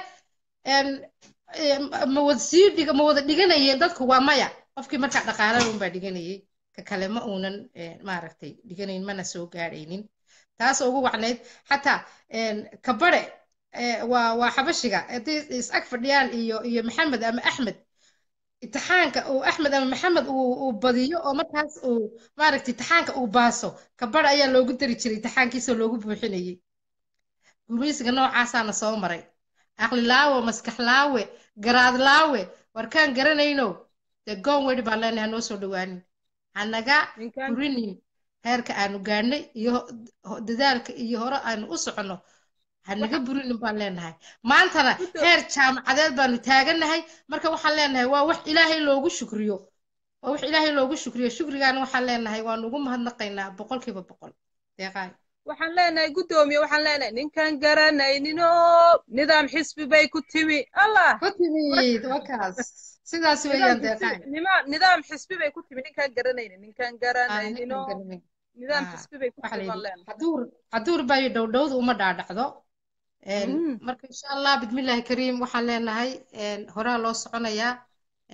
ma wada sii dhiga ma wada dhiganayeen dadku waa maya qofkii markaa dhaqaalada unbaa dhiganayay ka kale ma uunan maaragtay dhiganayn mana soo gaadhaynin taasoo ugu wacnayd xataa kabare waa waa xabashiga haddii is ag fadhiyaan iyo iyo maxamed ama axmed imtixaanka uu axmed ama maxamed uu uu badiyo oo markaas uu maaragtay imtixaanka uu baaso kabare ayaa loogu dari jiray imtixaankiisoo loogu buuxinayay gumeysiga noocaasaana soo maray aqlilaawe maskaxlaawe garaadlaawe warkaan garanayno dee goon wedhi baan leenahay hanoo soo dhowaanin hanaga burinin heerka aanu gaadhnay iyo dadaalka iyo hore aanu u soconno hanaga burinin baan leenahay maantana heer jaamacadeed baanu taagannahay marka waxaan leenahay waa wax ilaahay loogu shukriyo waa wax ilaahay loogu shukriyo shukrigaana waxaan leenahay waanu ugu mahadnaqaynaa boqolkiiba boqol deeqaay waxaan leenahay guddoomiye waxaan leenahay ninkan garanayninoo nidaam xisbi bay ku timi allah ku timid wakaas sidaas weeyaan deeqaay nidaam xisbi bay ku timi ninkan garanaynin ninkan garanayninoo nidaam xisbi bay ku timi baan leenahay haduur bayo dhowdhowda uma dhaadhacdo marka insha allah bismillaahi kariim waxaan leenahay horaa loo soconayaa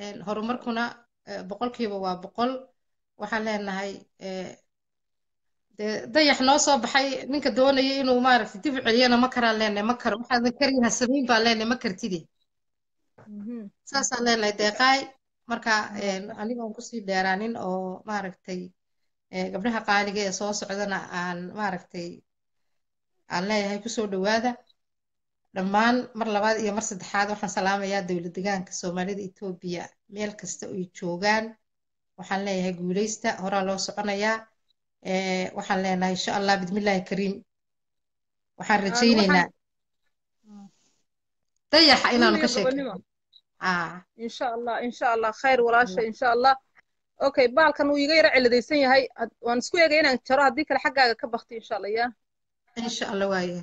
horumarkuna boqolkiiba waa boqol waxaan leenahay dee dayax noo soo baxay ninka doonaya inuu maaragtay dib u celiyana ma karaan leenahay ma karo waxaadan kariyaha samayn baan leenahay ma kartide Mhm. saasaan leenahay deeqaay marka een, anigoon kusii dheeraanin oo maaragtay ee, gabdhaha qaaliga ee soo socdana aan maaragtay aan leeyahay kusoo dhowaada dhammaan mar labaad iyo mar saddexaad waxaan salaamayaa dowlad deegaanka soomaalida etoobiya meel kasta oo ay joogaan waxaan leeyahay guuleysta horaa loo soconayaa ee, waxaan leenahay insha allah bismillaahi kariim waxaan Aan rajaynaynaa waxaan dayaxa guul inaanu iyo ka gobonimo sheekayno aa insha allah insha allah khayr walaasha insha allah okay baalkan wuu iga yara ciladaysan yahay Had- waan isku eegay inaan jaro haddii kale xaggaaga ka bakti insha allah ya insha allah waaye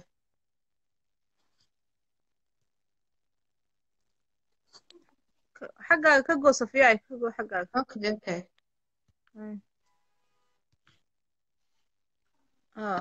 Ka- xaggaaga ka goo safiya ka goo xaggaaga okay okay Mm. ah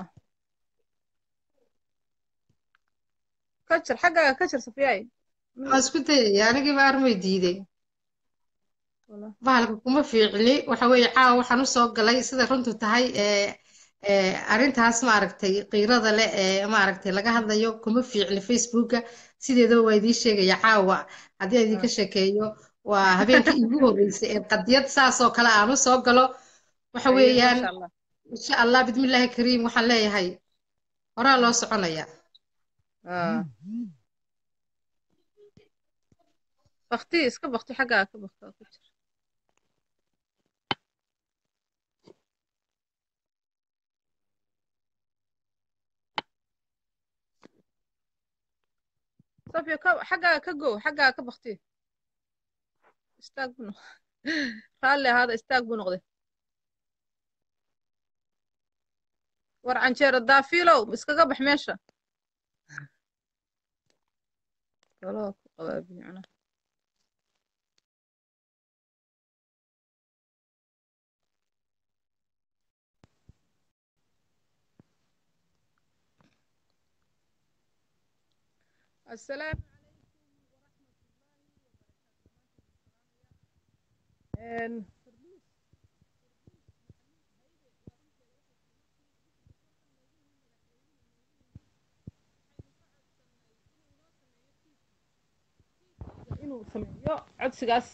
ka jar xaggaaga ka jar safiyay waan isku dayaya anigiiba armay diiday bahalka kuma fiicni waxa weeye caawa waxaan u soo galay sida runtu tahay ee ee arrintaas maaragtay qiirada leh ee maaragtay laga hadlayo kuma fiicni facebooka sideedaba waa idiin sheegaya caawa haddii aan idinka sheekeeyo waa habeenkii iigu horreysay ee qadiyad saas oo kale aan u soo galo waxa Aye, weeyaan masha allah insha allah bismillaahi kariim waxaan leeyahay horaa loo soconaya ah bakti iska bakti xaggaaga ka bakti ku jir safiya ka xaggaaga ka goo xaggaaga ka bakti istaag buu noq raalli ahaada istaag buu noqday war canjeero daafiilow iskaga bax meesha Kaloo ku qabaabiye macnaha. السلام عليكم inuu sameeyo codsigaas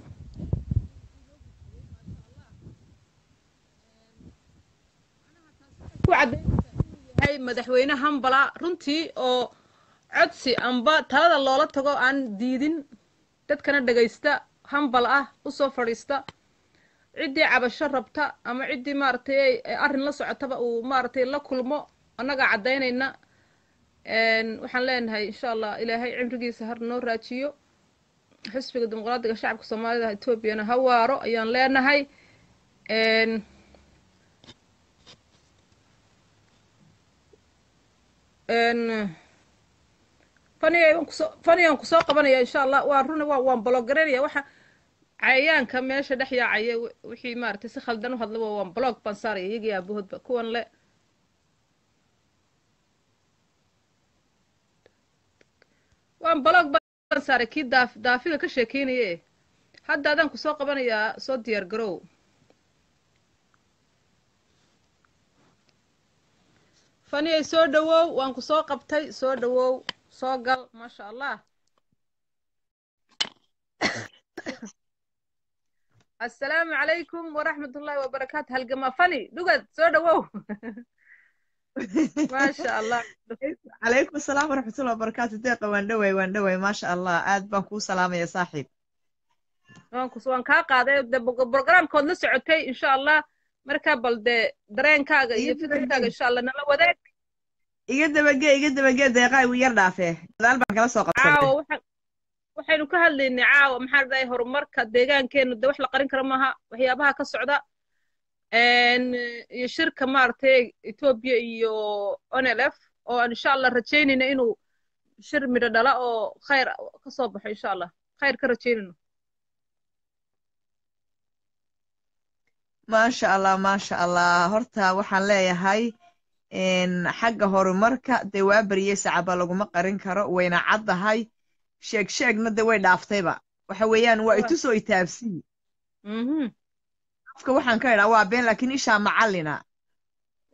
ku cadaynaysa inuu yahay madaxweyne hambala runtii oo codsi amba talada loola tago aan diidin dadkana dhegaysta hambal ah u soo fadhiista ciddii cabasho rabta ama ciddii maaragtay ay- ay arrin la socotaba uu maaragtay la kulmo annagaa caddaynayna Een, waxaan leenahay insha allah ilaahay cimrigiisa har noo raajiyo xisbiga dimuqraadiga shacabka soomaalida etoobiyana ha waaro ayaan leenahay Een, een, faniyay waan kusoo faniyaan kusoo qabanaya insha allah waa runa waa waan bologareynaya waxa cayayaanka meesha dhex yaacaya wi- wixii maaragtay si khaldan u hadlaba waan blog baan saaraya iyagii aabahoodba kuwan le waan blog baan saaray kii daaf daafida ka sheekeynaye hadda adaan kusoo qabanayaa soo diyaar garow faniyay soo dhawow waan ku soo qabtay soo dhawow soo gal maasha allah assalaamu calaykum waraxmat ullaahi wabarakaatu halgama fani dhugad soo dhawow maasha allah calaykum asalaam waraxmatullahi wabarakaatu deeqa waan dhoway waan dhoway maasha allah aad baan kuu salaamaya saaxiib waan kus waan kaa qaaday de programkood la socotay insha allah markaa bal dee dareenkaaga iyo Iga fikirkaaga dabagee. insha allah nala wadaag iga dabagee iga dabagee deeqaa igu yar dhaafee gadaal baan kala soo qabsaday caawa waxaan waxaynu ka hadlaynay caawa maxaa la dhahay horumarka deegaankeenu de wax la qarin karo maaha waxyaabaha ka socda Een, iyo shirka maaragtay etoobiya iyo onlf oo aan insha allah rajaynayna inuu shir midho dhala oo khayr ka soo baxo insha allah khayr ka rajaynayno maasha allah maasha allah horta waxaan leeyahay een, xagga horumarka dee waa bariyey sacaba laguma qarin karo wayna caddahay sheeg sheegna dee way dhaaftayba waxa weeyaan waa itusoo itaabsii Mhm. afka waxaan ka idhaa waa been laakiin ishaa macallina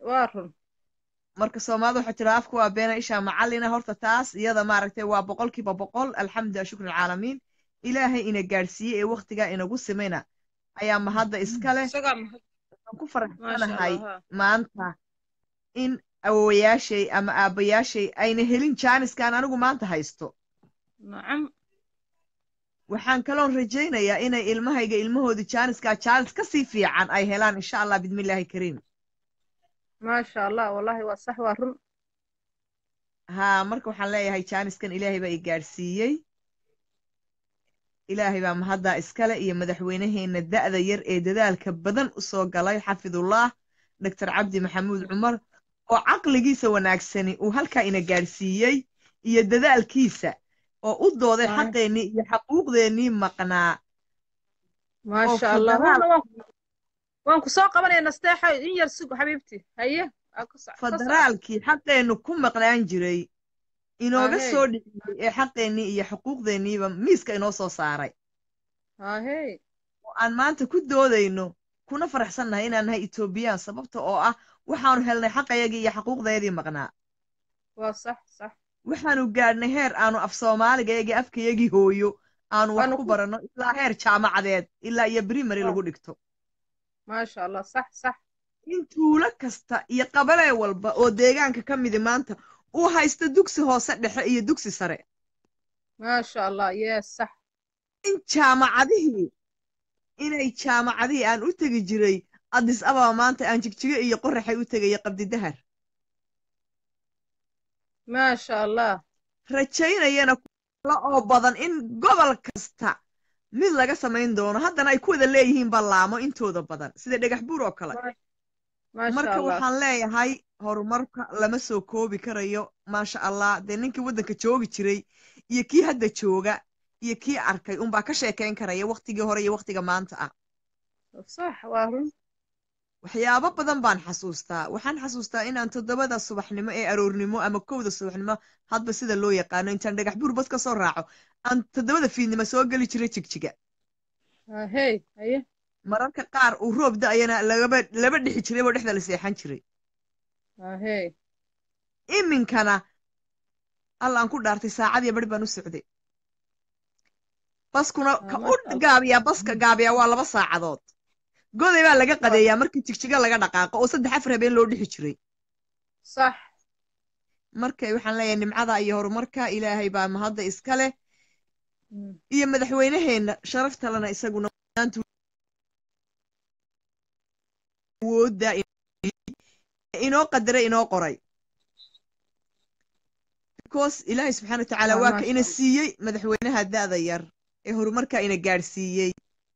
waa run marka soomaalida waxaa tira afku waa beena ishaa macallina horta taas iyada maaragtay waa boqolkiiba boqol alxamdulilah shukr alcaalamiin ilaahay ina gaadhsiiyey ee waktigaa inagu simayna ayaa mahadda iska leh isagaa mahad waxaan ku maasha faraxsanahay allah ha maanta in awowayaashay ama aabbayaashay ayna helin jaaniskan anigu maanta haysto nacam waxaan kaloon rajaynayaa inay ilmahayga ilmahooda jaaniskaa jaanis ka sii fiican ay helaan insha allah bidmillaahi kariim maasha allah wallahi waa sax waa run haa marka waxaan leeyahay jaaniskan ilaahay baa i gaadhsiiyey ilaahay baa mahaddaa iskale iyo madaxweynaheenna da'da yar ee dadaalka badan u soo galay xafidullah doctor cabdi maxamuud cumar oo caqligiisa wanaagsani uu halkaa ina gaadhsiiyey iyo dadaalkiisa oo u dooday Waay. xaqeennii iyo xaquuqdeennii maqnaa oo maasha allah federaal waana waan waan ku soo qabanaya nasteexa in yar sugo xabiibti haye aa ku soc- ka soco federaalkii xaqeennu ku maqnaan jiray inooga Ahey. soo dhiciyey ee xaqeennii iyo xuquuqdeenniiba miiska inoo soo saaray ahey oo aan maanta ku doodayno kuna faraxsannahay inaan nahay etoobiyaan sababta oo ah waxaanu helnay xaqayagii iyo xaquuqdayadii maqnaa waa sax sax waxaanu gaadhnay heer aanu af soomaaligayagii afkayagii hooyo aanu wax waanu ku ku baranno ilaa heer jaamacadeed ilaa iyo primary waa lagu dhigto maasha allah sax sax in tuulo kasta iyo qabalee walba oo deegaanka ka midi maanta uu haysto dugsi hoose dhexe iyo dugsi sare maasha allah yes sax in jaamacadihii inay jaamacadihii aan u tegi jiray addis ababa maanta aan jigjigo iyo qoraxay u tegaya qabdidahar maasha allah rajaynayana kula oo badan in gobol kasta mid laga samayn doono haddana ay ku wada leeyihiin ballaamo intooda badan sida dhagax buur oo kale Ma- maasha marka allah waxaan leeyahay horumarka lama soo koobi karayo maasha allah dee ninkii waddanka joogi jiray iyo kii hadda jooga iyo kii arkay unbaa ka sheekayn karaya waktigii hore iyo waktiga maanta ah sax waa run waxyaabo badan baan xasuustaa waxaan xasuustaa inaan toddobada subaxnimo ee aroornimo ama kowda subaxnimo hadba sida loo yaqaano intaan dhagax buur bas ka soo raaco aan toddobada fiidnimo soo geli jiray jigjiga ahey haye mararka qaar uu roob da'ayana lagaba laba dhixi jiray oo dhexda la seexan jiray ahey iminkana alla aan ku dhaartay saacad iyo bari baan u socday baskuna Ah, ka u maasha allah gaabiyaa baska gaabiyaa waa laba saacadood goday baa laga waa qadeeyaa markii jigjiga laga dhaqaaqo oo saddex afar habeen loo dhixi jiray sax marka waxaan leeyahay nimcada iyo horumarka ilaahay baa mahadda iska leh Mm. iyo madaxweynaheenna sharaftalena isaguna maanta awoodda inoo qadaray inoo qoray because ilaahay subxaana wa tacaala Ah, waa ka maasha ina allah siiyey madaxweynaha da'da yar ee horumarka ina gaadhsiiyey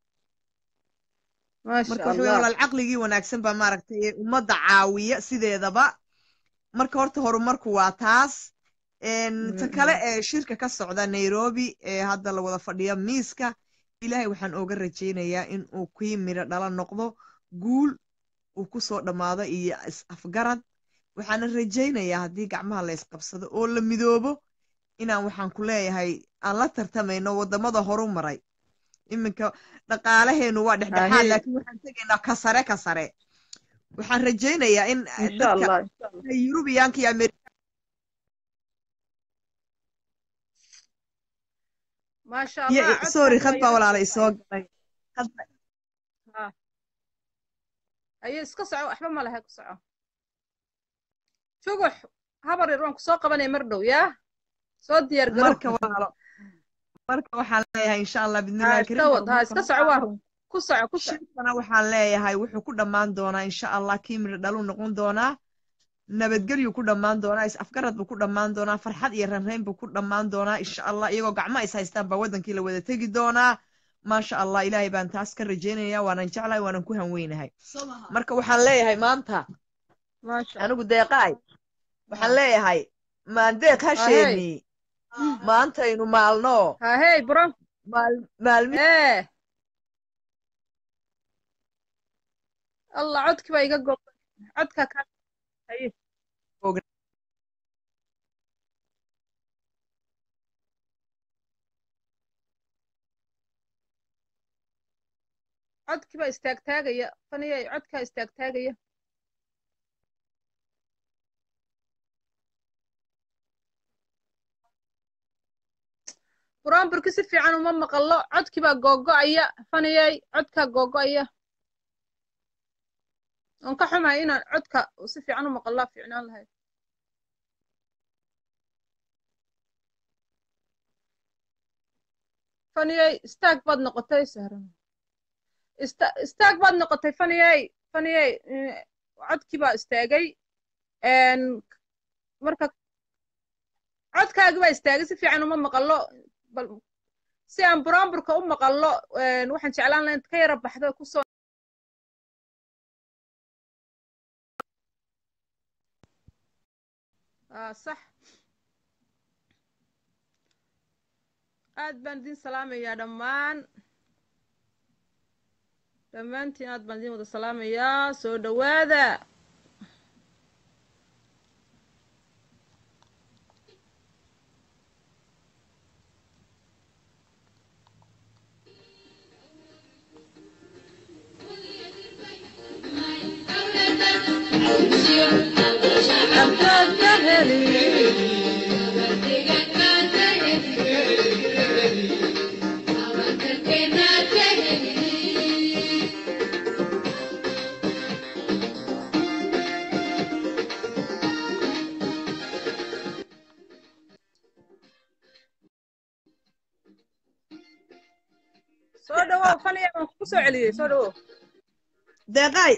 maasha marka waxa weeye allah walaal caqligii wanaagsan baa maaragtay ee ummadda caawiya sideedaba marka horta horumarku waa taas Een, ta Mm, kale mm. ee shirka ka socda nairobi ee hadda la wada fadhiya miiska ilaahay waxaan ooga rajaynayaa in uu kii midho dhala noqdo guul uu ku soo dhammaado iyo is afgarad waxaana rajaynayaa haddii gacmaha la isqabsado oo la midoobo inaan waxaan ku leeyahay aan la tartamayno waddamada horu maray iminka dhaqaalaheenu waa dhexdhexaad ahey laakiin waxaan tegaynaa ka sare ka sare waxaan rajaynayaa in eh, insha dadka allah insha allah yurubiyaanka iyo ameerika maasha iyo allah sorry codkaaga khad baa waa walaala yaro isoo galay khad baa- ha haye iska soco waxba ma laha ku soco jugux habar yar waan ku soo qabanaya mar dhow yaa soo diyaar garow marka walaalo marka waxaan leeyahay insha allah ha bidnillahi iska kariim wad ha horumarka iska soco waa run ku soco ku soco shirkana waxaan leeyahay wuxuu ku dhammaan doonaa insha allah kii midho dhaluu noqon doonaa nabadgelyu ku dhammaan doonaa is afgarad buu ku dhammaan doonaa farxad iyo ranrayn buu ku dhammaan doonaa insha allah iyagoo gacmo is haystaan baa waddankii la wada tegi doonaa maasha allah ilaahay baan taas ka rajaynayaa waanan jeclahay waanan ku hanweynahay marka waxaan leeyahay maanta maasha allah anigu deeqaay waxaan ha leeyahay maandeeq ahey hasheeni maantaynu maalno hahey buron maal maalmi ee allah codkii baa iga goobay codka ka haye codkii baa istaagtaagaya faniyay codkaa istaagtaagaya buraanburki si fiican uma maqallo codkii baa googo'aya faniyey codkaa googo'aya oon ka xumahay inaan codka si fiican u maqallaa fiicnaan lahayd faniyey istaag baad noqotay sahran ista istaag baad noqotay faniyey faniyey eh, codkii baa istaagay En, marka codkaagi baa istaagay si fiican uma maqallo bal si aan buraanburka u maqallo en, waxaan jeclaan lahayn ka yara baxdo kusoo ah sax aad baan idin salaamayaa dhammaan dhammaantiin aad baan idin wada salaamayaa soo dhowaada soo dhawow faniya waan kugu soo celiyey soo dhawow deeqay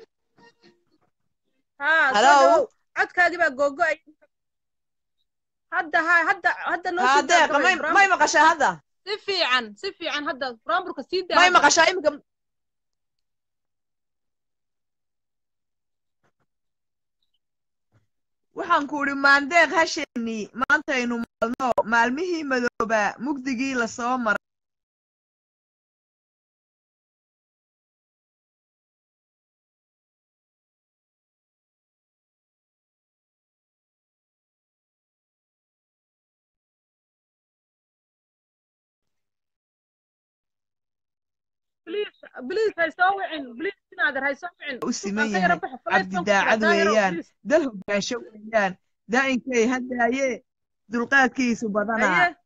haa soo Hello? dhawow codkaagii baa googo'ay hadda ha hadda hadda noo haa sii deeqa daagabay may buraanbur may maqashaa hadda si fiican si fiican hadda buraanburka sii daa may hadda. maqashaa iminka waxaan ku idhi maandeeq hasheeni maantaynu maalno maalmihii madoobaa mugdigii lasoo maray please please hay soo wicin please inaader hay soo wicin u siman Aan ka yara yahay baxo faleed cabdi baan ku jiraa daacad daahiro weeyaan please dal hogaansho weeyaan daa'inkay haddaaye dulqaadkiisu badanaa haye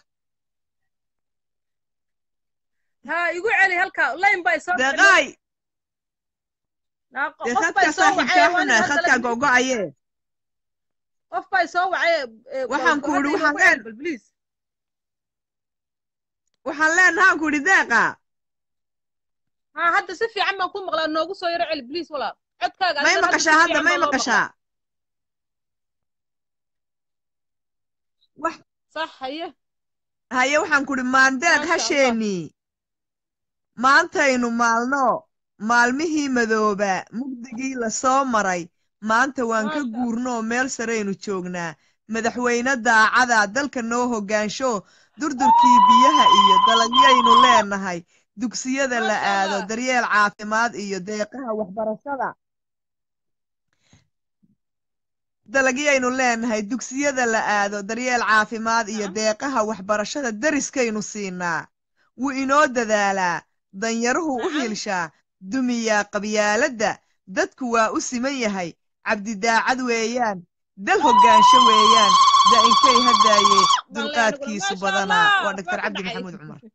haa igu celi halka line baa isoo wicin deeqaay Naa- dee qof baa khadkaa isoo wacay saaxiibkaa waa nin xunaa hadda khadkaa la gogo'aye qof baa isoo wacay eh, waxaan go- ku hadda idhi inoogu waxaan celi leen bal please waxaan leenahaan ku idhi deeqa haa hadda si fiican baan ku maqlaa noogu soo yaro celi please walaal codkaaga may adigan hadda si maqashaa hadda fiican may baa loo maqlaa maqashaa wax sax haye haye waxaan ku idhi maandeeq maasha allah hasheeni maantaynu maalno maalmihii madooba mugdigii lasoo maray maanta waan ka maasha allah guurnoo meel saraynu joognaa madaxweyne daacada dalka noo hoggaansho durdurkii biyaha iyo dalagyaynu leenahay dugsiyada la maasha aado allah daryeel caafimaad iyo deeqaha waxbarashada dalagyaynu leenahay dugsiyada la aado daryeel caafimaad iyo nacam deeqaha waxbarashada deriskaynu siinaa wuu inoo dadaalaa danyaruhu u nacam hiilshaa dumiyaa qabyaaladda dadku waa u siman yahay cabdidaacad weeyaan dal hoggaansho weeyaan daa'inkay haddaaye wallahi aniguna dulqaadkiisu maasha badanaa allah waa baa doctor ku cabdi dhacay maxamuud cumar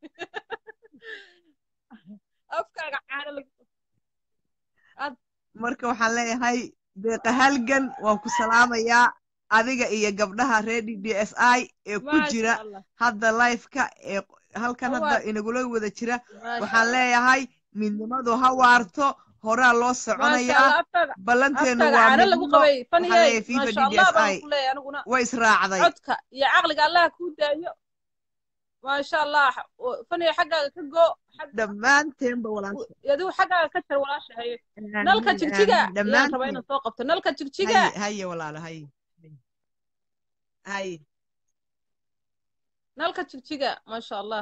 afkaaga caano lagu ad marka waxaan leeyahay deeqa halgan waan ku salaamayaa adiga iyo gabdhaha reer d d s i ee ku maasha jira allah hadda lifeka ee halkan hadda hawaad inagula wada jira maasha waxaan allah leeyahay midnimadu ha waarto horaa loo maasha soconayaa allah afkaaga ballanteennu afkaaga waa caano lagu midnimo qabay waxaan faniyey leeyahay fifa maasha d d allah s baan i ku leeyahay aniguna way israacday codka iyo caqliga allaha kuu daayo maasha allah faniyey xaggaaga ka go xag dhammaanteenba walaasha adigu xaggaaga ka jar walaasha haye nalka aamin jigjiga aamin ayaan rabaa dhammaanteen inaan soo qabto nalka jigjiga haye haye walaalo haye haye nalka jigjiga maasha allah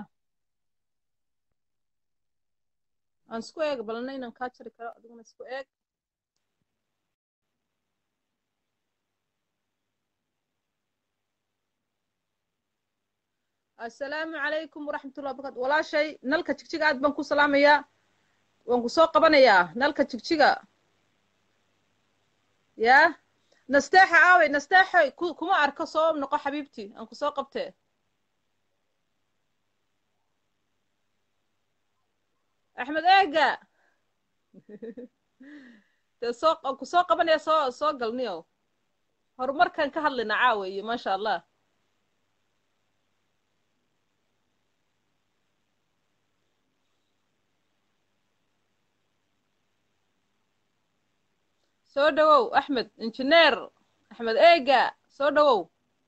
aan isku eeg balna inaan kaa jari karo adiguna isku eeg assalaamu calaykum waraxmatullahi wabarakatu walaashay nalka jigjiga aad baan ku salaamayaa waan ku soo qabanayaa nalka jigjiga yaa nasteexa aawey nasteexoy ku kuma arko soo noqo xabiibtii aan ku soo qabtee axmed eega dee soo ku soo qabanaya soo soo galniyo horumarkan ka hadlayna caawa iyo maasha allah soo dhowow axmed injineer axmed eega soo dhowow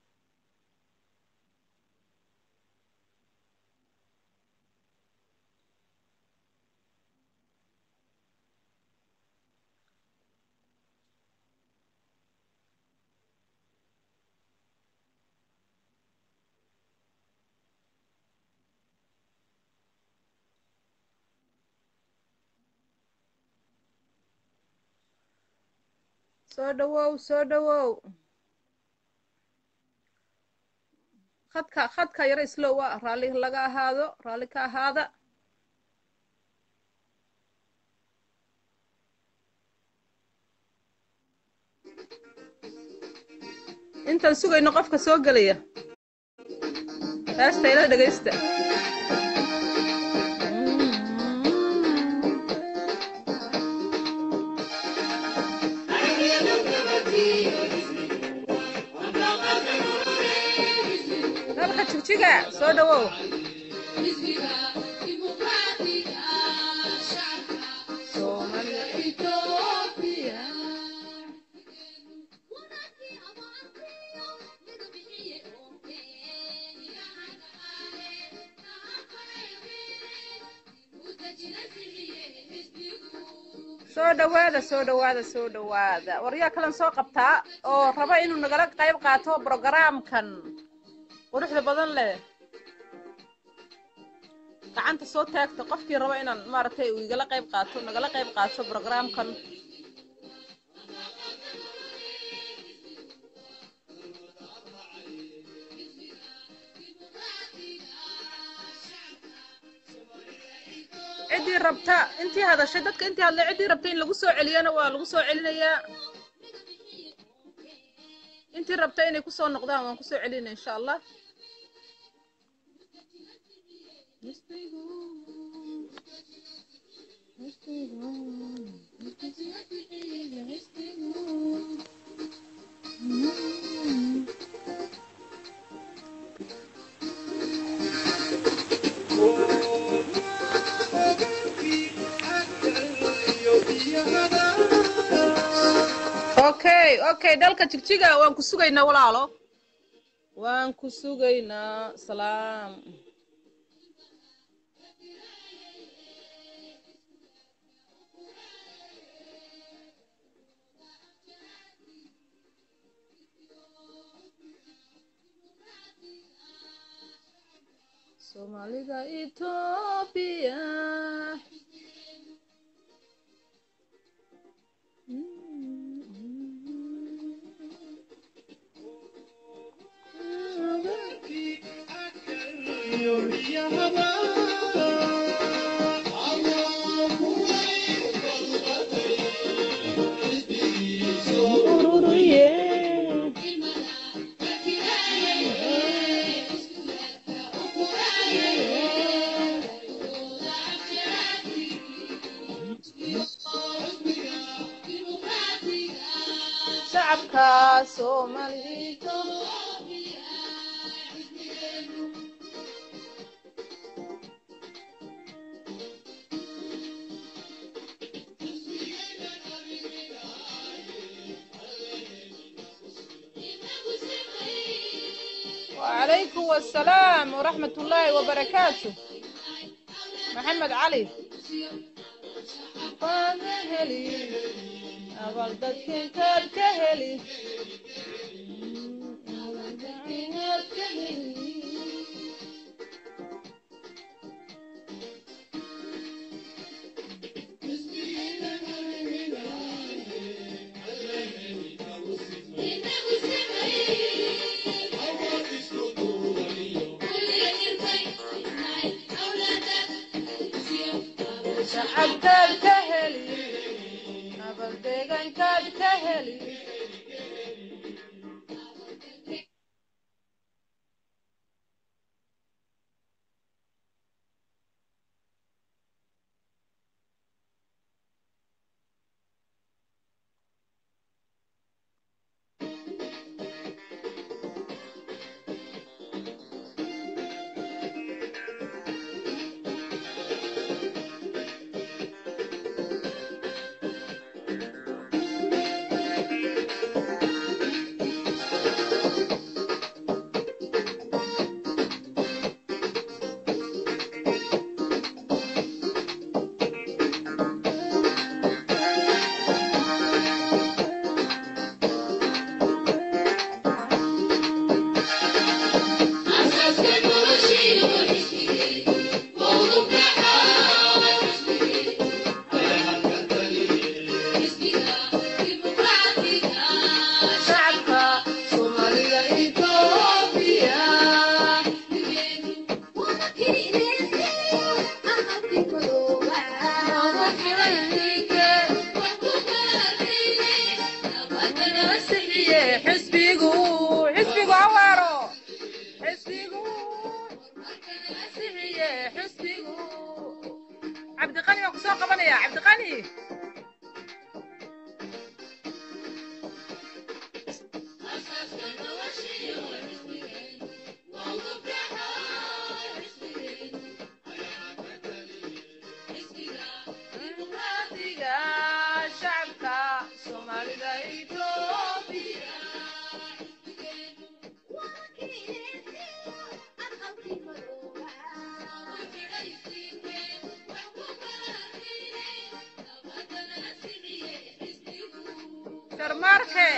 soo dhowow soo dhowow khadka khadka yaro islowa raalli laga ahaado raalli ka ahaada intaan sugayno qofka soo gelaya heesta ila dhegaysta dalka jigjiga soo dhowow soo dhowaada soo dhowaada soo dhowaada waryaa kalan soo qabtaa oo raba inuu nagala qayb qaato brogaraamkan quruxda badan leh gacanta soo taagta qofkii raba inaan maaragtay uu igala qayb qaato nagala qayb qaato brogaraamkan ciddii rabta intii hadashay dadka intii hadlay ciddii rabta in lagu soo celiyana waa lagu soo celinayaa intii rabta inay kusoo noqdaan waan kusoo celinaya insha allah okay okay dalka jigjiga waan ku sugaynaa walaalo waan ku sugaynaa salaam soomaalida etoobiya shacabka soomaalida وعليكم السلام ورحمة الله وبركاته محمد علي هلي أبل دكين كاد كهلي shacabkaad ka heli abal deegaankaad ka heli xisbigu xisbigu awaaro xisbigu sixiye xisbigu cabdiqani waan kusoo qabanaya cabdiqani dimuqraadiga shacabka soomaalida etoobiya sharmaarke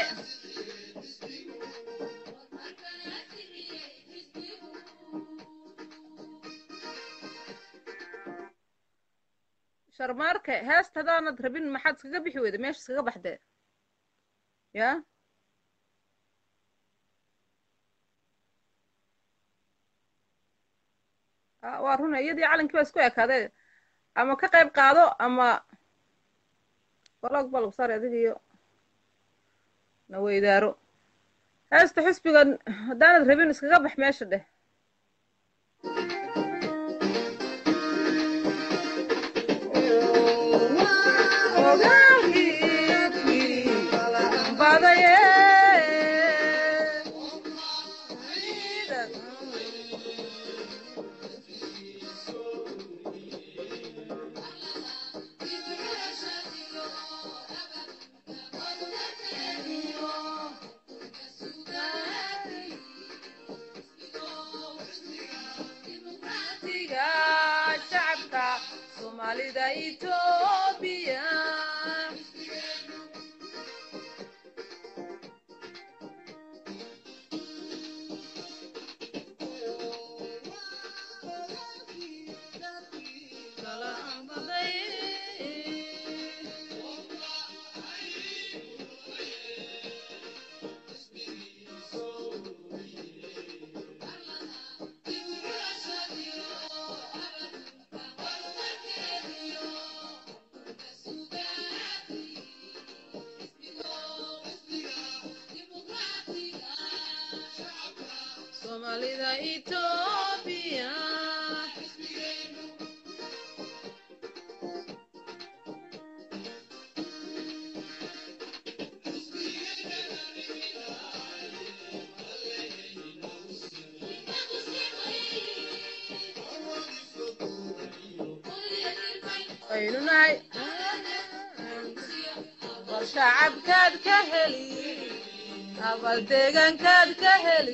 sharmaarke heesta hadaanad rabin maxaad iskaga bixi weyda meesha iskaga baxdee ya Ah, waa runa iyadii calankii baa isku ekaadee ama ka qayb qaado ama balog ba lagu saari adiga iyo na weydaaro heesta xisbigan haddaanad rabin iskaga bax meesha dheh badaye dimuqraadiga shacabka soomaalida etoobiya soomaalida etoobiya waynu nahay war shacabkaad ka heli abal deegaankaad ka heli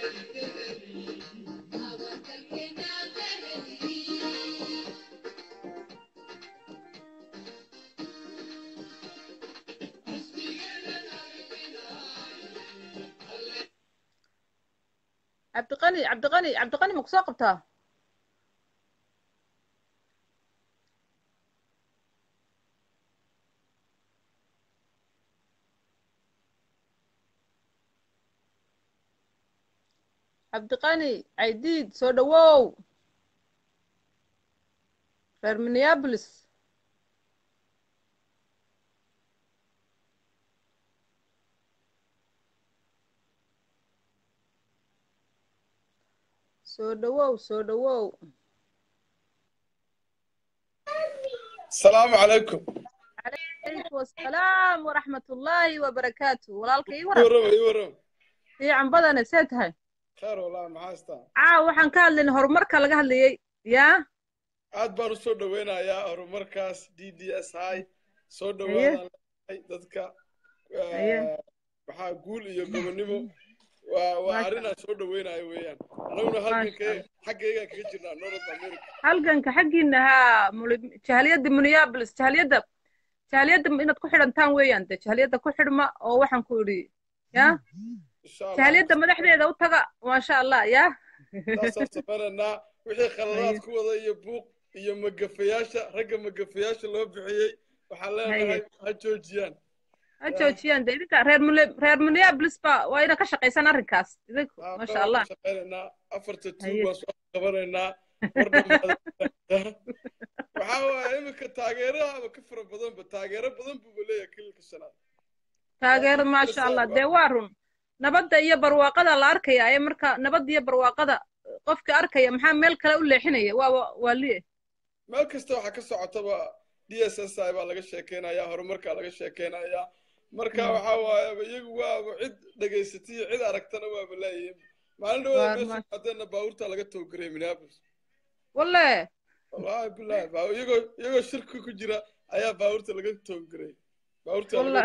cabdiqani cabdiqani cabdiqani ma kusoo qabtaa cabdiqani caydiid soo dhowow reer minneapolis soo dhowow soo dhowow السلام عليكم calaykum wasalaam waraxmat ullaahi wabarakaatu walaalka ii waran ورم اي ورم fiican badane see tahay خير والله ما هاستا caaw waxaan ka hadlaynay horumarka laga hadlayay yaa aad baan usoo dhaweynayaa horumarkaas d d s hi soo dhawaadaan leeyahay dadka Aye. maxaa guul iyo gobonimo waa waa Masha arrin aan soo dhaweynayo weeyaan annaguna halganka xaggaygaan kaga jirnaa north america halganka xaggiina haa muli- jahaliyadda minneapolis jahaliyadda jahaliyadda inaad ku xidhantaan weeyaan de jahaliyadda ku xidhma oo waxaan ku idhi yaa insha allah jahaliyadda madaxdeeda u taga maasha allah yaa saasaan sameynaynaa wixii khaladaad ku wada iyo buuq iyo magafayaasha ragga magafayaasha loo bixiyey waxaan leenahay ha joojiyaan ha joojiyaan de idinka reer Mille- reer minneapolis ba waa ina ka shaqaysaan arrinkaas idinku maasha allah shaqaynaynaa afarta tuug Haye. baan soo qabanaynaa war dhammaada waxaa waaye iminka taageeraha ka fara badanba taageero badan buuba leeyahay kililka shanaad taageero maasha allah dee waa run nabadda iyo barwaaqada la arkaya ee marka nabadda iyo barwaaqada qofka arkaya maxaa meel kale u leexinaya waa waa liye meel kasta waxaa ka socotaba d s s i baa laga sheekeynayaa horumarkaa laga sheekeynayaa marka waxaa waayaba iyagu waaba cid dhegaysatay iyo cid aragtana waaba leeyihiin maalin dhawada meesha maadeena baabuurtaa laga towgaray minneapolis walle wallahi billahi baa- iyagoo iyagoo shirki ku jira ayaa baabuurta laga towgaray baabuurta walle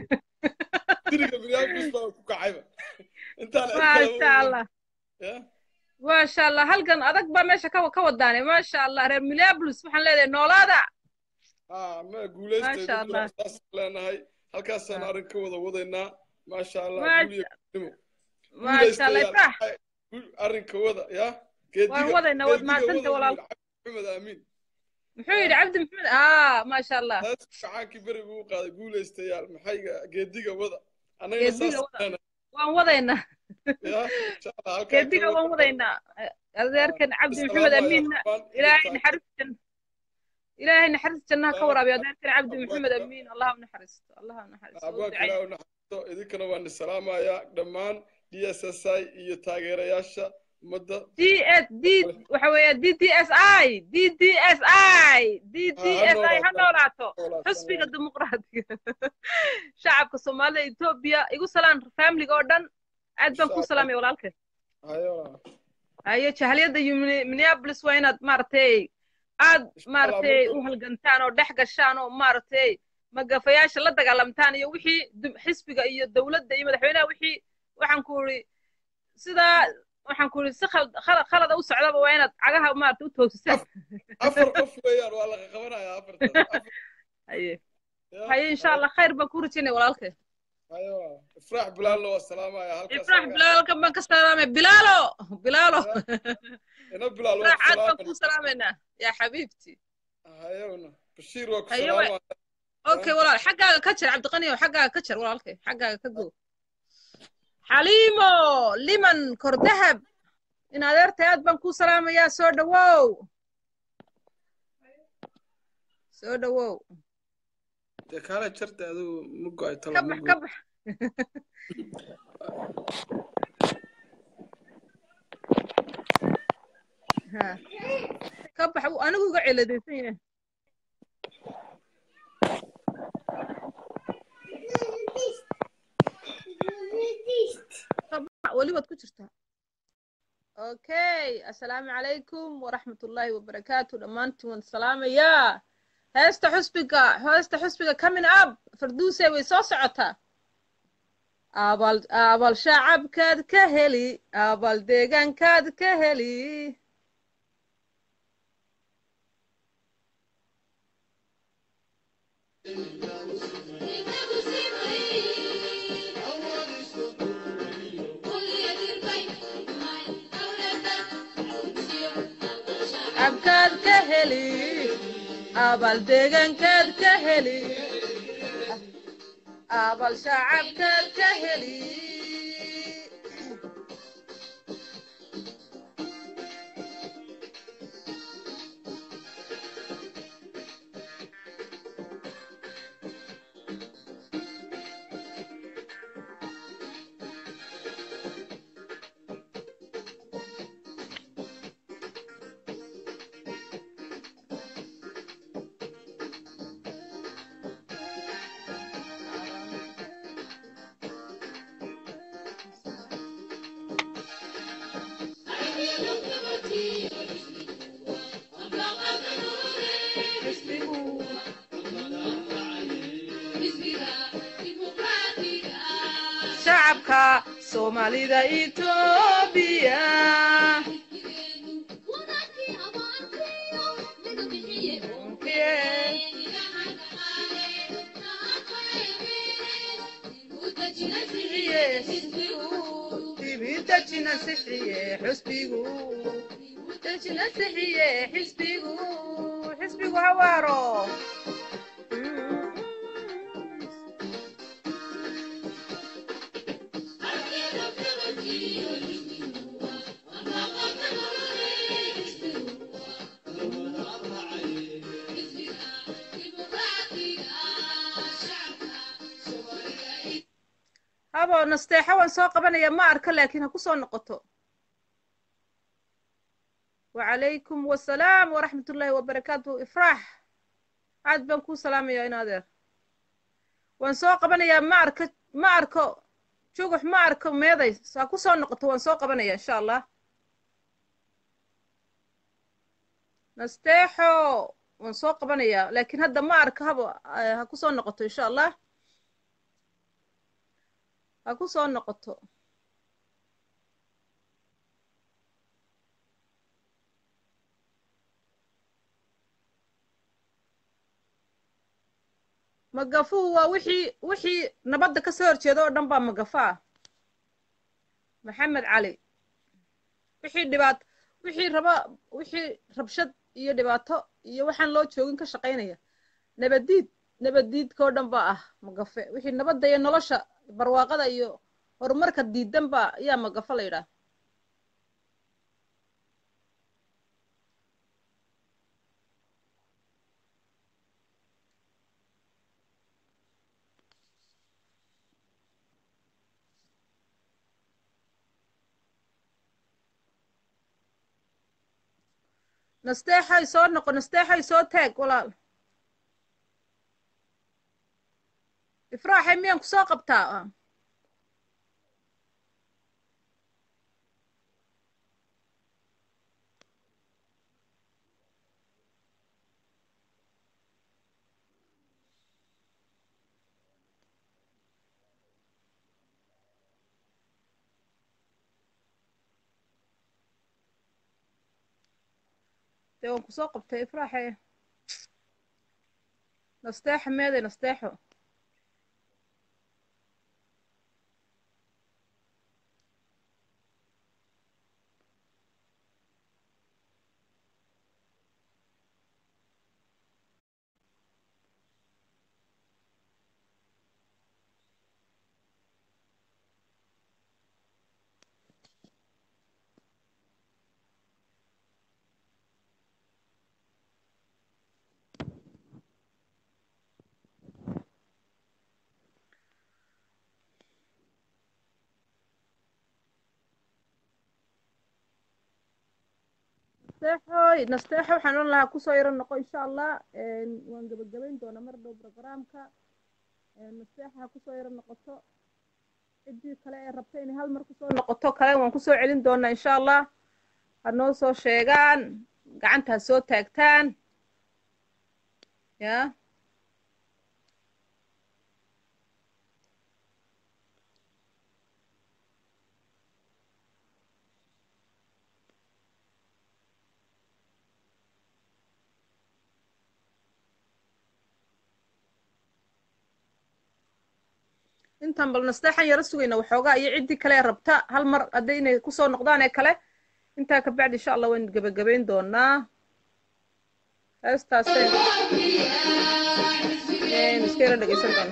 diriga minneapolis baa ku kacayba intaan cid maasha kalaba allah ya maasha allah halkan adag baa meesha ka ka wadaane maasha allah reer minneapolis waxaan leedahay noolaada ha ma guulaystay maasha allah saas leenahay halkaasaan arrin ka wada wadaynaa maasha allah Maasha- guul iyo gudnimo maasha allah ifrax arrinka wada ya waan geediga wadaynaa waad geediga mahadsanta wada walaal maxamed aamin muxuu yidhi cabdi maxamed aa maasha allah taas gacaankii berigu u qaaday guulaystayaal maxay geediga wada annagana geediga saas wada leenahay waan wadaynaa ya insha allah halkaa geediga waan wadaynaa adeerkan cabdi maxamed amiinna ilaahay naxariis janna ilaahay naxariis jannaha ka waraabiyo adeerkan cabdi maxamed amiin allah u naxariisto allah u naxariisto u abwaanka ducay ilaahu naxariisto idinkana waan salaamayaa dhammaan d s s i iyo taageerayaasha ummadda d s d waxa weeye d d s i d d s i d d s i ha noolaato xusbiga dimuqraadiga shacabka soomaalida etoobiya igu salaan familiga oo dhan aad baan ku salaamaya walaalkay hayo haye jahaliyadda iyo Minne- minneapolis waa inaad maaragtay aad maaragtay u halgantaan oo dhex gashaan oo maaragtay magafayaasha la dagaalamtaan iyo wixii dum- xisbiga iyo dowladda iyo madaxweynaha wixii waxaan ku iri sidaa waxaan ku iri si khal- khala- khalada u socdaba waa inaad cagaha maaragtay u toosisaan afar qof weeyaan waa laga qabanayaa afartaas haye haye insha allah khayr baan ku rajinaya walaalkay hayo ifraax bilaalna waa salaamaya halkaas ifraax bilaalkan baan ka salaamay bilaalo bilaalo ina bilaal waa ifraax aad baan salaamay kuu salaamaynaa yaa xabiibti hayona bashiir waa ku haye wa salaamaya okay walaal xaggaaga ka jar cabdiqani oo xaggaaga ka jar walaalkay xaggaaga ka go xaliimo liman kordahab in adeertay aad baan kuu salaamayaa soo dhawow soo dhawow dee kaale jarta adigu ma go-ay talo ka ma bax go ka bax ha ka bax uu anigu iga celadaysan yahay ka bax weli waad ku jirtaa okay assalaamu calaykum waraxmatullaahi wabarakaatu dhammaantiin waan salaamayaa heesta xusbiga heesta xusbiga coming up farduusey way soo socotaa abal abal shacabkaad ka heli abal deegaankaad ka heli shacabkaad ka heli abal deegaankaad ka heli abal shacabkaad ka heli shacabka soomaalida etoobiya dibidajina sixiye xusbigu dajina sixiye xisbigu xisbigu hawaaro habo nasteexo waan soo qabanaya ma arka laakiin ha ku soo noqoto wacalaykum wasalaam waraxmat ullaahi wabarakaatuhu ifraax aad baan kuu salaamayaa in adeer waan soo qabanayaa ma arka ma arko jugux ma arko meeday ha ku soo noqoto waan soo qabanaya insha allah nasteexo waan soo qabanayaa laakiin hadda ma arka habo ha ku soo noqoto insha allah ha ku soo noqoto magafuhu waa wixii wixii nabadda ka soo horjeeda oo dhan baa magafa ah maxamed cali wixii dhibaat wixii raba wixii rabshad iyo dhibaato iyo waxaan loo joogin ka shaqaynaya nabaddiid nabaddiidkao dhan baa ah magafe wixii nabadda iyo nolosha barwaaqada iyo horumarka diidan baa ayaa magafa la yidhaah nasteexay soo noqo nasteexay soo taag walaal ifraaxay miyaan ku soo qabtaa dee waan kusoo qabtay ifraaxe nasteexo meeday nasteexo nasteexoy nasteexo waxaan ohan lahaa kusoo yaro noqo insha allah waan gebagabayn doonaa mar dhow programka nasteexa ha kusoo yaro noqoto ciddii kale ee rabta inay hal mar kusoo noqoto kale waan kusoo celin doonaa insha allah ha noo soo sheegaan gacanta ha soo taagtaan ya intaan bal nasteexan yaro sugayna waxoogaa iyo ciddii kale rabta hal mar hadday inay kusoo noqdaan ee kale intaa ka bacdi insha allah waynu gebagabayn doonaa heestaaseen iska yaro dhegeysan doona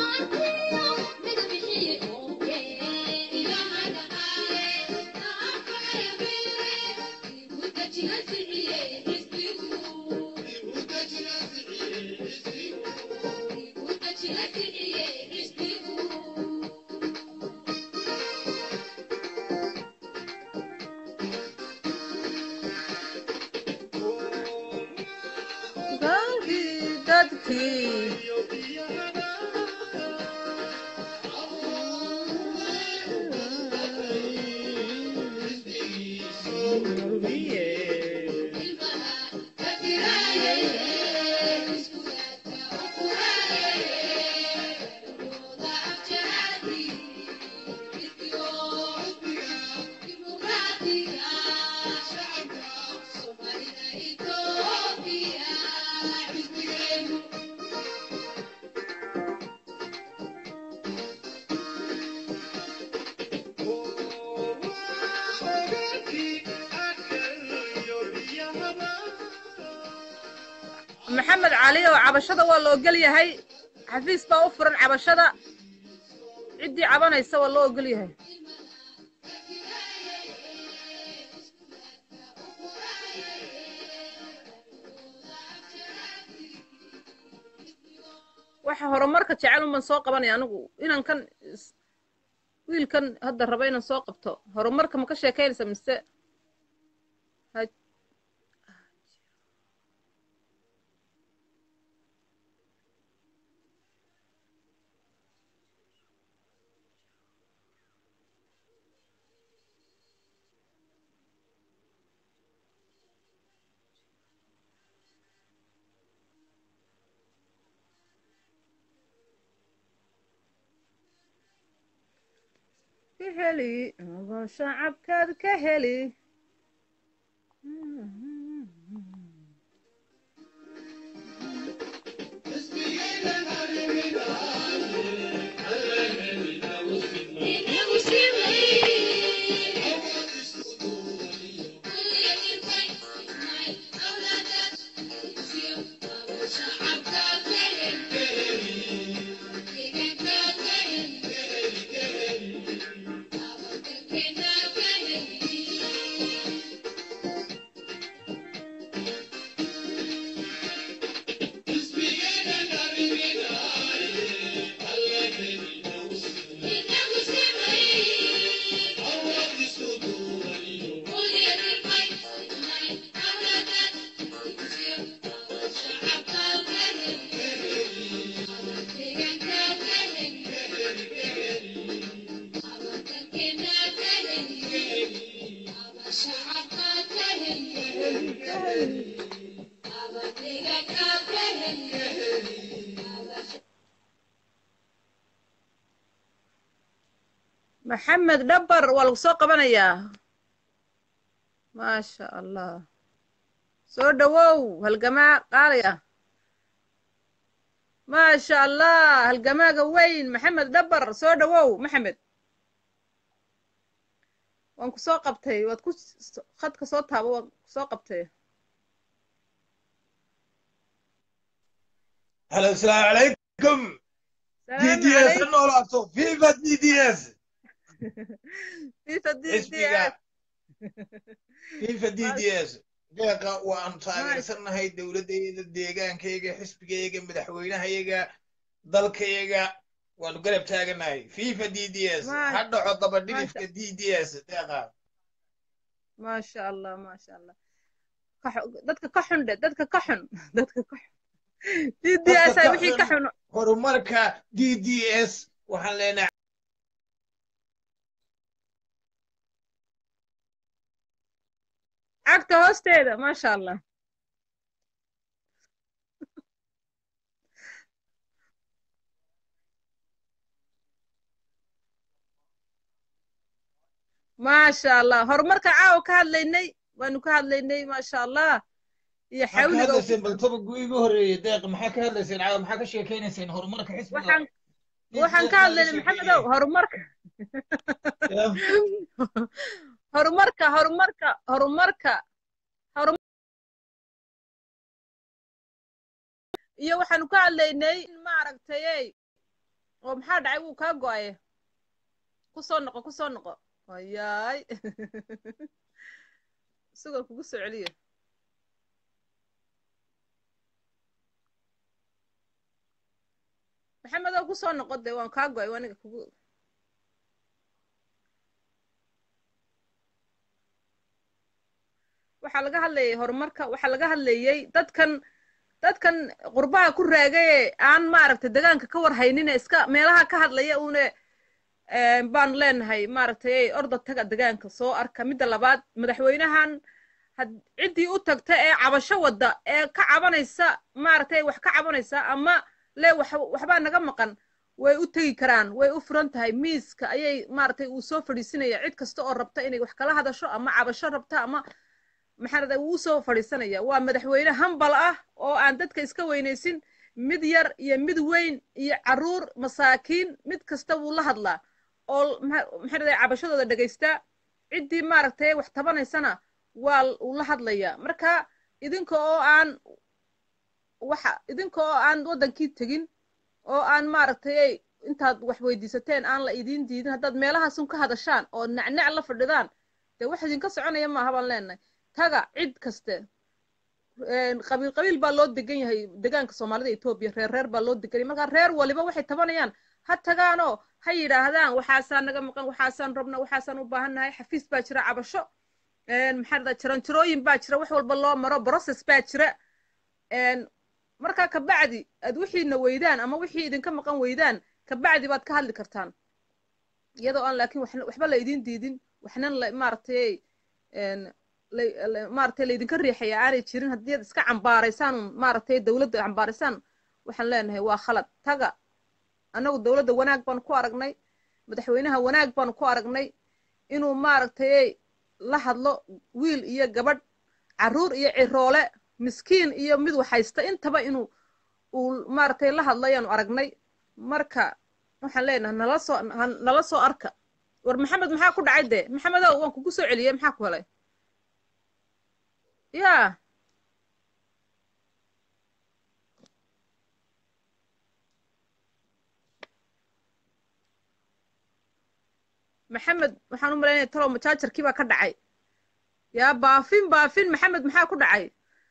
maxamed cali oo cabashada waa la ogol yahay xafiis baa u furan cabashada ciddii cabanaysa waa loo ogol yahay waxa horumarka jecel unban soo qabanaya anigu inankan wiilkan hadda raba inaan soo qabto horumarka ma ka sheekaynaysa mise ha- ka heli adoo shacabkaad ka heli maxamed dhabar waa lagu soo qabanayaa maasha allah soo dhowow halgamaa qaalaya maasha allah halgamaaga weyn maxamed dhabar soo dhowow maxamed waan ku soo qabtay waad ku s- khadka soo taabo waan ku soo qabtay هلا السلام عليكم دي salaamu دي اس calaykum انه لابتو فيفا دي دي اس fifa d d حسبك s فيفا دي دي اس deeqa waan maasha taageersanahay dowladayda deegaankayga xisbigayga madaxweynahayaga dalkayga waanu garab taaganahay fifa d d s ha maasha dhaco maasha dabadhilifka d d s deeqa maasha allah maasha allah ka xu- dadka ka xun dhe dadka ka xun dadka ka xun d d dadka s ay ka wixii ka xun xun horumarka d d s waxaan leenahay cagta hoosteeda maasha allah maasha allah horumarka caawa ka hadlaynay waanu ka hadlaynay maasha allah iyo maxaa ka xawliga uu ku hadlayseen bal tobagu igu horreeyey deeq maxaa ka hadlayseen caawa maxaa ka sheekaynayseen horumarka xisbiga waxaan d d waxaan s ka maa laga hadlaynay maxamedow sheekeynaya horumarka Ya. horumarka horumarka horumarka horum iyo waxaanu ka hadlaynay in maaragtay oo maxaa dhacay wuu kaa go'aye ku soo noqo ku soo noqo wayaay isagoo kugu soo celiyo maxamedow ku soo noqo dee waan kaa go'ay aniga kugu waxaa laga hadlayay horumarka waxaa laga hadlayay dadkan dadkan qurbaha ku raagaye aan maaragtay degaanka ka war haynin ee iska meelaha ka hadlaya uune baanu leenahay maaragtay orda taga degaanka soo arka midda labaad madaxweynahan had ciddii u tagta ee cabasho wadda ee ka cabanaysa maaragtay wax ka cabanaysa ama le wax waxbaa naga maqan way u tegi karaan way u furan tahay miiska ayay maaragtay uu soo fadhiisinaya cid kasta oo rabta inay wax kala hadasho ama cabasho rabta ama maxaarada wuu soo fadhiisanaya waa madaxweyne hambal ah oo aan dadka iska weynaysin mid yar iyo mid weyn iyo caruur masaakiin mid kasta wuu la hadlaa oo maxaarada cabashadooda dhegaystaa ciddii maaragtay wax tabanaysana waa uu la hadlayaa marka idinka oo aan waxa idinka oo aan waddankii tegin oo aan maaragtay intaad wax weydiisateen aan la idiin diidin haddaad meelahaasun ka hadashaan oo nacnac la fadhidaan dee wax idinka soconaya maaha baan leenahay taga cid kaste qabiil qabiil baa loo degan yahay degaanka soomaalida etoobiya reer reer baa loo degan yahay marka reer waliba waxay tabanayaan ha tagaanoo ha yidhaahdaan waxaasaan naga maqan waxaasaan rabna waxaasaan u baahannahay xafiis baa jira cabasho maxaa dhada jaranjarooyin baa jira wax walba loo maro process baa jira markaa kabacdi aad wixiina weydaan ama wixii idinka maqan weydaan kabacdi baad ka hadli kartaan iyadoo aan laakiin waxba la idin diidin waxnan maaragtay maaragtay laydinka riixaya aanay jirin haddii ad iska cambaaraysaan maaragtay dowladda cambaaraysaan waxaan leenahay waa khalad taga annagu dowladda wanaag baanu ku aragnay madaxweynaha wanaag baanu ku aragnay inuu maaragtay la hadlo wiil iyo gabadh carruur iyo ciroole miskiin iyo mid waxhaysta intaba inuu uu maaragtay la hadlo ayaanu aragnay marka waxaan leenahay nala soo nala soo arka war maxamed maxaa ku dhacay dee maxamedow waan kugu soo celiyey maxaa ku helay yaa maxamed waxaan u malaynaya talow majaajarkii baa ka dhacay yaa baafin baafin maxamed maxaa ku dhacay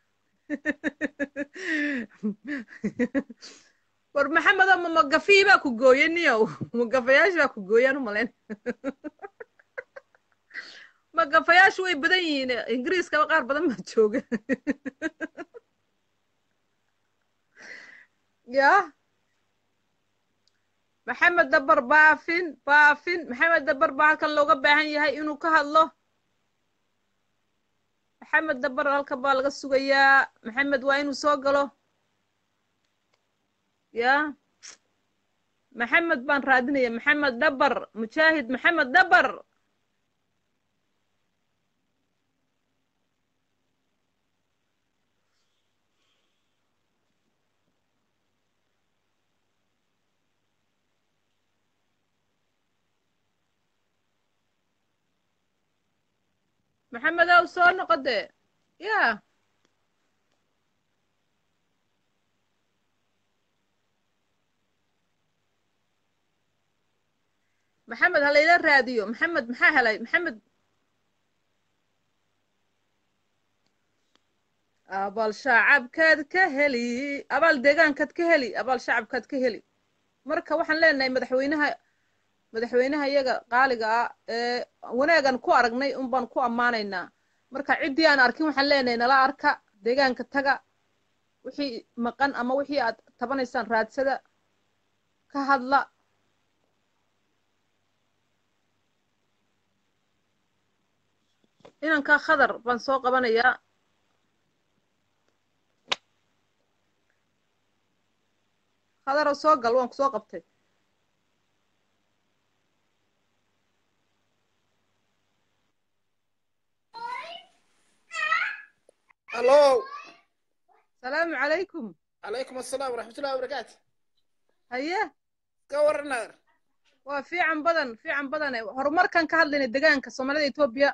war maxamedo ma magafii baa ku gooye niyow magafayaasha baa ku gooyaan u malayn magafayaashu way badan yihiin ingiriiskaba qaar badan baa jooga ya maxamed dabar baafin baafin maxamed dabar baa halkan looga baahan yahay inuu ka hadlo maxamed dabar halkan baa laga sugayaa maxamed waa inuu soo galo ya maxamed baan raadinaya maxamed dabar mujaahid maxamed dabar maxamedow soo noqo dee ya maxamed ha layla raadiyo maxamed maxaa helay maxamed abaal shacabkaad ka heli abaal deegaankaad ka heli abaal shacabkaad ka heli marka waxaan leenahay madaxweynaha madaxweynaha iyaga qaaliga ah ee wanaagan ku aragnay un baan ku ammaanaynaa marka ciddii aan arkin waxaan leenahay nala arka deegaanka taga wixii maqan ama wixii aad tabanaysaan raadsada ka hadla inankaa khadar baan soo qabanayaa khadaro soo gal waan ku soo qabtay الو salaamu calaykum عليكم السلام ورحمة الله وبركاته haye ka waran nagar waa fiican badan fiican badane horumarkan ka hadlayna deegaanka soomaalida etoobiya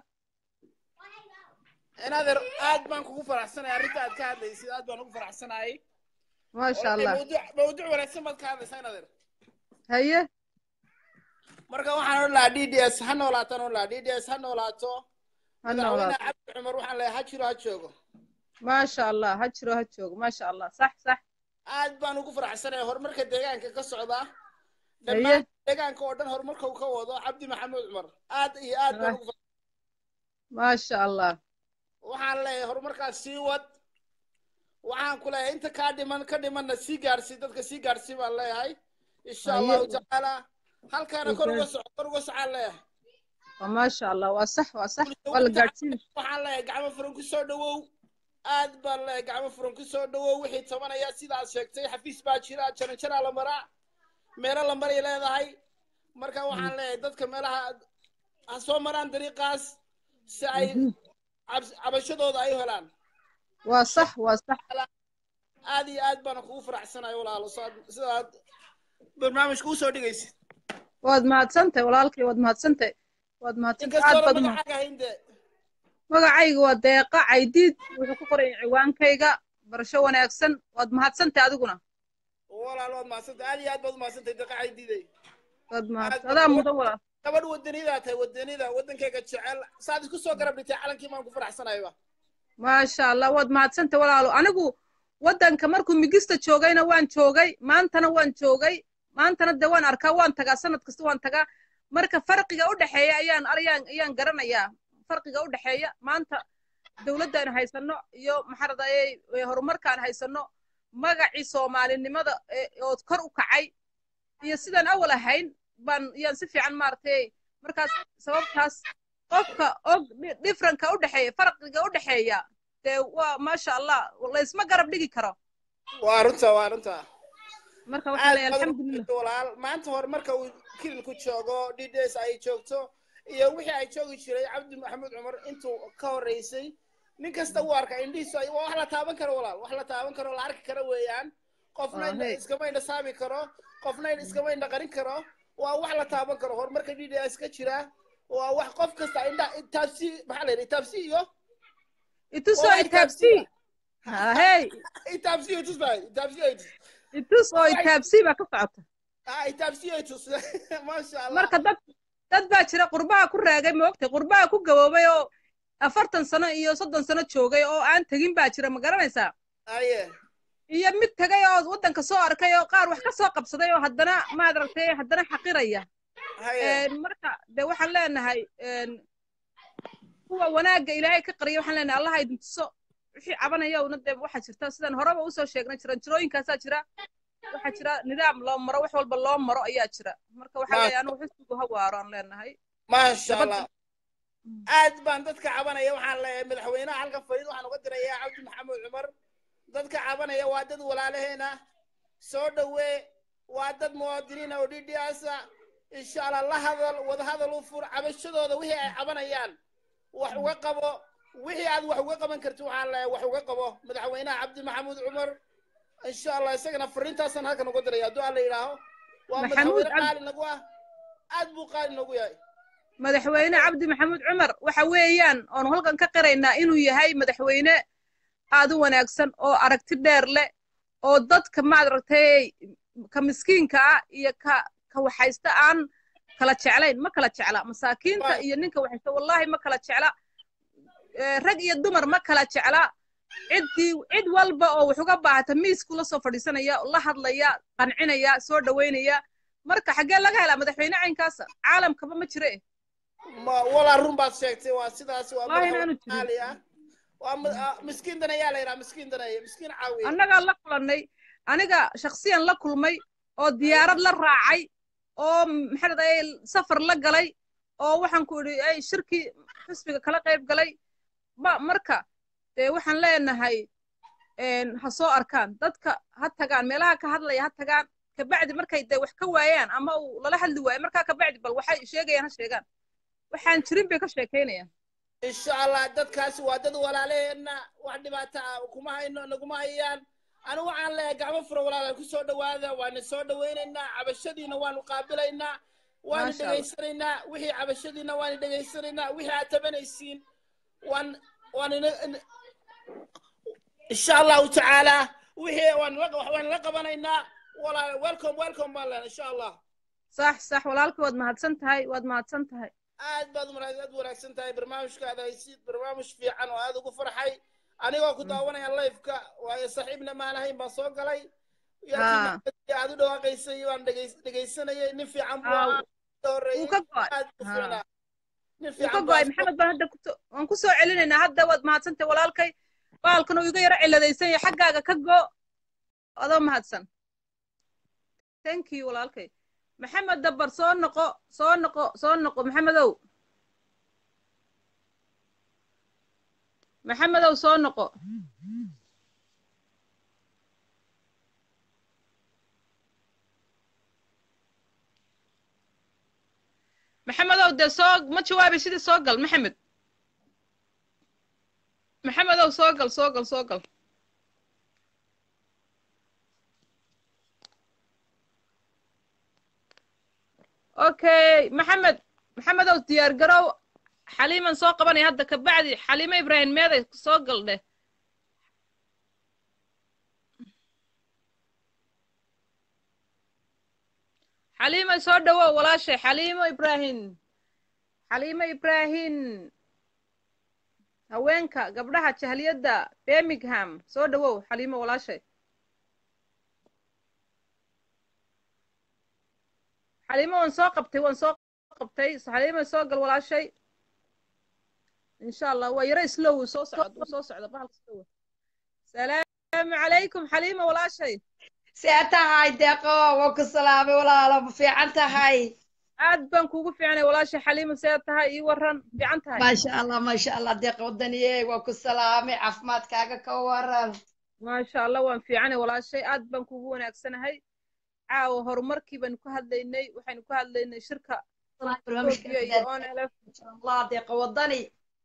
inadeer aad baan kugu faraxsanahay arrinta aad ka hadlaysid aad baan ugu faraxsanahay maasha allah mawduuc mawduuc wanaagsan baad ka hadlaysaa inadeer haye marka waxaan odhan lahaa d d s ha noolaataan odhan lahaa d d s ha noolaato ha madaxweyne noolaato cabdi cumar waxaan leeyahay ha jiro ha joogo maasha allah ha jiro ha joogo maasha allah sax sax aad baan ugu faraxsanahay horumarka deegaanka ka socda haye dhammaan deegaanka oo dhan horumarka uu ka wado cabdi maxamed cumar aad iyo aad baan ugu faraxsanahay maasha allah waxaan leeyahay horumarkaas sii wad waxaan ku leeyahay inta kaa dhiman ka dhimanna sii gaarsii dadka sii gaarsii baan leeyahay insha haye allahu tacaala halkaana kor uga okay soco kor uga socaan leeyahay waa maasha allah waa sax waa sax bulsho waa la wanta gaadhsiin waxaan leeyahay gacmo furan ku soo dhawow aad baan leeyahay gacmo furan ku soo dhawow wixii tabanaya sidaad sheegtay xafiis baa jira jaranjaraa la maraa meelo la maray leedahay marka waxaan leeyahay dadka meelaha ha soo maraan dariiqaas si ay Mhm. cabs- cabashadooda ay u helaan waa sax waa sax aad iyo aad baan kugu faraxsanahay walaalo saad- sidaad barnaamijka usoo dhigaysid waad mahadsantahay walaalkay waad mahadsantahay waad mahadsantahay aad inkastoona baad umahad magacaaga hayn dee magacayga waa deeqa caydiid wuxuu ku qoray ciwaankayga barasho wanaagsan waad mahadsantahay adiguna walaal waad mahadsantay aad iyo aad baad umahadsantahay daqacay diiday waad aad mahadsan baad adaa gabadh mudan walaal gabadh wadanidaa tahay wadanida wadankayga jecel saad isku soo garab dhigtay calankii baan ku faraxsanayba maasha allah waad mahadsantahay walaalo anigu waddanka markuu migista joogayna waan joogay maantana waan joogay maantana de waan arkaa waan tagaa sanad kasta waan tagaa marka farqiga u dhexeeya ayaan ayaan ayaan garanayaa farqiga u dhexeeya maanta dowladdan haysano iyo maxaradayey horumarkaan haysano magacii soomaalinimada oo kor u kacay iyo sidaan awal ahayn baan yaan si fiican maaragtay markaas sababtaas qofka og differentka u dhexeeya farqiga u dhexeeya dee waa maasha allah laysma garab dhigi karo waa runta waa runta marka waxaa leeyahay aad baad alxamdulilah u walaal maanta hore marka uu kilinku joogo dds ay joogto iyo wixii ay joogi jiray cabdi maxamuud cumar intuu ka horreysay nin kasta wuu arka indhihiisu ay waa wax la taaban karo walaal wax la taaban karo la arki karo weeyaan qofna Ah, hey. iskama indha saami karo qofna iskama indha qarin karo waa wax la taaban karo horumarka dds ka jira waa wax qof kasta indha taabsi maxaa la yidhi taabsi iyo itusoo waa itaabsii hey itaabsi iyo tus baa itaabsi iyo tus itus oo itaabsii baa ka socota ah itaabsi iyo tus maasha allah marka dad dad baa jira qurbaha ku raagay moogtay qurbaha ku gaboobay oo afartan sano iyo soddon sano joogay oo aan tegin baa jira ma garanaysaa aye iyo mid tegay oo waddanka soo arkay oo qaar wax ka soo qabsaday oo haddana maad aragtay haddana xaqiraya haye Een, marka de waxaan leenahay een, kuwa wanaagga ilaahay ka qariya waxaan leenahay allaha idin tuso wixii cabanaya una dee waxaa jirta sidaan horeba usoo sheegnay jiran jirooyinkaasaa jira waxaa jira nidaam loo maro wax walba loo maro ayaa jira marka waxaa Ma- leeyahay anigu xisbigu ha waaro aan leenahay maasha Gabadha- allah aad baan dadka cabanaya waxaan leeyahay madaxweynaha halka fadhiid waxaan uga dirayaa cabdi maxamuud cumar dadka cabanaya waa dad walaalaheena soo dhowee waa dad muwaadiniina oo dhidhiyaasa insha allah la hadal wada hadal u fur cabashadooda wixii ay cabanayaan wax uga qabo wixii aad wax uga qaban karti waxaan leeyahay wax uga qabo madaxweynaha cabdi maxamuud cumar insha allah isagana fariintaasaan halkan uga diraya hadduu alla yidhaaho waa Maxamuud madaxweyne Cabdi- qaali nagu ah aad buu qaali nagu yahay madaxweyne cabdi maxamuud cumar waxa weeyaan oonu halkan ka qiraynaa inuu yahay madaxweyne aad u wanaagsan oo aragti dheer leh oo dadka maad aragtay ka miskiinka ah iyo ka ka waxaysta aan kala jeclayn ma kala jecla masaakiinta Waay. iyo ninka waxaysta wallaahi ma kala jecla Eh, rag iyo dumar ma kala jecla ciddii cid walba oo wax uga baahata miisku la soo fadhiisanaya la hadlaya qancinaya soo dhoweynaya marka xaggee laga helaa madaxweyne caynkaasa caalamkaba ma jire ma walaa run baad sheegtay waa sidaas waa Wallahi madaxweyne inaanu jirin. qaali ah waa ma- ah, miskiin danayaa la yidhaha miskiin danaya miskiin caawiya annagaa la kulannay aniga shakhsiyan la kulmay oo diyaarad la raacay oo maxaa dhahday safar la galay oo waxaan ku idhi ay shirkii xisbiga kala qayb galay ma marka dee waxaan leenahay een, ha soo arkaan dadka ha tagaan meelaha ka hadlaya ha tagaan kabacdi markay dee wax ka waayaan ama uu lala hadli waayo markaa kabacdi bal waxay sheegayaan ha sheegaan waxaan jirin bay ka sheekaynayaan insha allah dadkaasi waa dad walaalaheena wax dhibaato ah kuma hayno naguma hayaan anigu waxaan leeyahay gacmo fura walaala ku soo dhowaada waana soo dhowaynaynaa cabashadiina waanu qaabilaynaa waanu Maasha Allah. dhegaysanaynaa wixii cabashadiina waanu dhegaysanaynaa wixii aad tabanaysiin waan waan ina- in- insha allahu tacaala wixii waan la waan la qabanaynaa walaala welcome welcome baan leenahay insha allah sax sax walaalka waad mahadsan tahay waad mahadsan tahay aad baad umara- aad wanaagsan tahay barnaamijkaada haysid barnaamij fiican oo aad ugu farxay anigoo ku daawanaya liveka waayo saaxiibna maan ahayn baan soo galay Ah. yarkii aad u dhawaaqaysay baan dhegays- dhegaysanayay nin fiican buu Ah, ahaa ka horreeyey wuu ka go'ay aad u Ah. fiicnaa nin wuu ka fiican go'ay baa maxamed baan hadda kuso waan ku soo celinaynaa hadda waad mahadsantahay walaalkay baalkan uu iga yaro ciladaysan yahay xaggaaga ka go adoo mahadsan thank you walaalkay maxamed dabbar soo noqo soo noqo soo noqo maxamedow maxamedow soo noqo maxamedow dee soo ma jawaabay sidii soo gal maxamed maxamedow soo gal soo gal soo gal okay maxamed maxamedow diyaar garow xaliiman soo qabanaya hadda kabacdi xaliimo ibraahim meeday soo gal dheh xaliimo soo dhawow walaashay xaliimo ibraahim xaliimo ibraahim haweenka gabdhaha jahliyadda birmingham soo dhawow xaliimo walaashay xaliimo waan soo qabtay waan soo qabtay xaliimo soo gal walaashay insha allah waa yaro slow uu soo socdo uu soo socdo bahalka slow salaamu calaykum xaliimo walaashay see tahay deeqo waa ku salaamay walaalo ma fiican tahay aad baan kuugu fiicnay walaashay xaliimo see tahay ii waran fiican tahay maasha allah maasha allah deeqa wadaniye waa ku salaamay caafimaadkaaga ka waran maasha allah waan fiicanay walaashay aad baan kuugu wanaagsanahay caawa horumarkii baynu ka hadlaynay waxaynu ka hadlaynay shirka Ethiopia iyo ONLF allah deeqa wadani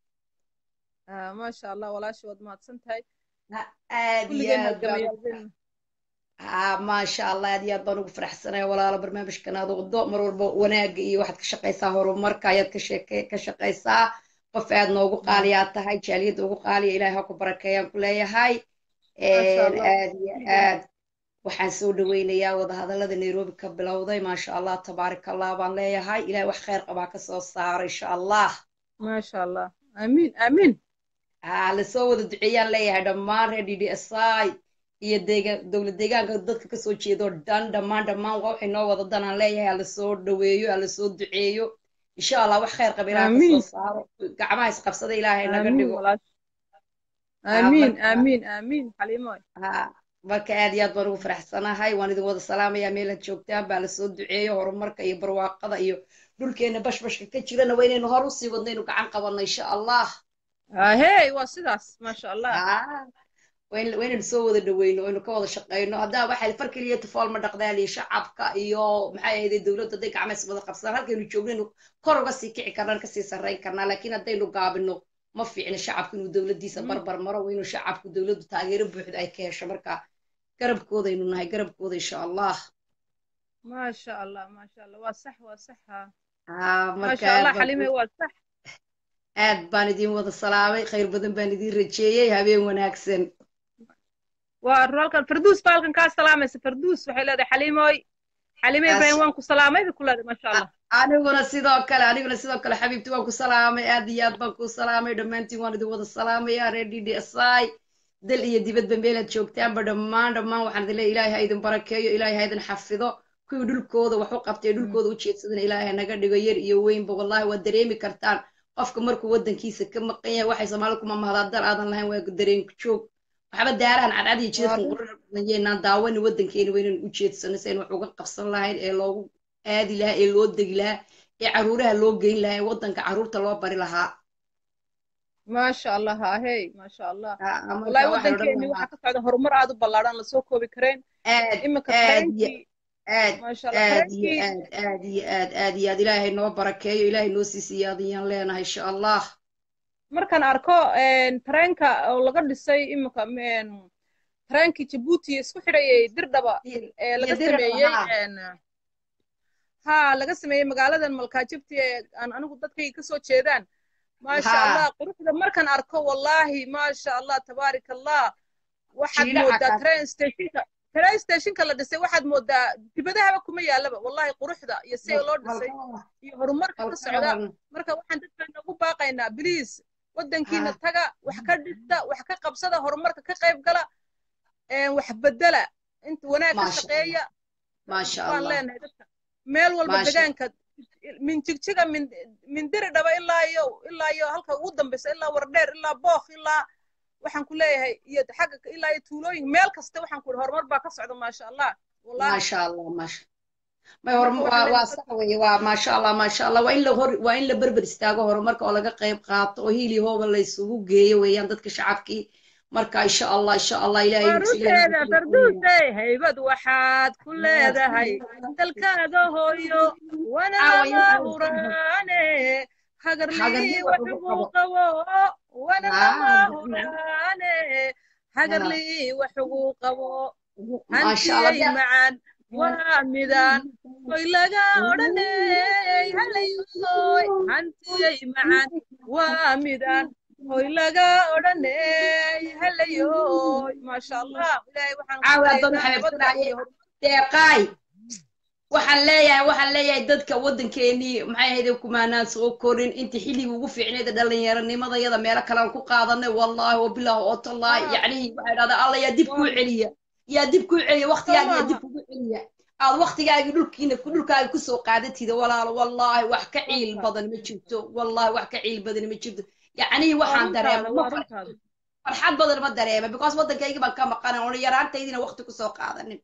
Ah, maasha allah walaashay waad mahadsan tahay aad iyo kulligeen aad baan halgamayaalbeen haa maasha allah aad iyo aad baan ugu faraxsanaya walaalo barnaamijkan aad wado mar walba wanaaga iyo waxaad ka shaqaysaa horumarka ayaad ka sheeke ka shaqaysaa qof aad noogu qaaliyaa tahay jaaliyadda ugu qaaliya ilaahay ha ku barakeeyaan ku leeyahay Maasha Een, Allah. aad iyo aad waxaan soo dhaweynayaa wadahadallada nairobi ka bilowday maasha allah tabaaraka allah baan leeyahay ilaahay wax khayr qabaa ka soo saaro insha allah maasha allah amiin amiin haa lasoo wada duceeyaan leeyahay dhammaan reer d d s i iyo deegaan dowlad deegaanka dadka kasoo jeedo dhan dhammaan dhammaan waa waxay noo wada danaan leeyahay hala soo dhaweeyo hala soo duceeyo insha allah wax khayr qaba ilaaha kasoo Amiin. saaro gacmaha isqabsada ilaahay naga amiin dhigo walaashay Haa, amiin marka- amiin amiin xaliimo haa marka aad iyo aad baan ugu faraxsanahay waan idin wada salaamayaa meelaad joogtaan baa lasoo duceeyo horumarka iyo barwaaqada iyo dhulkeena bashbashka ka jirana waa inaynu hor usii wadno inuu gacan qabanno insha allah ahey waa sidaas maasha allah haa waa in- waa inaynu soo wada dhaweyno oo aynu ka wada shaqeyno haddaa waxay far keliya tufool ma dhaqdaal iyo shacabka iyo maxay ahayday dowladda hadday gacmaha is wada qabsadaan halkaynu joogno kor uga sii kici karnaan kasii sarreyn karnaa laakiin haddaynu gaabino ma fiicna shacabku inuu dowladdiisa barbar maro waa inuu shacabku dowladdu taageero buuxda ay ka hesho marka garabkoodaynu nahay garabkooda insha allah maasha allah maasha allah waa sax waa sax ha haa marka maasha allah aad baan xaliime ku- waa sax aad baan idin wada salaamay khayr badan baan idin rajeeyey habeen wanaagsan waa halkan farduus baa halkan kaa salaamaysa farduus waxay leedahay xaliimoy xaliime ibrahim waan ku salaamay bay ku leedahay maasha allah aniguna sidoo kale aniguna sidoo kale xabiibti waan ku salaamay aad iyo aad baan ku salaamay dhammaantiin waan idin wada salaamaya reer d d s i dal iyo dibadba meelaad joogtaanba dhammaan dhammaan waxaan idin leeyahay ilaahay ha idin barakeeyo ilaahay ha idin xafido kuwii dhulkooda wax u qabtay dhulkooda u jeedsadana ilaahay ha naga dhigo yar iyo weynba wallahi waad dareemi kartaan qofka markuu waddankiisa ka maqan yahay waxay soomaalida kuma mahdaa dar aadan lahayn waa dareen joog waxba daarahan cadcad iyo jidadkan quranayeynaan daawani waddankeena waynan u jeedsano si aynu wax uga qabsan lahayn ee loogu aadi lahaa ee loo degi lahaa ee caruuraha loo geyn lahaa ee waddanka caruurta loo bari lahaa maasha allah ahey maasha allah Ah, marka wallahi waxaan odhan waddankeeni lahaa waxaa ka socda horumar aad u ballaadhan lasoo koobi kareen aad iminka aad iyo tareenkii aad maasha allah aad iyo tareenkii aad aad iyo aad aad iyo aad ilaahay noo barakeeyo ilaahay noo sii siyaadiyaan leenahay insha allah markaan arko een, tareenka oo laga dhisay iminka een, tareenkii jabuuti isku xidhayay dirdhaba ee laga iyo diraba sameeyey haa een, haa laga sameeyey magaaladan malkaajibti ee aan anigu dadkayga kasoo jeedaan maasha haa allah quruxda markaan arko wallaahi maasha allah tabaarik allah waxaad jiidhaca moodaa kaas train stationka train stationka la dhisay waxaad moodaa dibadahaba kuma yaalaba wallahi quruxda iyo sida loo dhisay malka iyo horumarka ka malka socda waran marka waxaan dadkeena ugu baaqaynaa biliis waddankiina haa taga wax ka dhista wax ka qabsada horumarka ka qayb gala een, wax bedela inta wanaag ka maasha allah shaqeeya maasha baan allah leenahay dadka meel walba maasha degaanka min jigjiga min min diri dhaba ilaa iyo ilaa iyo halka ugu dambeysa ilaa wardheer ilaa book ilaa waxaan ku leeyahay iyo xagga ilaa iyo tuulooyin meel kasta waxaan ku horumar baa ka socda maasha allah wallahi maasha allah maasha may hor marka waxaan waa waa leenahay sax weeye waa maasha allah maasha allah waa in la hor waa in la berber istaago horumarka oo laga qayb qaato oo hiili hooba la isugu geeyo weeyaan dadka shacabkii marka insha allah insha allah ilaahay waa ilaahay runteeda farduusey haybad waxaad ku leedahay dalkaaga hooyo wana caawa lama intaan huraane hagarlii hagarlii wax ugu waxugu qabo qabo wana lama haa huraane haa hagarlii waxugu qabo maasha allah hantiyey macaan waa midaan hoy laga odhaney halayoy hantiyey macaan waa midaan hoy laga odhaney halayoy maasha allah ilaahay waxaan ku caawa adoon baryaynaa nabadda xabeebsanaaye iyo hor deeqaay waxaan leeyahay waxaan leeyahay dadka waddankeenii maxay ahayd kumaanaan soo korin inta xilligii ugu fiicneed dhallinyaronimadayada meelo kalean ku qaadanay wallaahi wabilaahi oo tallaahi haa yacnihii waxay dhahdaa alla yaa dib waa kuu celiya yaa dib kuu celiya soo waqtigaaga yaa dib maaha kugu celiya aad waktigaagi dhulkiina dhulkaaga kusoo qaadatida walaalo wallaahi wax ka ciil badan ma jirto wallaahi wax ka ciil badan ma jirto yacnii waxaan dareema ma far- farxad badan ma dareema because waddankayga baan ka maqanay oona yaraantaydina wakti kusoo qaadanin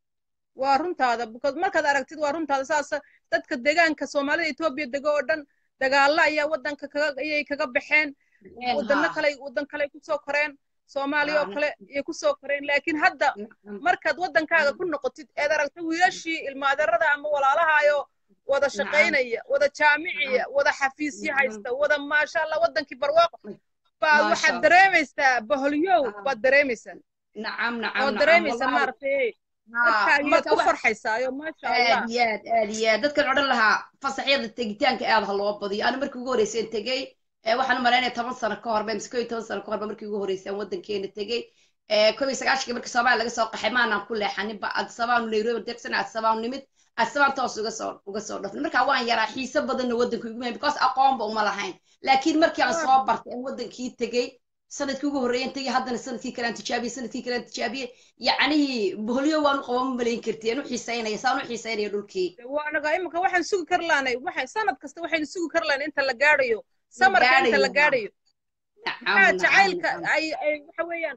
waa runtaada because markaad aragtid waa runtaada saas dadka deegaanka soomaalida etoobiya dego oo dhan dagaalla ayaa waddanka kaga ayay kaga baxeen wadano haa. kale waddan kale kusoo koreen soomaaliya oo Haa, kale ayay kusoo koreen laakiin hadda markaad waddankaaga ku noqotid eed aragto wiilashii ilmaadarada ama walaalahaayo wada shaqaynaya wada jaamiciya wada xafiisyo haysta wada maasha allah waddankii barwaaqo baad Maasha waxaad Allah. dareemaysaa baholyow baad dareemaysaa nacam nacam waad nacam dareemaysaa wallaahi maaragtay haa dadkaagiyaad marka ku wax farxaysaayo maasha allah aad iyo aad aad iyo aad dadkan odhan lahaa fasaxyada tegitaanka aad ha loo badiyo ani markii ugu horreysay aan tegey ee waxaan u malaynaya toban sano ka hor mise koo iyo toban sano ka horba markii ugu horreysay aan waddankeena tegey ee koob iyo sagaashankii markii soomaaliya laga soo qaxay maanaan ku leexaninba adsabaanu nairobi deeqsan adsabaanu nimid adsaban toos uga soo uga soo dhafnay marka waan yaraa xiise badanna waddanka igu mahay because aqoonba uma lahayn laakiin markii aan soo bartay aan waddankii tegey sanadkii ugu horreeyaan tegey haddana sanadkii kale aan tijaabiyey sanadkii kale aan tijaabiyey yacnihii boholyo waan u qaban ma malayn karti aan u xiisaynaya saan u xiisaynaya dhulkii waanaga imika waxaan sugi kar laanay waxay sanad kasta waxaynu sugi kar laanay inta la gaadhayo samarka inta la gaadhayo maxaa jacaylka ay ay waxa weeyaan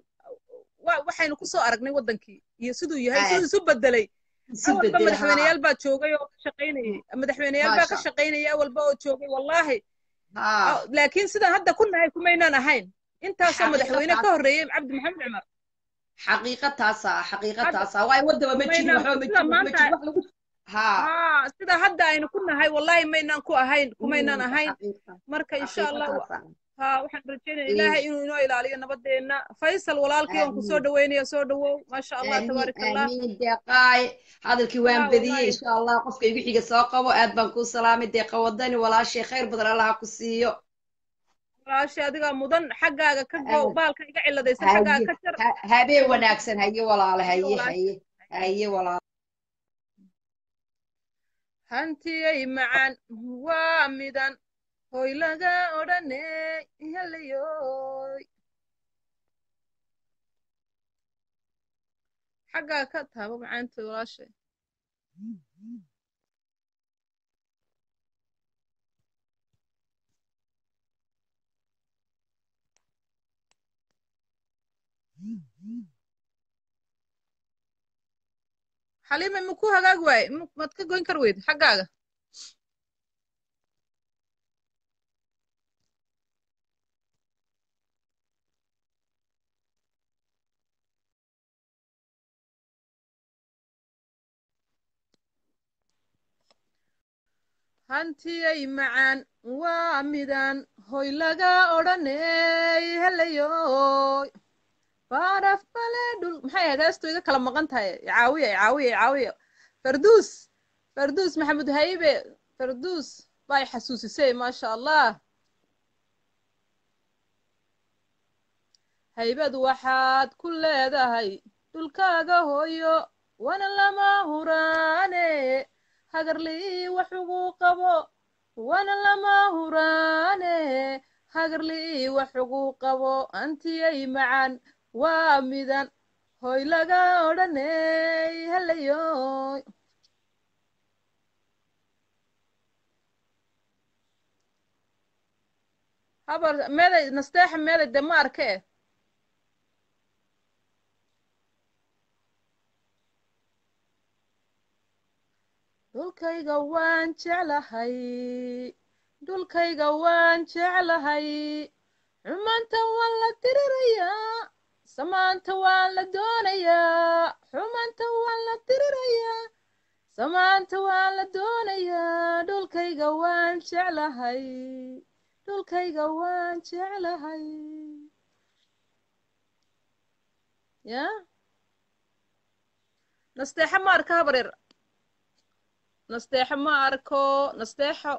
wa- waxaynu kusoo aragnay waddankii iyo siduu yahay siduu isu bedelay awalba madaxweyneyaal baa joogay oo ka shaqaynayay madaxweyneyaal baa ka Maasha. shaqaynayay awalba oo joogay wallaahi haa Ah, laakiin sidaan hadda ku nahay kumaynaan ahayn intaasoo Xaqiiqo madaxweyne ka taas. horreeyey cabdi maxamed cumar xaqiiqa taasa xaqiiqa Hadda- taasa waay wadaba ma jirin Maynaan- waxba ma sida jirin wax ma maanta- jirin wax lagu haa haa sida hadda aynu ku nahay wallaahi maynaan ku ahayn kumaynaan Mm, ahayn xaqiiqa marka insha xaqiiqa allah taasa haa waxaan rajaynaya Ish. ilaahay inuu inoo ilaaliyo nabadeenna faysal walaalkii waan ku soo Amiin. dhaweynaya soo dhawow maasha allah amiin tabaarak allah amiin deeqaay hadalkii waan Haa, badiyey wallaahi. insha allah qofka igu xiga soo qabo aad baan kuu salaamay deeqa wadani walaashay khayr badan allaha ku siiyo walaashay adigaa mudan xaggaaga ka go Amiin. baalka iga ciladaysan xaggaaga haye ka jar ha- habeen wanaagsan haye walaale haye walaashay. haye haye walaale hantiyay macaan waa midan hoy laga odhane helayoy xaggaa ka taabo macaanta walaashay xaliime maku hagaag waaye ma- maad ka goyn kar weyd xaggaaga hantiyay macaan waa midaan hoy laga odhaney helayoy baaraf bale dhul maxay ahayd heestu iga kala maqan tahay caawiya caawiya caawiya farduus farduus maxamed haybe farduus bay xasuusisay maasha allah haybad waxaad ku leedahay dhulkaaga hooyo wana lama huraane hagarlii wax ugu qabo wana lama huraane hagarlii wax ugu qabo antiyay macaan waa midan hoy laga odhaney helayoy habar meeday nasteexa meeday de ma arke dhulkayga waan jeclahay dhulkayga waan jeclahay xumaanta waan la dirirayaa samaanta waan la doonayaa xumaanta waan la dirirayaa samaanta waan la doonayaa dhulkayga waan jeclahay dhulkayga waan jeclahay ya nasteexo ma arka habaryar nasteexo ma arko nasteexo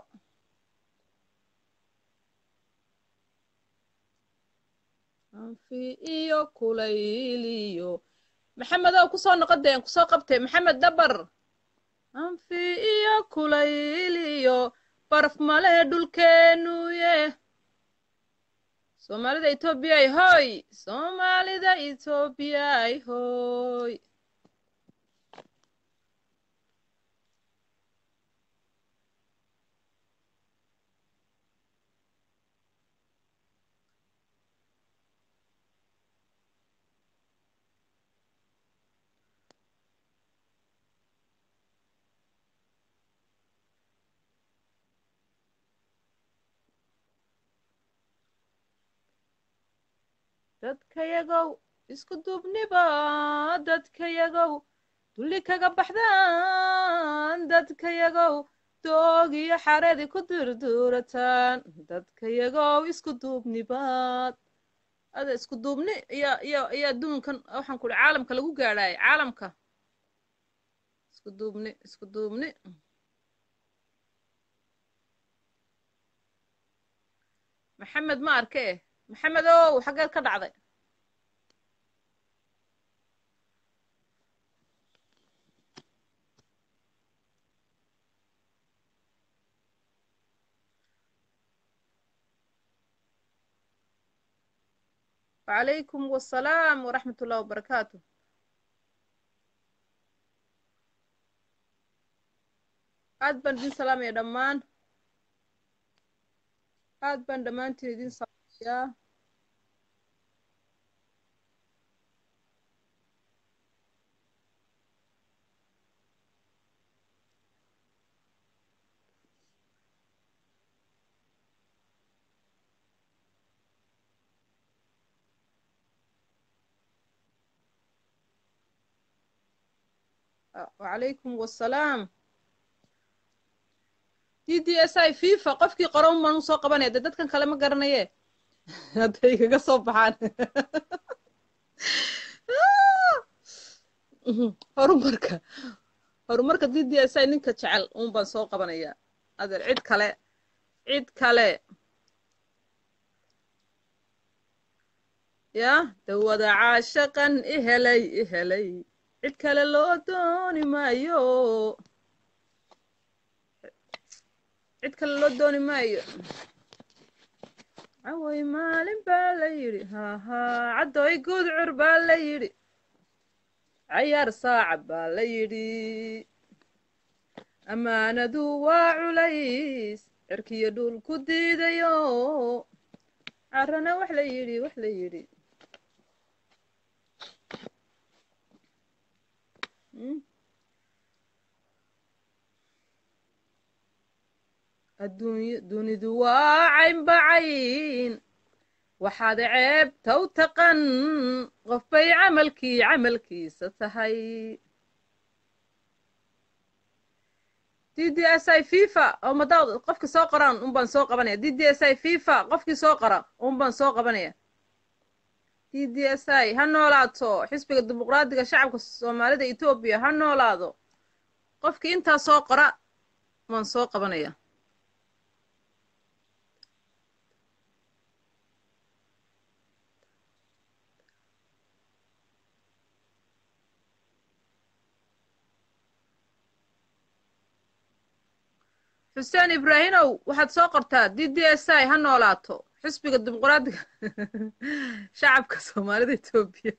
anfi iyo kulayl iyo maxamedow kusoo noqodeen kusoo qabtee maxamed dabar anfi iyo kulayl iyo baraf male dhulkeenuye soomaalida etoobiyay hoy soomaalida etoobiyay hoy dadkayagow isku duubniba dadkayagow dulli kaga baxdaan dadkayagow doog iyo xaredi ku durduurataan dadkayagow isku duubnibaad ada isku duubni iyo iyo iyo adduunkan waxaan ku uhi caalamka lagu gaadhaayo caalamka isku duubni isku duubni maxamed ma arke eh maxamed ow xaggeed ka dhacday وعليكم والسلام ورحمة الله وبركاته aad baan idin salaamaya dhammaan aad baan dhammaantiin idin salaamayaa وعليكم والسلام d d s i fifa qofkii qoran baan usoo qabanaya de dadkan kale ma garanaye hadday kaga soo baxaan horumarka horumarka d d s i ninka jecel un baan soo qabanaya adeer cid kale cid kale ya dawada caashaqan ihelay ihelay cid kale loo dooni maayo cid kale loo dooni maayo caway maalin baa la yidhi hahaa caddoy gudcur baa la yidhi cayaar saaca baa la yidhi ammaanadu waa culays cirkiyo dhul ku diidayo carrana wax la yidhi wax la yidhi adduunya dunidu waa caynbacayn waxaad ceebta u taqan qof bay camalkii camalkiisa tahay d d s i fifa oo madaad qofkii soo qoraan un baan soo qabanaya d d s i fifa qofkii soo qora un baan soo qabanaya d d s i ha noolaato xisbiga dimuqraadiga shacabka soomaalida etoobiya ha noolaado qofkii intaa soo qora waan soo qabanaya xuseen ibraahimow waxaad soo qortaa d d s i ha noolaato xisbiga dimuqraadiga shacabka soomaalida etoobiya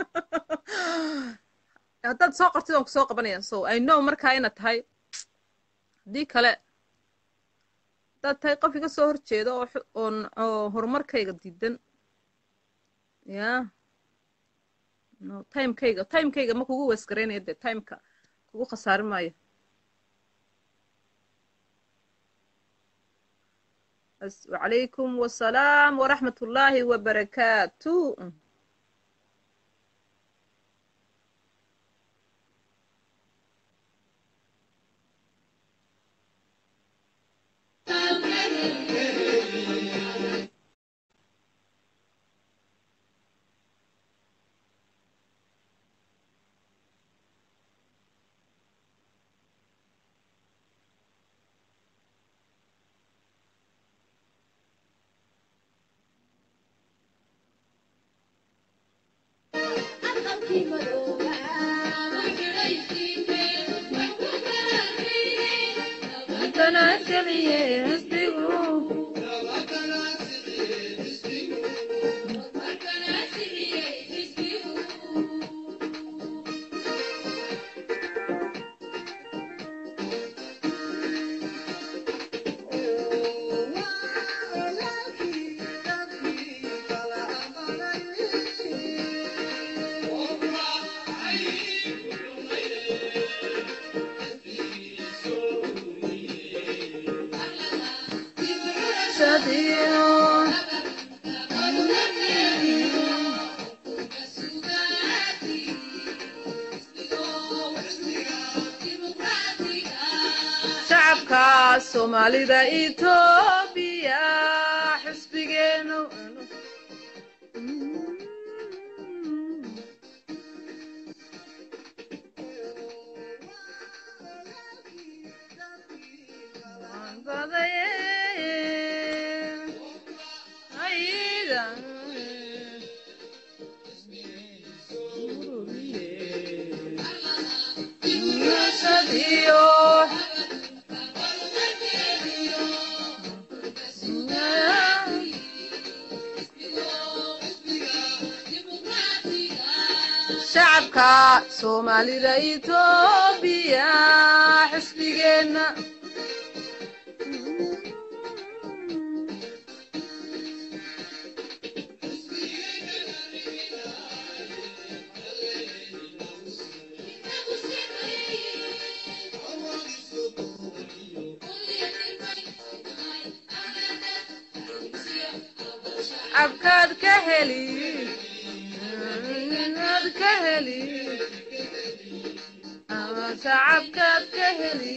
haddaad soo qortid waan ku soo qabanaya so i know markaa ina tahay haddii kale haddaad tahay qof iga soo horjeeda oo oon oo horumarkayga diidan ya no timekayga timekayga ma kugu weesgaraynaya dee timeka kugu khasaari maayo وعليكم والسلام ورحمة الله وبركاته shacabka soomaalida etoobiya xisbigeenu shacabka soomaalida etoobiya xisbigeenna abkaad ka heli ad ka heli shacabkaad ka heli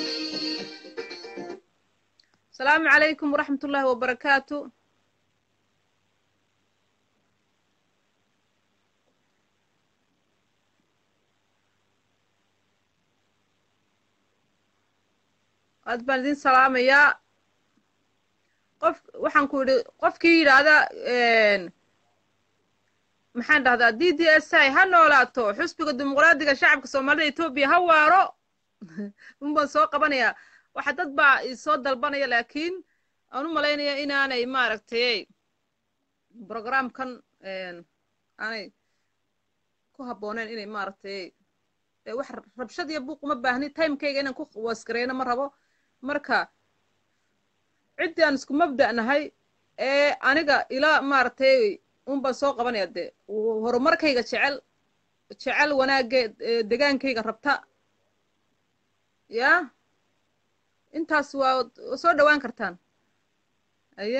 asalaamu calaykum waraxmat ullaahi wabarakaatu aad baan idin salaamayaa qof waxaan ku yidhi qofkii yidhaahda maxaan dhahdaa d d s i ha noolaato xusbiga dimuqraadiga shacabka soomaalida etoobiya ha waaro unbaan soo qabanayaa waxa dad baa isoo dalbanaya laakiin aan u malaynaya inaanay maaragtay programkan aanay ku habbooneyn inay maaragtay wax rabshad iyo buuq uma baahni timekayga inaan ku wasgareyno ma rabo marka ciddii aan isku mabda' nahay ee aniga ilaa maaragtay un baan soo qabanaya dee horumarkayga jecel jecel wanaagga degaankayga rabta ya intaas waa soo dhowaan kartaan aye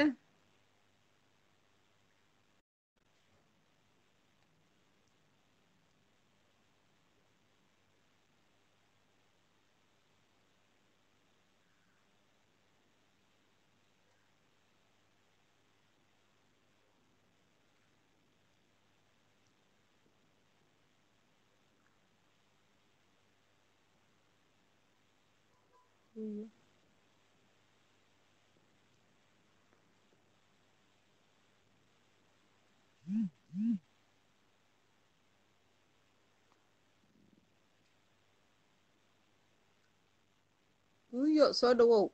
uyo soo dhowow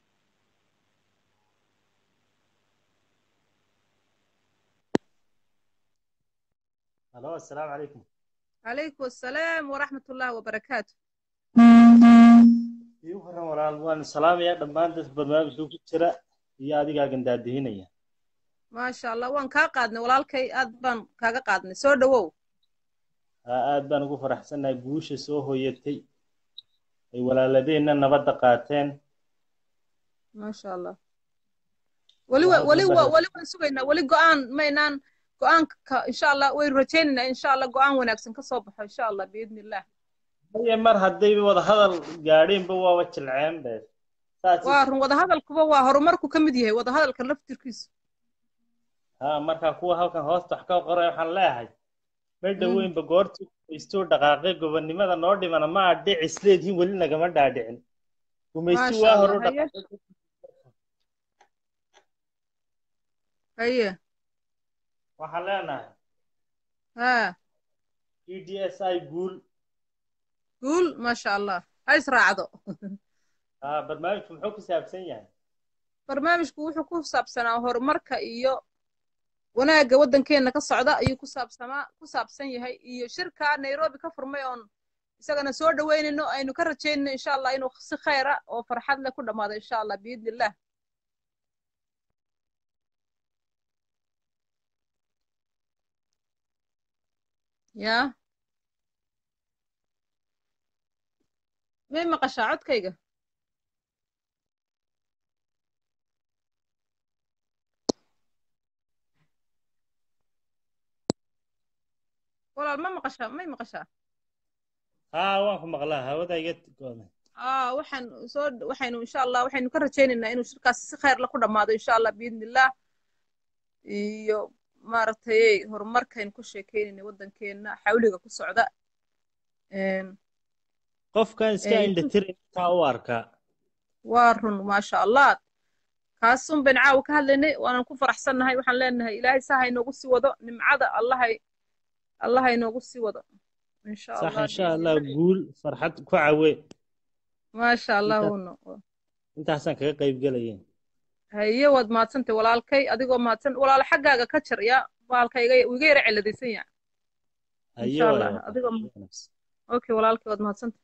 الو السلام عليكم calaykum asalaam waraxmat ullaahi wabarakaatu ii waran walaal waan salaamayaa dhammaan dadka barnaamijka ku jira iyo adigaagan daadihinaya maasha allah waan kaa qaadnay walaalkay aad baan kaaga qaadnay soo dhowow haa aad baan ugu faraxsannahay guusha soo hoyatay ay walaaladeenna nabadda qaateen maasha allah weli wa weli wa weli waan sugaynaa weli go-aan maynaan go-aanka insha allah waynu rajaynaynaa insha allah go-aan wanaagsan ka soo baxo insha allah biidni illah haye mar haddayba wadahadal gaadheenba waaba jilceen be waa run wadahadalkuba waa horumarku ka mid yahay wadahadalka laftirkiisu haa markaa kuwa halkan hoosta wax ka qoray waxaan leeyahay ma dhoweynba goortu istuu dhaqaaqay gobonnimada noo dhimana ma adhic isleedihin weli nagama dhaadhicin gumaysti waa hore u dhaqaaqay haye waxaan leenahay ha e d s i guul guul maasha allah ha israacdo haa barnaamijku muxuu ku saabsan yahay barnaamijku wuxuu ku saabsanaa horumarka iyo wanaagga waddankeenna ka socda ayuu ku saabsamaa ku saabsan yahay iyo shirka nairobi ka furmay oon isagana soo dhoweynayno aynu ka rajaynayno insha allah inuu si khayra oo farxad leh ku dhammaado insha allah biidni illah ya may maqashaa codkayga walaal ma maqashaa may maqashaa haa waan ku maqlaa hawada iga go'day aa waxaan soo waxaynu insha allah waxaynu ka rajaynaynaa inuu shirkaasi si khayr la ku dhammaado insha allah biidnillah iyo maaragtay horumarkaynu ku sheekeynayna waddankeena xawliga ku socda qofkan iska Ee, indhatirin intaa u arkaa waa run maasha allah kaasun baynu caawa ka hadlaynay waanan ku faraxsannahay waxaan leenahay ilaahay saa ha inoogu sii wado nimcada allahay allah ha inoogu sii wado insha sax allah insha allah guul farxad ku cawe maasha allah intaas wuno intaasaan kaga qayb gelaya haye waad mahadsantay walaalkay adigoo mahadsan walaalo xaggaaga ka jar ya baalka iga iga yara ciladaysan yahay haye insha allah waayo adigoo okay walaalkay waad mahadsantay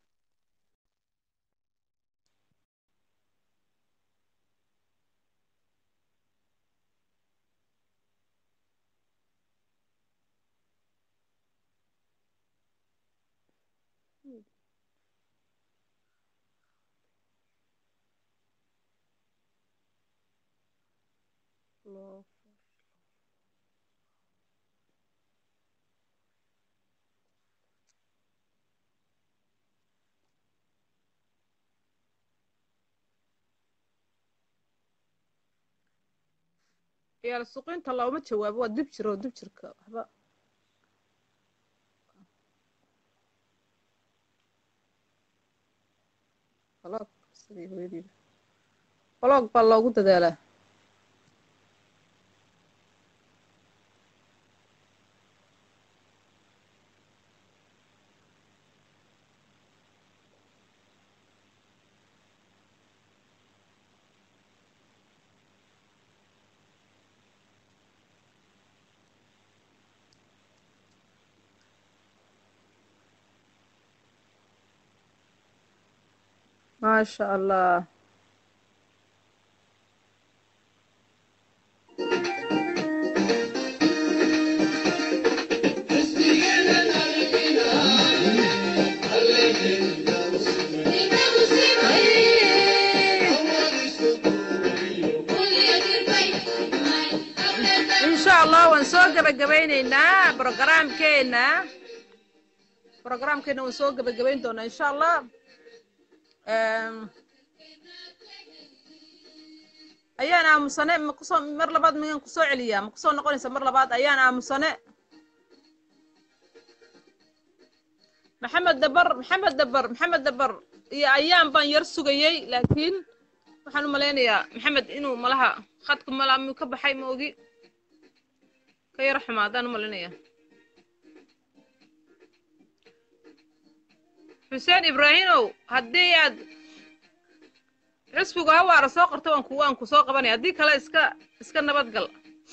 yaal suuqinta looma jawaabo waa dib jiro dib jirka waxba baloog sidii hooyadiiba baloog baa loogu dadaalaa maasha allah insha allah waan soo gebagabaynaynaa brogaraamkeena brogaraamkeena waan soo gebagabayn doonaa insha allah Em, ayaan aamusane ma kusoo mar labaad miyan kusoo celiyaa ma kusoo noqonaysa mar labaad ayaan aamusane maxamed dabar maxamed dabar maxamed dabar iyo ayaan baan yar sugayey laakiin waxaan u malaynayaa maxamed inuu malaha khadku mala muu ka baxay ma ogi ka yar xumaadaan u malaynayaa xuseen ibraahimow haddii aad xisbigu hawaara soo qorto waan ku waan ku soo qabanaya haddii kale iska iska nabad gal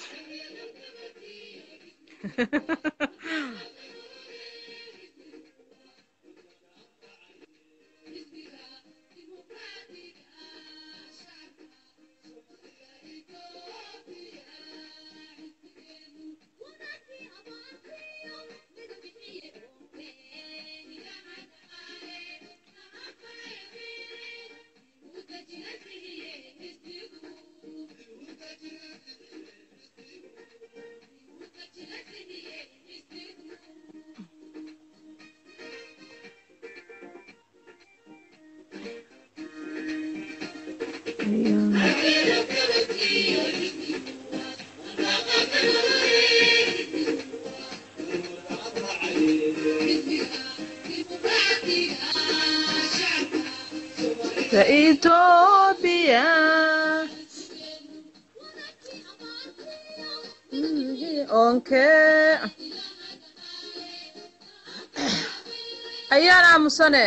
Ethiopia. Okay. ayaan aamusane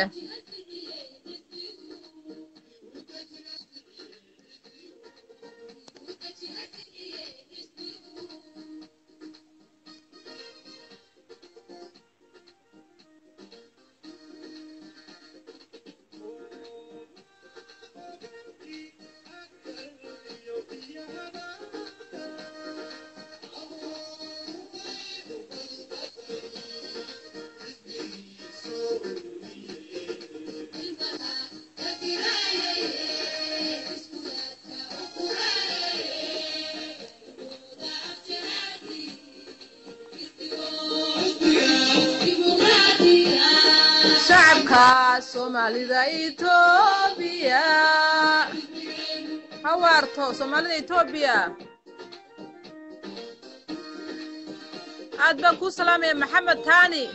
shacabka Soomaaliya soomaalida etoobiya hawaarto soomaalida etoobiya aad baan kuu salaamaya maxamed taani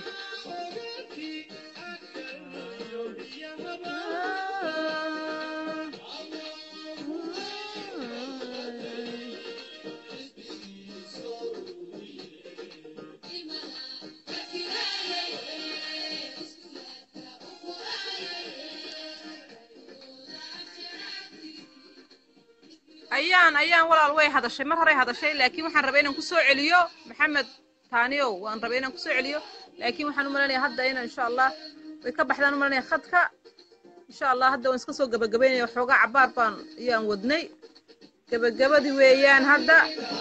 ayaan ayaan walaal way hadashay mar horay hadashay laakiin waxaan rabay inaan kusoo celiyo maxamed taaniyow waan rabay inaan kusoo celiyo laakiin waxaan u malanaya hadda inaan insha allah way ka baxdaan u malanaya khadka insha allah hadda waan iska soo gabagabaynaya waxoogaa cabaar baan ayaan wadnay gabagabadii weeyaan hadda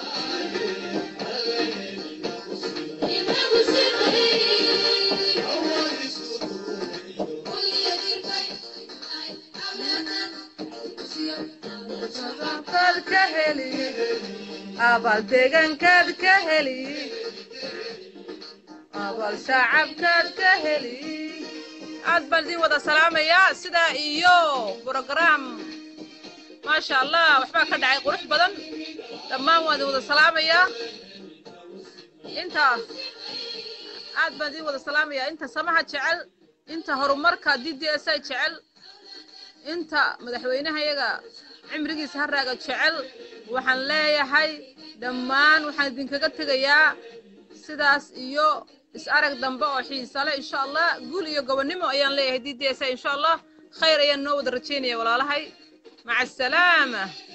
kaad ka heli abaal deegaankaad ka heli abaal shacabkaad ka heli aad baan idin wada salaamayaa sidaa iyo brogram maasha allah waxbaa ka dhacay qurux badan dhammaan waan idin wada salaamayaa inta aad baan idin wada salaamayaa inta samaha jecel inta horumarka d d s i jecel inta madaxweynahayaga cimrigiisa haraaga jecel waxaan leeyahay dhammaan waxaan idinkaga tegayaa sidaas iyo is arag dambe oo xiisa leh insha allah guul iyo gobonnimo ayaan leeyahay d d s insha allah khayr ayaan noo wada rajaynaya walaalahay maca asalaama